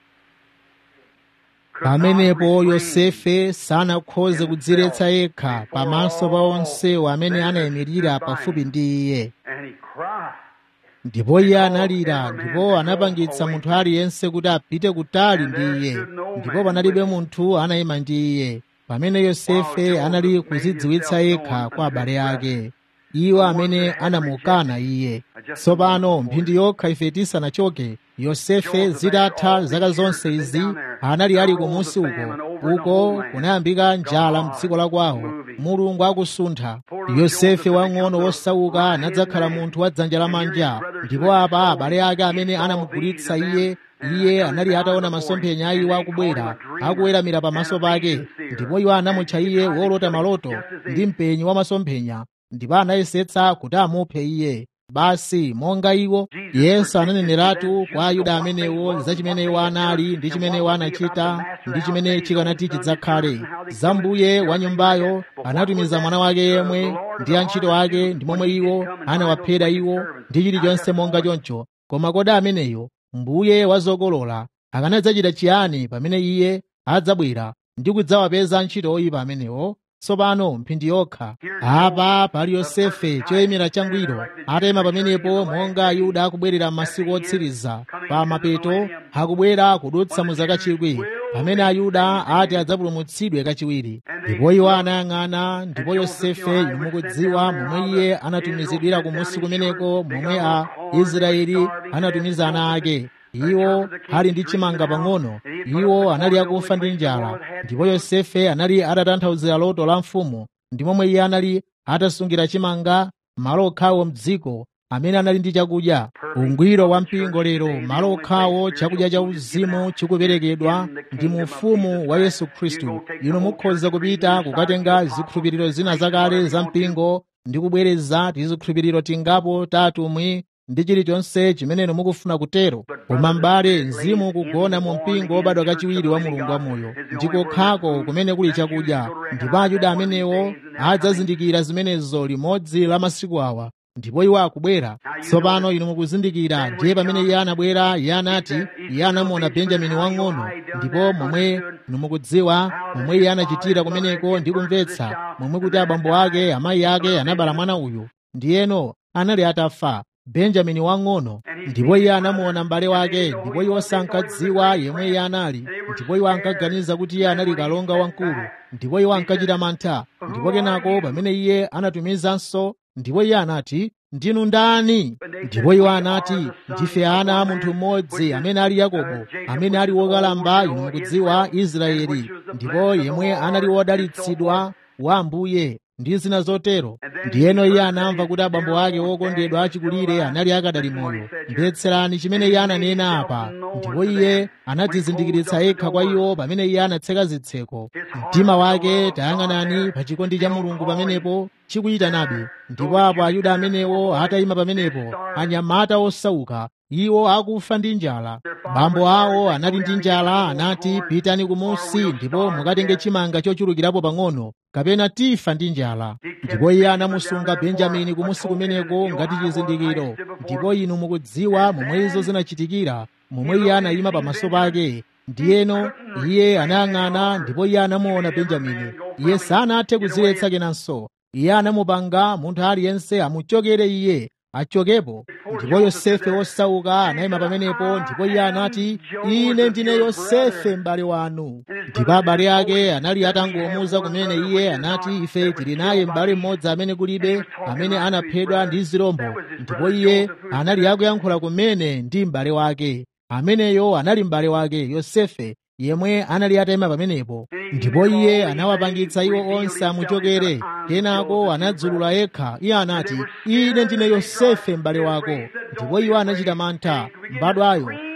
could pamenepo not refrain yosefe sanakhoze kudziretsa yekha pamaso pa onsewo amene anayimirira pafupi ndi iye and he cried. ndipo iye analira ndipo anapangitsa munthu aliyense kuti apite kutali ndi iye ndipo panalibe munthu anayima ndi iye pamene yosefe anali kuzidziwitsa yekha kwa abale ake iwo amene anamukana iye tsopano mphindi yokha ife tisanachoke yosefe zitatha zaka zonse izi anali ali kumusi uko uko kunayambika njala mdziko la kwawo mulungu akusuntha yosefe wang'ono wosauka anadzakhala munthu wa dzanja lamanja ndipo apa abale ake amene anamugulitsa iye iye anali ataona masomphenya a iwo akubwera akuweramira pamaso pake ndipo iwo anamutcha iye wolota maloto ndi mpenyi wa masomphenya ndipo anayesetsa kuti amuphe iye basi monga iwo yesu ananeneratu kwa ayuda amenewo za chimene iwo anali ndi chimene iwo anachita ndi chimene chikanati chidzakhale za mbuye wa nyumbayo anatumiza mwana wake yemwe ndi antchito ake ndi momwe iwo anawaphera iwo ndi chilichonse monga choncho koma kodi ameneyo mbuye wa zokolola akanadzachita chiyani pamene iye adzabwera ndi kudzawapeza antchito oyipa amenewo tsopano mphindi yokha apa pali yosefe choyimira changwiro atayima pamenepo monga ayuda akubwerera m'masiku otsiriza pa mapeto akubwera kudutsa mu zaka chikwi pamene ayuda ati adzapulumutsidwe kachiwiri ndipo iwo anayang'ana ndipo yosefe inu mukudziwa momwe iye anatumizidwira kumusi kumeneko momwe a israeli anatumiza ana ake iwo ali ndi chimanga pang'ono iwo anali akufa ndi njala ndipo yosefe anali atatanthauzira loto la mfumu ndi momwe iye anali atasungira chimanga malo okhawo mdziko amene anali ndi chakudya ungwiro wa mpingo lero malo okhawo chakudya cha uzimu chikuperekedwa ndi mu ufumu wa yesu khristu inu mukhoza kupita kukatenga zikhulupiriro zina zakale za mpingo ndi kubwereza tizikhulupiriro tingapo tatumwi ndi chilichonse chimene inu mukufuna kutero koma m'bale mzimu ukugona mu mpingo wobadwa kachiwiri wa mulungu wamoyo ndikokhako kumene kuli chakudya ndipo ayuda amenewo adzazindikira zimenezo limodzi la masiku awa ndipo iwo akubwera tsopano inu mukuzindikira ndiye pamene iye anabwera iye anati iye anamuona benjamini wang'ono ndipo momwe inu mukudziwa momwe iye anachitira kumeneko ndi kumvetsa momwe kuti abambo ake amayi ake anabala mwana uyu ndiyeno anali atafa benjamini wang'ono ndipo iye anamuona m'bale wake ndipo iwo sankadziwa yemwe iye anali ndipo iwo ankaganiza kuti iye anali kalonga wamkulu ndipo iwo ankachita mantha ndipo kenako pamene iye anatumizanso ndipo iye anati ndinu ndani ndipo iwo anati ndife ana a munthu mmodzi amene ali yakobo amene ali wokalamba inu mukudziwa israeli ndipo yemwe anali wodalitsidwa wa ambuye ndi zina zotero ndiyeno iye anamva kuti abambo ake wokondedwa achikulire anali akadali moyo mvetserani chimene iye ananena apa ndipo iye anadzizindikiritsa yekha kwa iwo pamene iye anatseka zitseko mtima wake tayang'anani pa chikondi cha mulungu pamenepo chikuyitanabe ndipo apo ayuda amenewo atayima pamenepo anyamata osauka iwo akufa ndi njala bambo awo anali ndi njala anati pitani kumusi ndipo mukatenge chimanga chochulukirapo pang'ono kapena tifa ndi njala ndipo iye anamusunga benjamini kumusi kumeneko ngati chizindikiro ndipo inu mukudziwa momwe izo zinachitikira momwe iye anayima pamaso pake ndiyeno iye anayang'ana ndipo iye anamuona benjamini iye sanathe kuziletsa kenanso iye anamupanga munthu aliyense amuchokere iye achokepo ndipo yosefe wosauka anayima pamenepo ndipo iye anati ine ndine yosefe m'bale wanu ndipo abale ake anali atangomuwuza kumene iye anati ife tili naye m'bale mmodzi amene kulibe amene anaphedwa ndi zirombo ndipo iye anali akuyankhula kumene ndi m'bale wake ameneyo anali m'bale wake yosefe yemwe anali atayima pamenepo ndipo iye anawapangitsa iwo onse amuchokere kenako anadzulula yekha iye anati ine ndine yosefe m'bale wako ndipo iwo anachita mantha mbadwayo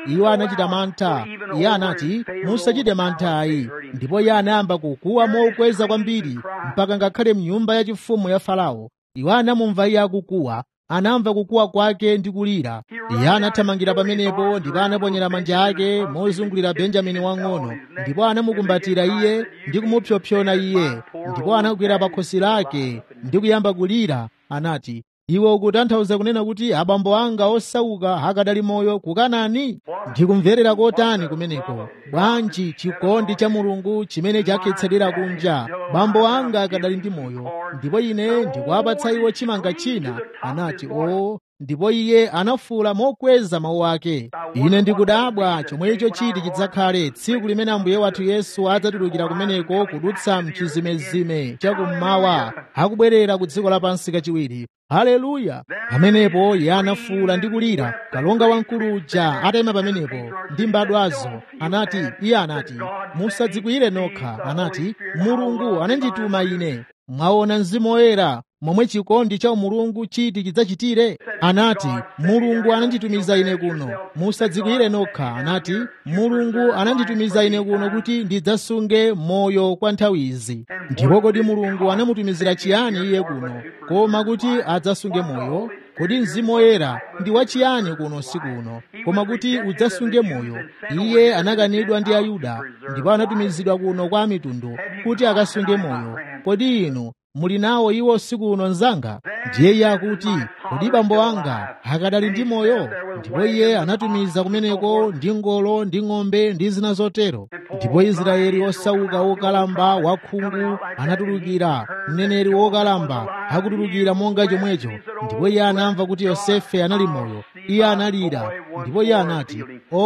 iwo anachita mantha iye anati musachite mantha ayi ndipo iye anayamba kukuwa mokweza kwambiri mpaka ngakhale mnyumba yachifumu ya farao iwo anamumva iye akukuwa anamva kukuwa kwake ndi kulira iye anathamangira pamenepo ndipo anaponyera manja ake mozungulira benjamini wang'ono ndipo anamukumbatira iye ndi kumupsompsona iye ndipo anagwera pa khosi lake ndi kuyamba kulira anati iwe ukutanthauza kunena kuti abambo anga osauka akadali moyo kukanani ndikumverera kotani kumeneko bwanji chikondi cha mulungu chimene chakhetsedwera kunja bambo anga akadali ndi moyo ndipo ine ndikuwapatsa iwo chimanga china anati o ndipo iye anafuwula mokweza mawu ake ine ndikudabwa chomwecho chiti chidzakhale tsiku limene ambuye wathu yesu adzatulukira kumeneko kudutsa mchizimezime chakummawa akubwerera ku dziko lapansi kachiwiri haleluya pamenepo iye anafuwula ndi kulira kalonga wamkulu uja atayima pamenepo ndi mbadwazo anati iye anati musadzikwiyire nokha anati mulungu anandituma ine mwaona mzimu woyera momwe chikondi cha umulungu chiti chidzachitire anati mulungu ananditumiza ine kuno musadzikwiyire nokha anati mulungu ananditumiza ine kuno kuti ndidzasunge moyo kwa nthawi izi ndipo kodi mulungu anamutumizira chiyani iye kuno koma kuti adzasunge moyo kodi mzimu woyera ndi wachiyani kuno usiku uno koma kuti udzasunge moyo iye anakanidwa ndi ayuda ndipo anatumizidwa kuno kwa mitundu kuti akasunge moyo kodi inu muli nawo iwo usiku uno mnzanga ndiye iye akuti kodi bambo anga akadali ndi moyo ndipo iye anatumiza kumeneko ndi ngolo ndi ng'ombe ndi zina zotero ndipo israeli osauka wokalamba wakhungu anatulukira mneneri wokalamba akutulukira monga chomwecho ndipo iye anamva kuti yosefe anali moyo iye analira ndipo iye anati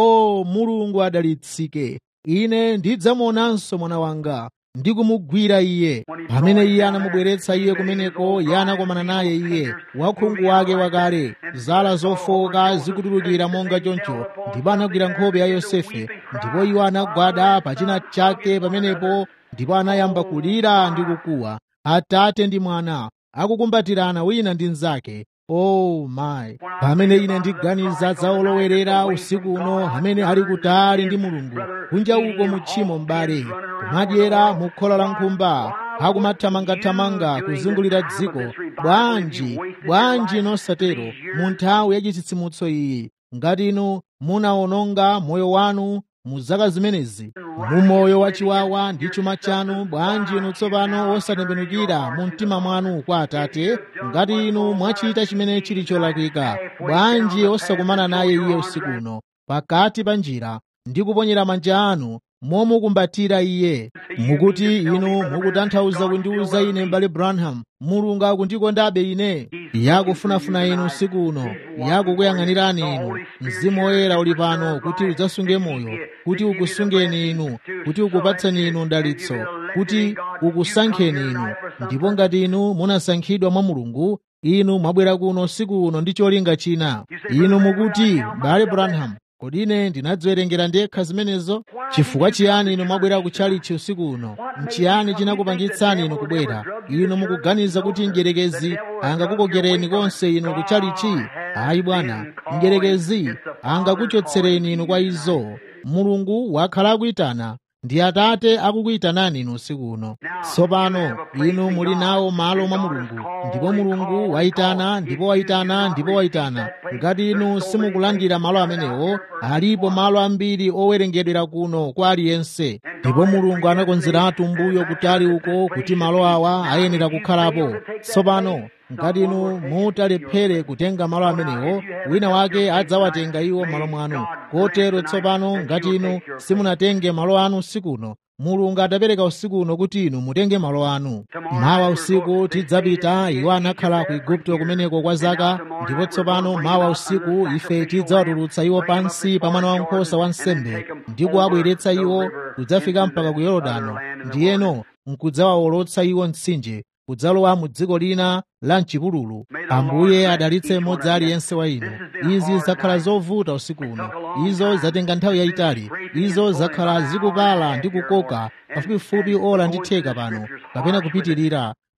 o mulungu adalitsike ine ndidzamuonanso mwana wanga ndi kumugwira iye pamene iye anamubweretsa iye kumeneko iye anakomana naye iye wakhungu wake wakale zala zofoka zikutulukira monga choncho ndipo anagwira nkhope ya yosefe ndipo iwo anagwada pa china chake pamenepo ndipo anayamba kulira ndi kukuwa atate ndi mwana akukumbatirana wina ndi mnzake oh my pamene ine ndiganiza za olowerera usiku uno amene ali kutali ndi mulungu kunja uko mu tchimo m'bale kumadyera mu khola la nkhumba akumathamangathamanga kuzungulira dziko bwanji bwanji nosatero mu nthawi ya chitsitsimutso iyi ngati inu munawononga moyo wanu mu zaka zimenezi mu moyo wachiwawa ndi chuma chanu bwanji inu tsopano osatembenukira mu mtima mwanu kwa atate ngati inu mwachita chimene chili cholakwika bwanji osakumana naye iye usiku uno pakati pa njira ndi kuponyera manja anu momukumbatira iye mukuti inu mukutanthauza kundiuza ine m'bale branham mulungu akundikondabe ine yakufunafuna inu usiku uno yakukuyang'anirani inu mzimu woyera uli pano kuti udzasunge moyo kuti ukusungeni inu kuti ukupatseni inu ndalitso kuti ukusankheni inu ndipo ngati inu munasankhidwa mwa mulungu inu mwabwera kuno usiku uno ndi cholinga china inu mukuti m'bale branham kodi ine ndinadziwerengera ndekha zimenezo chifukwa chiyani inu mwabwera kutchalichi usiku uno nchiyani chinakupangitsani inu kubwera inu mukuganiza kuti mdyerekezi angakukokereni konse inu kutchalichi ayi bwana mdyerekezi angakuchotsereni inu kwa izo mulungu wakhala akuyitana ndi atate akukuyitanani inu usiku uno tsopano inu muli nawo malo mwa mulungu ndipo mulungu wayitana ndipo wayitana ndipo wayitana ngati inu simukulandira malo amenewo alipo malo ambiri owerengedwera kuno kwa aliyense ndipo mulungu anakonzeratu mbuyo kutali uko kuti malo awa ayenera kukhalapo tsopano ngati inu mutalephere kutenga malo amenewo wina wake adzawatenga iwo malo mwanu kotero tsopano ngati inu simunatenge malo anu usikuno mulungu adapereka usiku uno kuti inu mutenge malo anu mawa usiku tidzapita iwo anakhala ku igupto kumeneko kwa zaka ndipo tsopano mawa usiku ife tidzawatulutsa iwo pansi pa mwana wankhosa wa nsembe ndi kuwabweretsa iwo kudzafika mpaka ku yorodano ndiyeno nkudzawawolotsa iwo mtsinje kudzalowa mu dziko lina la mchipululu ambuye adalitse mmodzi aliyense wa inu izi zakhala zovuta usiku uno izo zatenga nthawi yayitali izo zakhala zikupala ndi kukoka pafupifupi ola ndi theka pano kapena kupitirira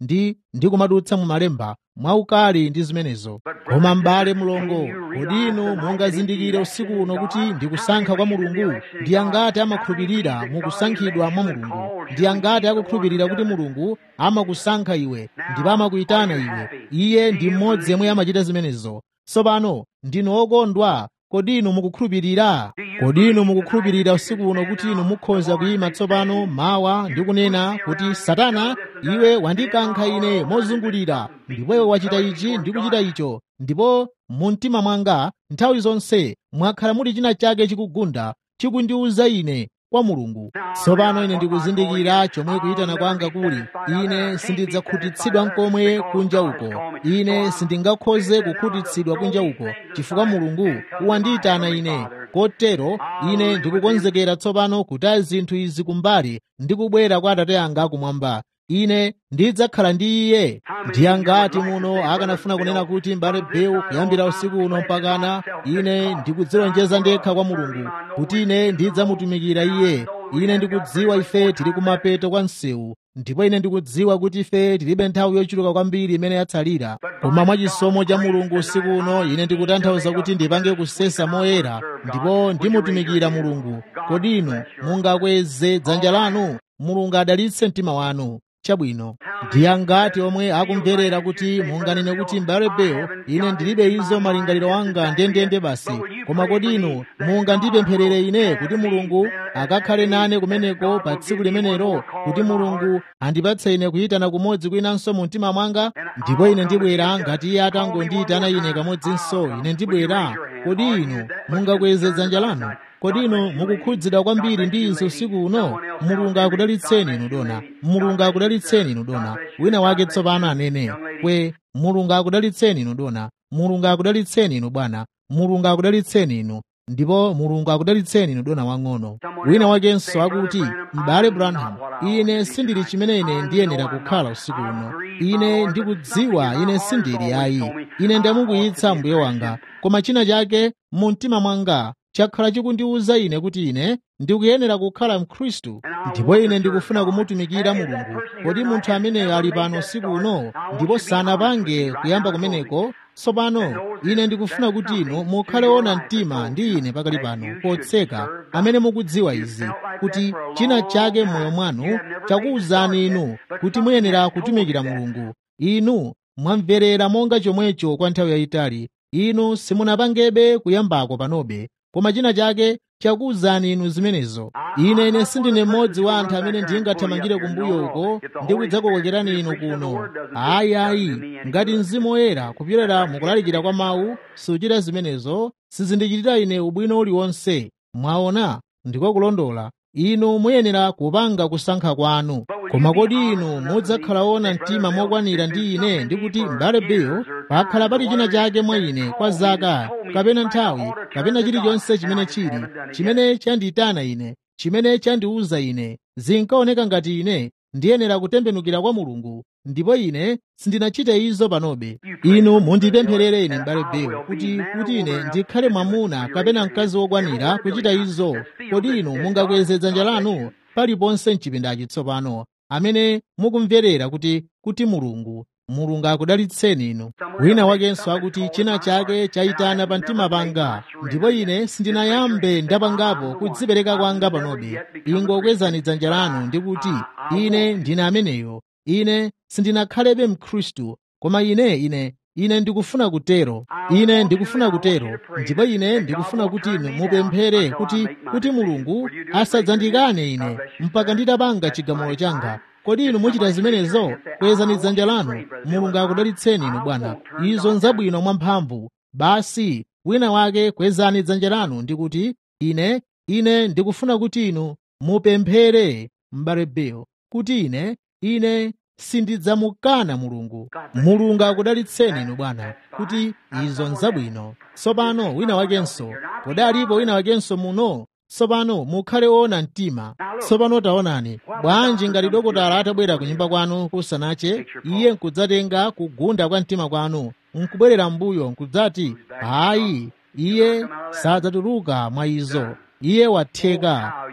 ndi ndikumadutsa mu malemba mwaukali ndi zimenezo koma m'bale mulongo kodi inu mungazindikire usiku uno kuti ndikusankha kwa mulungu ndi angati amakhulupirira mukusankhidwa mwa mulungu ndi angati akukhulupirira kuti mulungu amakusankha iwe ndipo amakuyitana iwe iye ndi mmodzi yemwe amachita zimenezo tsopano ndinu okondwa kodi inu mukukhulupirira kodi inu mukukhulupirira usiku uno kuti inu mukhoza kuyima tsopano mawa ndi kunena kuti satana iwe wandikankha ine mozungulira ndipo iwe wachita ichi ndi kuchita icho ndipo mu mtima mwanga nthawi zonse mwakhala muli china chake chikugunda chikundiwuza ine kwa mulungu tsopano ine ndikuzindikira chomwe kuyitana kwanga kuli ine sindidzakhutitsidwa nkomwe kunja uko ine sindingakhoze kukhutitsidwa kunja uko chifukwa mulungu wandiyitana ine kotero ine ndikukonzekera tsopano kutaya zinthu izi kumbali ndi kubwera kwa atate anga kumwamba ine ndidzakhala ndi iye ndi angati muno akanafuna kunena kuti mbale bewu kuyambira usiku uno mpakana ine ndikudzilonjeza ndekha kwa mulungu kuti ine ndidzamutumikira iye ine ndikudziwa ife tili kumapeto kwa msewu ndipo ine ndikudziwa kuti ife tilibe nthawi yochuluka kwambiri imene yatsalira koma mwachisomo cha mulungu usiku uno ine ndikutanthauza kuti ndipange kusesa moyera ndipo ndimutumikira mulungu kodi inu mungakweze dzanja lanu mulungu adalitse mtima wanu chabwino ndi angati omwe akumverera kuti munganene kuti m'bale bewu ine ndilibe izo malingaliro anga ndendende basi koma kodi inu mungandipempherere ine kuti mulungu akakhale nane kumeneko pa tsiku limenelo kuti mulungu andipatse ine kuyitana kumodzi kwinanso mu mtima mwanga ndipo ine ndibwera ngati iye atangondiyitana ine kamodzinso ine ndibwera kodi inu mungakweze dzanja lanu kodi inu mukukhudzidwa kwambiri ndi izi usiku uno mulungu akudalitseni inu dona mulungu akudalitseni inu dona wina wake tsopano anene kwe mulungu akudalitseni inu dona mulungu akudalitseni inu bwana mulungu akudalitseni inu ndipo mulungu akudalitseni inu dona wang'ono wina wakenso akuti m'bale branham ine sindili chimene ine ndiyenera kukhala usiku uno ine ndikudziwa ine sindili ayi ine ndamukuyitsa mbuye wanga koma china chake mu mtima mwanga chakhala chikundiwuza ine kuti ine ndikuyenera kukhala mkhristu ndipo ine ndikufuna kumutumikira mulungu kodi munthu ameneyo ali pano usiku uno ndipo sanapange kuyamba kumeneko tsopano ine ndikufuna kuti inu mukhale ona mtima ndi ine pakali pano potseka amene mukudziwa izi kuti china chake m'moyo mwanu chakuwuzani inu kuti muyenera kutumikira mulungu inu mwamverera monga chomwecho kwa nthawi yayitali inu simunapangebe kuyambako panobe koma china chake chakuwuzani inu zimenezo ine ine sindine mmodzi wa anthu amene ndingathamangire kumbuyo uko ndi kudzakokokerani inu kuno ayi ayi ngati mzimu woyera kupyolera mukulalikira kwa mawu suchita zimenezo sizindichitira ine ubwino uliwonse mwaona ndiko kulondola inu muyenera kupanga kusankha kwanu koma kodi inu mudzakhala wona mtima mokwanira ndi ine ndi kuti m'bale bill pakhala pali china chake mwa ine kwa zaka kapena nthawi kapena chilichonse chimene chili chimene chandiyitana ine chimene chandiwuza ine zinkaoneka ngati ine ndiyenera kutembenukira kwa mulungu ndipo ine sindinachite izo panobe inu mundipempherere ine m'bale bill kuti kuti ine ndikhale mwamuna kapena mkazi wokwanira kuchita izo kodi inu mungakweze dzanja lanu paliponse mchipindachi tsopano amene mukumverera kuti kuti mulungu mulungu akudalitseni inu wina wakenso akuti china chake chayitana pa mtima panga ndipo ine sindinayambe ndapangapo kudzipereka kwanga panobe ingokwezani dzanja lanu ndi kuti ine ndine ameneyo ine sindinakhalebe mkhristu koma ine ine ine ndikufuna kutero ine ndikufuna kutero ndipo ine ndikufuna kuti inu mupemphere kuti kuti mulungu asadzandikane ine mpaka nditapanga chigamulo changa kodi inu muchita zimenezo kwezani dzanja lanu mulungu akudalitseni inu bwana izo nzabwino mwamphamvu basi wina wake kwezani dzanja lanu ndi kuti ine ine ndikufuna kuti inu mupemphere m'bale bill kuti ine ine sindidzamukana mulungu mulungu akudalitseni inu bwana kuti izo nzabwino tsopano wina wakenso kodi alipo wina wakenso muno tsopano mukhale woona mtima tsopano taonani bwanji ngati dokotala atabwera ku nyumba kwanu kusanache iye nkudzatenga kugunda kwa mtima kwanu nkubwerera mbuyo nkudzati hayi iye sadzatuluka mwa izo iye watheka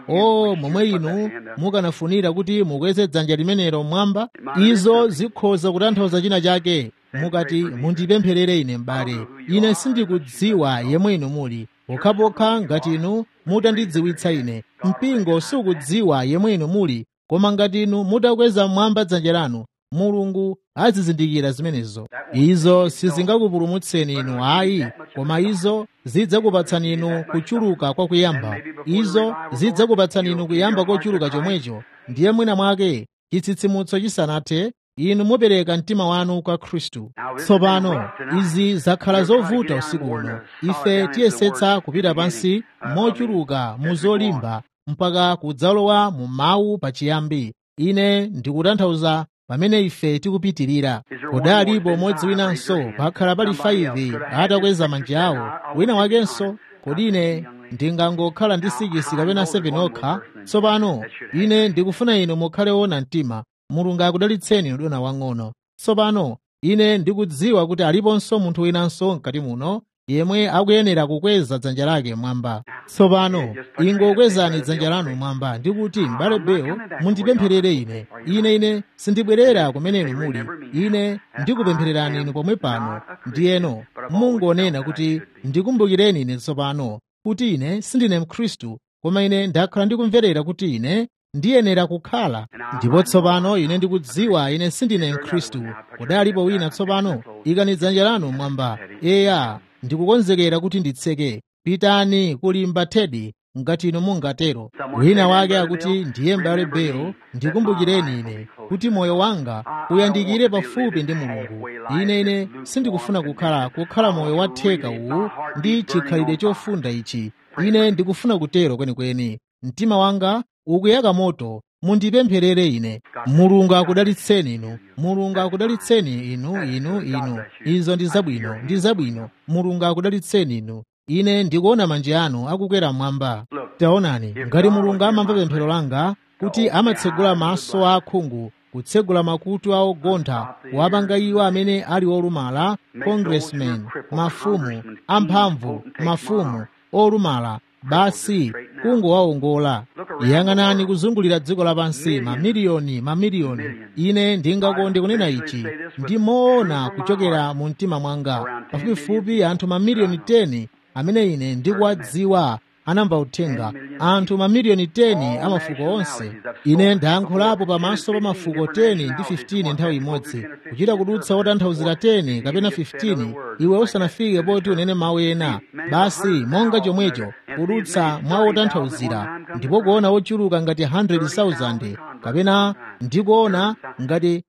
o momwe inu mukanafunira kuti mukweze dzanja limenelo mmwamba izo zikhoza kutanthauza china chake mukati mundipempherere ine m'bale ine sindikudziwa yemwe inu muli pokhapokha ngati inu mutandidziwitsa ine mpingo sukudziwa yemwe inu muli koma ngati inu mutakweza mmwamba dzanja lanu mulungu azizindikira zimenezo izo sizingakupulumutseni inu ayi koma izo zidzakupatsani inu kuchuluka kwa kuyamba izo zidzakupatsani inu kuyamba kochuluka chomwecho ndiye mwina mwake chitsitsimutso chisanathe inu mupereka mtima wanu kwa khristu tsopano izi zakhala zovuta usiku uno ife tiyesetsa kupita pansi mochuluka mu zolimba mpaka kudzalowa mu mawu pachiyambi ine ndikutanthauza pamene ife tikupitirira kodalipo modzi winanso pakhala pali 5 atakweza manja awo wina wakenso kodi ine ndingangokhala ndi 6 kapena 7 okha tsopano ine ndikufuna inu mukhale woona mtima mulungu akudalitseni udona wang'ono tsopano ine ndikudziwa kuti aliponso munthu winanso mkati muno yemwe akuyenera kukweza dzanja lake mwamba tsopano ingokwezani dzanja lanu mwamba ndikuti m'bale bewo mundipempherere ine ine ine sindibwerera kumene inu muli ine ndikupemphererani inu pomwe pano ndiyeno mungonena kuti ndikumbukireni ine tsopano kuti ine sindine mkhristu koma ine ndakhala ndikumverera kuti ine ndiyenera kukhala ndipo tsopano ine ndikudziwa ine sindine mkhristu kodalipo wina tsopano ikani dzanja lanu mwamba eya ndikukonzekera kuti nditseke pitani kulimba thedi ngati inu mungatero wina wake akuti ndiye m'bale bewo ndikumbukireni ine kuti moyo wanga uyandikire pafupi ndi mulungu ine ine sindikufuna kukhala kukhala moyo watheka uwu ndi chikhalidwe chofunda ichi ine ndikufuna kutero kwenikweni mtima wanga ukuyaka moto mundipempherere ine mulungu akudalitseni inu mulungu akudalitseni inu inu inu izo ndi zabwino ndi zabwino mulungu akudalitseni inu ine ndikuona manja anu akukwera mmwamba taonani ngati mulungu amamva pemphero langa kuti amatsegula maso a akhungu kutsegula makutu a ogontha wapanga iwo amene ali olumala congressmen mafumu amphamvu mafumu olumala basi kungowawongola yang'anani kuzungulira dziko lapansi mamiliyoni mamiliyoni ine ndingakonde kunena ichi ndimoona kuchokera mu mtima mwanga pafupifupi anthu mamiliyoni 10 amene ine ndikuwadziwa anamva uthenga anthu mamiliyoni 10 a mafuko onse ine ndayankhulapo pamaso pa mafuko 10 ndi 15 nthawi imodzi kuchita kudutsa otanthauzira 10 kapena 15 iwe usanafike poti unene mawu ena basi monga chomwecho kudutsa mwa otanthauzira ndipo kuona ochuluka ngati 100,000 kapena ndikuona ngati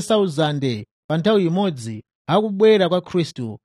30,000 pa nthawi imodzi akubwera kwa khristu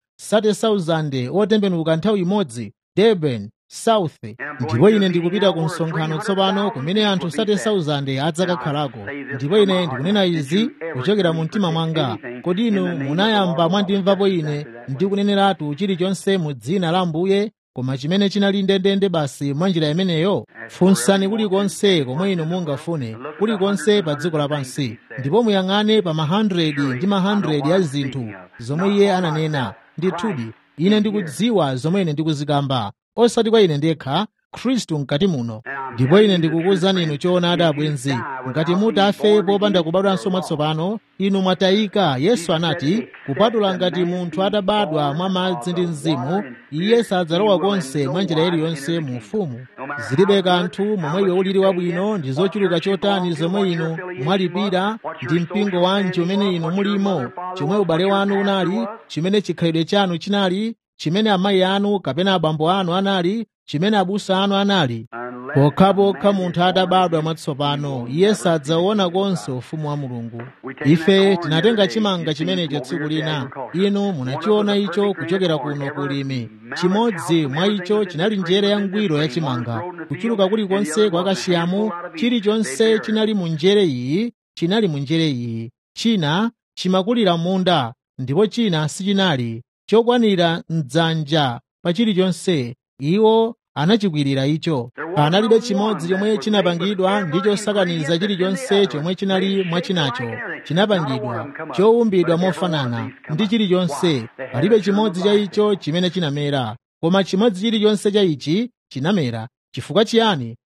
30,000 otembenuka nthawi imodzi durban south ndipo ine ndikupita ku msonkhano tsopano kumene anthu 30,000 adzakakhalako ndipo ine ndikunena izi kuchokera mu mtima mwanga kodi inu munayamba mwandimvapo ine ndikuneneratu chilichonse mu dzina la ambuye koma chimene chinali ndendende basi mwa njira imeneyo funsani kulikonse komwe inu mungafune kulikonse pa dziko lapansi ndipo muyang'ane pa ma 100 ndi ma 100 ya zinthu zomwe iye ananena ndithudi ine ndikudziwa zomwe ine ndikuzikamba osati kwa ine ndekha khristu mkati muno ndipo ine ndikukuwuzani inu choonadi abwenzi ngati mutafe popanda kubadwanso mwatsopano inu mwatayika yesu anati kupatula ngati munthu atabadwa mwa madzi ndi mzimu iye sadzalowa konse mwa njira iliyonse mu ufumu zilibe kanthu momwe iwe ulili wabwino ndi zochuluka chotani zomwe inu mwalipira ndi mpingo wanji umene inu mulimo chomwe ubale wanu unali chimene chikhalidwe chanu chinali chimene amayi anu kapena abambo anu anali chimene abusa anu anali pokhapokha munthu atabadwa mwatsopano iye sadzaona konse ufumu wa mulungu ife tinatenga chimanga chimenecho tsiku lina inu munachiona icho kuchokera kuno kulimi chimodzi mwa icho chinali njere ya ngwiro ya chimanga kuchuluka kulikonse kwa kashiyamu chilichonse chinali mu njere iyi chinali mu njere iyi china chimakulira munda ndipo china sichinali chokwanira mdzanja pa chilichonse iwo anachikwirira icho panalibe chimodzi chomwe chinapangidwa ndi chosakaniza chilichonse chomwe chinali mwachinacho chinapangidwa chowumbidwa mofanana ndi chilichonse palibe chimodzi cha icho chimene chinamera koma chimodzi chilichonse cha ichi chinamera chifukwa chiyani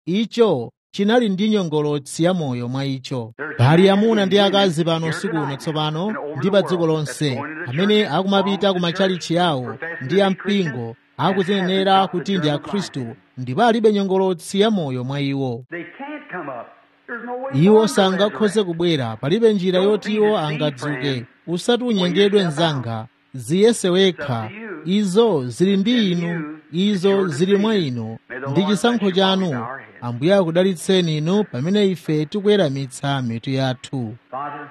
icho chinali ndi nyongolotsi ya moyo mwa icho pali amuna ndi akazi pano usiku uno tsopano ndi pa dziko lonse amene akumapita ku matchalichi yawo ndi ampingo akuzinenera kuti ndi akhristu ndipo alibe nyongolotsi ya moyo mwa iwo They can't come up. There's no way iwo for them to sangakhoze resurrect. kubwera palibe njira yoti iwo angadzuke usati unyengedwe mnzanga ziyese wekha izo zili ndi inu izo zili mwa inu ndi chisankho chanu ambuye akudalitseni inu pamene ife tikuweramitsa mitu yathu Father,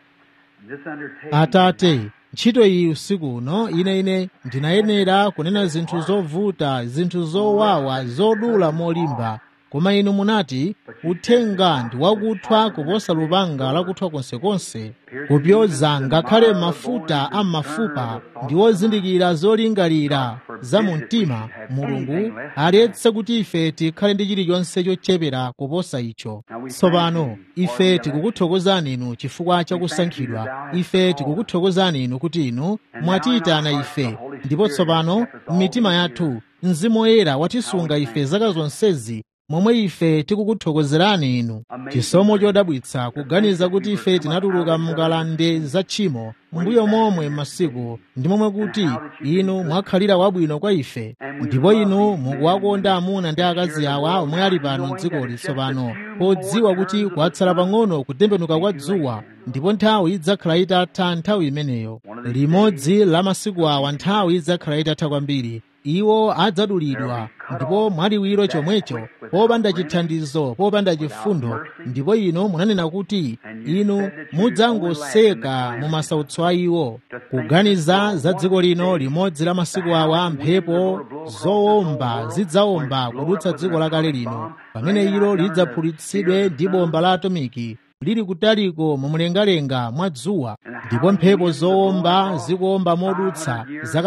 this undertaking atate ntchito iyi usiku uno ine ine ndinayenera kunena zinthu zovuta zinthu zowawa zodula molimba koma inu munati uthenga ndi wakuthwa kuposa lupanga lakuthwa konsekonse kupyoza ngakhale mafuta a mafupa ndi ozindikira zolingalira za mu mtima mulungu aletse kuti ife tikhale ndi chilichonse chochepera kuposa icho tsopano ife tikukuthokozani inu chifukwa cha kusankhidwa ife tikukuthokozani inu kuti inu mwatiyitana ife ndipo tsopano m'mitima yathu mzimu woyera watisunga ife zaka zonsezi momwe ife tikukuthokozerani inu chisomo chodabwitsa kuganiza kuti ife tinatuluka m'ngalande za tchimo mbuyo momwe masiku ndi momwe kuti inu mwakhalira wabwino kwa ife ndipo inu mukuwakonda amuna ndi akazi awa omwe ali pano m'dzikoli tsopano podziwa kuti kwatsala pang'ono kutembenuka kwa dzuwa ndipo nthawi idzakhala itatha nthawi imeneyo limodzi la masiku awa nthawi idzakhala itatha kwambiri iwo adzadulidwa ndipo mwaliwiro chomwecho popanda chithandizo popanda chifundo ndipo inu munanena kuti inu mudzangoseka mu masautso a iwo kuganiza za dziko lino limodzi la masiku awa mphepo zowomba zidzawomba kudutsa dziko lakale lino pamene ilo lidzaphulitsidwe ndi bomba la atomiki lili kutaliko mumlengalenga mwa dzuwa ndipo mphepo zowomba zikuwomba modutsa zaka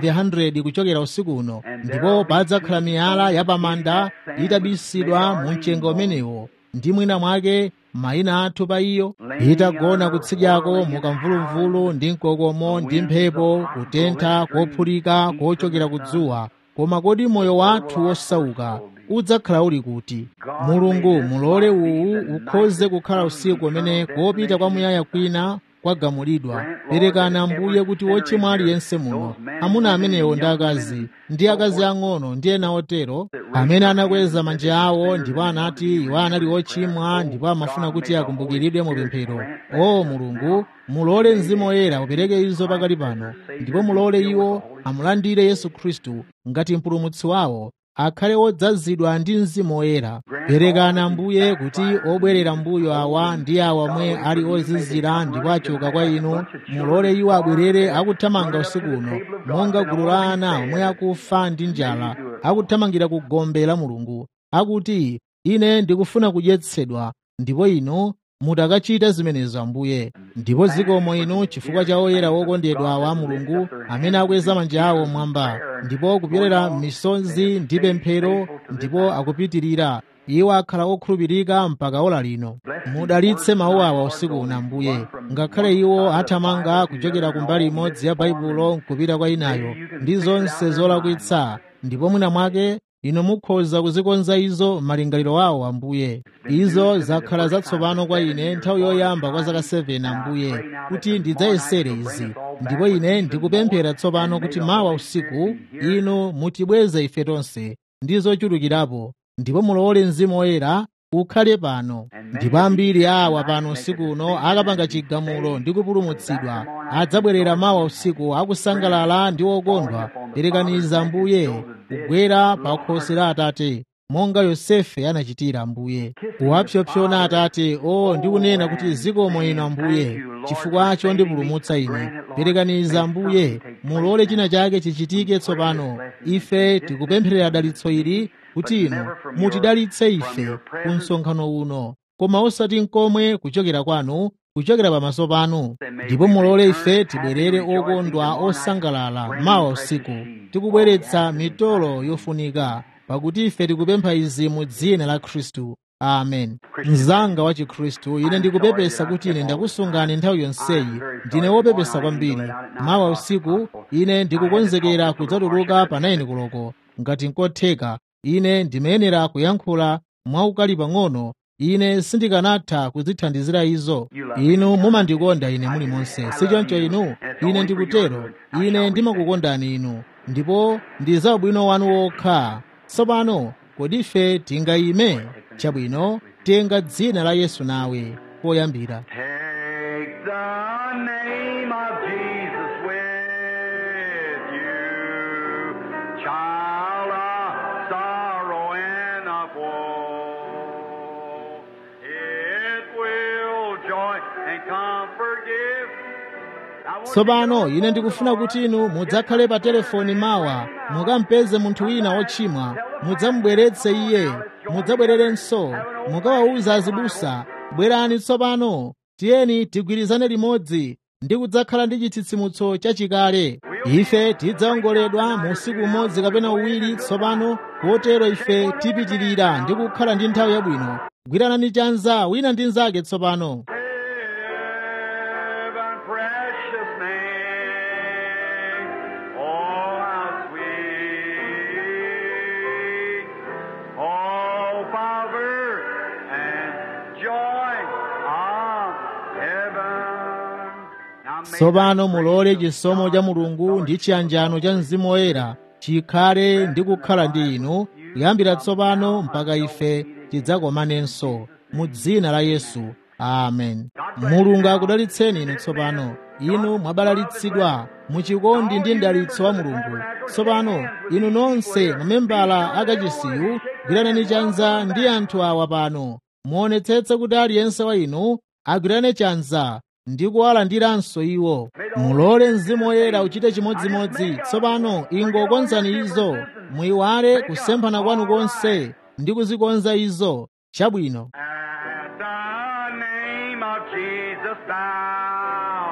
500 kuchokera usiku uno ndipo padzakhala miyala yapamanda itabisidwa mu mchenga umenewo ndi mwina mwake mayina athu pa iyo itagona kutsidyako mukamvuluvulu ndi mkokomo ndi mphepo kutentha kophulika kochokera kudzuwa koma kodi moyo wathu wosauka udzakhala uli kuti mulungu mulole uwu ukhoze kukhala usiku umene kopita kwamuyaya kwina kwagamulidwa perekani ambuye kuti wochimwa aliyense muno amuna amenewo ndi akazi ndi akazi ang'ono ndi ena otero amene anakweza manja awo ndipo anati iwo anali ochimwa ndipo amafuna kuti akumbukiridwe mu pemphero o mulungu mulole mzimu woyera upereke izo pakali pano ndipo mulole iwo amulandire yesu khristu ngati mpulumutsi wawo akhale odzazidwa ndi mzimu woyera perekani ambuye kuti obwerera mbuyo awa ndi awa omwe ali ozizira ndipo achoka kwa inu mulole iwo abwerere akuthamanga usiku uno monga gulu la ana omwe akufa ndi njala akuthamangira ku gombe la mulungu akuti ine ndikufuna kudyetsedwa ndipo inu mutakachita zimenezo ambuye ndipo zikomo inu chifukwa cha oyera wokondedwa wa mulungu amene akweza manja awo mwamba ndipo kupyolera m'misonzi ndi pemphero ndipo akupitirira iwo akhala okhulupirika mpaka ola lino mudalitse mawu awa usiku uno ambuye ngakhale iwo athamanga kuchokera ku mbali imodzi ya baibulo nkupita kwa inayo ndi zonse zolakwitsa ndipo mwina mwake inu mukhoza kuzikonza izo malingaliro awo ambuye izo zakhala zatsopano kwa ine nthawi yoyamba kwa zaka 7 ambuye kuti ndidzayesere izi ndipo ine ndikupemphera tsopano kuti mawa usiku inu mutibweze ife tonse ndi zochulukirapo ndipo mulole mzimu woyera ukhale pano ndipo ambiri awa pano usiku uno akapanga chigamulo ndi kupulumutsidwa adzabwerera mawa usiku akusangalala ndi okondwa perekaniza ambuye kugwera pa khosi la atate monga yosefe anachitira ambuye kuwapsopsona atate o ndikunena kuti zikomo inu ambuye chifukwa chondipulumutsa ine perekaniza ambuye mulole china chake chichitike tsopano ife tikupempherera dalitso ili kuti inu mutidalitse ife ku msonkhano uno koma osati nkomwe kuchokera kwanu kuchokera pamaso panu ndipo mulole ife tibwerere okondwa osangalala mawa usiku tikubweretsa mitolo yofunika pakuti ife tikupempha izi mu dzina la khristu amen mzanga wa chikhristu ine ndikupepesa kuti ine ndakusungani nthawi yonseyi ndine wopepesa kwambiri mawa usiku ine ndikukonzekera kudzatuluka pa 9 koloko ngati nkotheka ine ndimayenera kuyankhula mwaukali pang'ono ine sindikanatha kuzithandizira izo inu mumandikonda ine muli monse sichoncho inu ine ndikutero ine ndimakukondani inu ndipo ndi za ubwino wanu wokha tsopano kodi ife tingayime chabwino tenga dzina la yesu nawe poyambira Take the name of Jesus with you, child of sorrow and of woe. It will joy and comfort give. I want you to tsopano go ine ndikufuna kuti inu mudzakhale pa telefoni mawa mukampeze munthu wina wochimwa mudzamubweretse iye mudzabwererenso mukawawuza azibusa bwerani tsopano tiyeni tigwirizane limodzi ndi kudzakhala ndi chitsitsimutso chachikale ife tidzaongoledwa mu usiku umodzi kapena uwiri tsopano kotero ife tipitirira ndi kukhala ndi nthawi yabwino gwiranani chanza wina ndi mnzake tsopano Heaven, precious name. Oh, how sweet. Oh, power and joy of heaven. Now may tsopano the mulole grace of chisomo cha God mulungu ndi chiyanjano cha mzimu woyera chikhale ndi kukhala ndi inu kuyambira tsopano mpaka ife tidzakomanenso mu dzina la yesu amen mulungu akudalitseni inu tsopano inu mwabalalitsidwa mu chikondi ndi mdalitso wa mulungu tsopano inu nonse mamembala akachisiyu gwiranani chanza ndi anthu awa pano muonetsetse kuti aliyense wa inu agwirane chanza ndi kuwalandiranso iwo mulole mzimu woyera uchite chimodzimodzi tsopano ingokonzani izo muyiwale kusemphana kwanu konse ndi kuzikonza izo chabwino At the name of Jesus, thou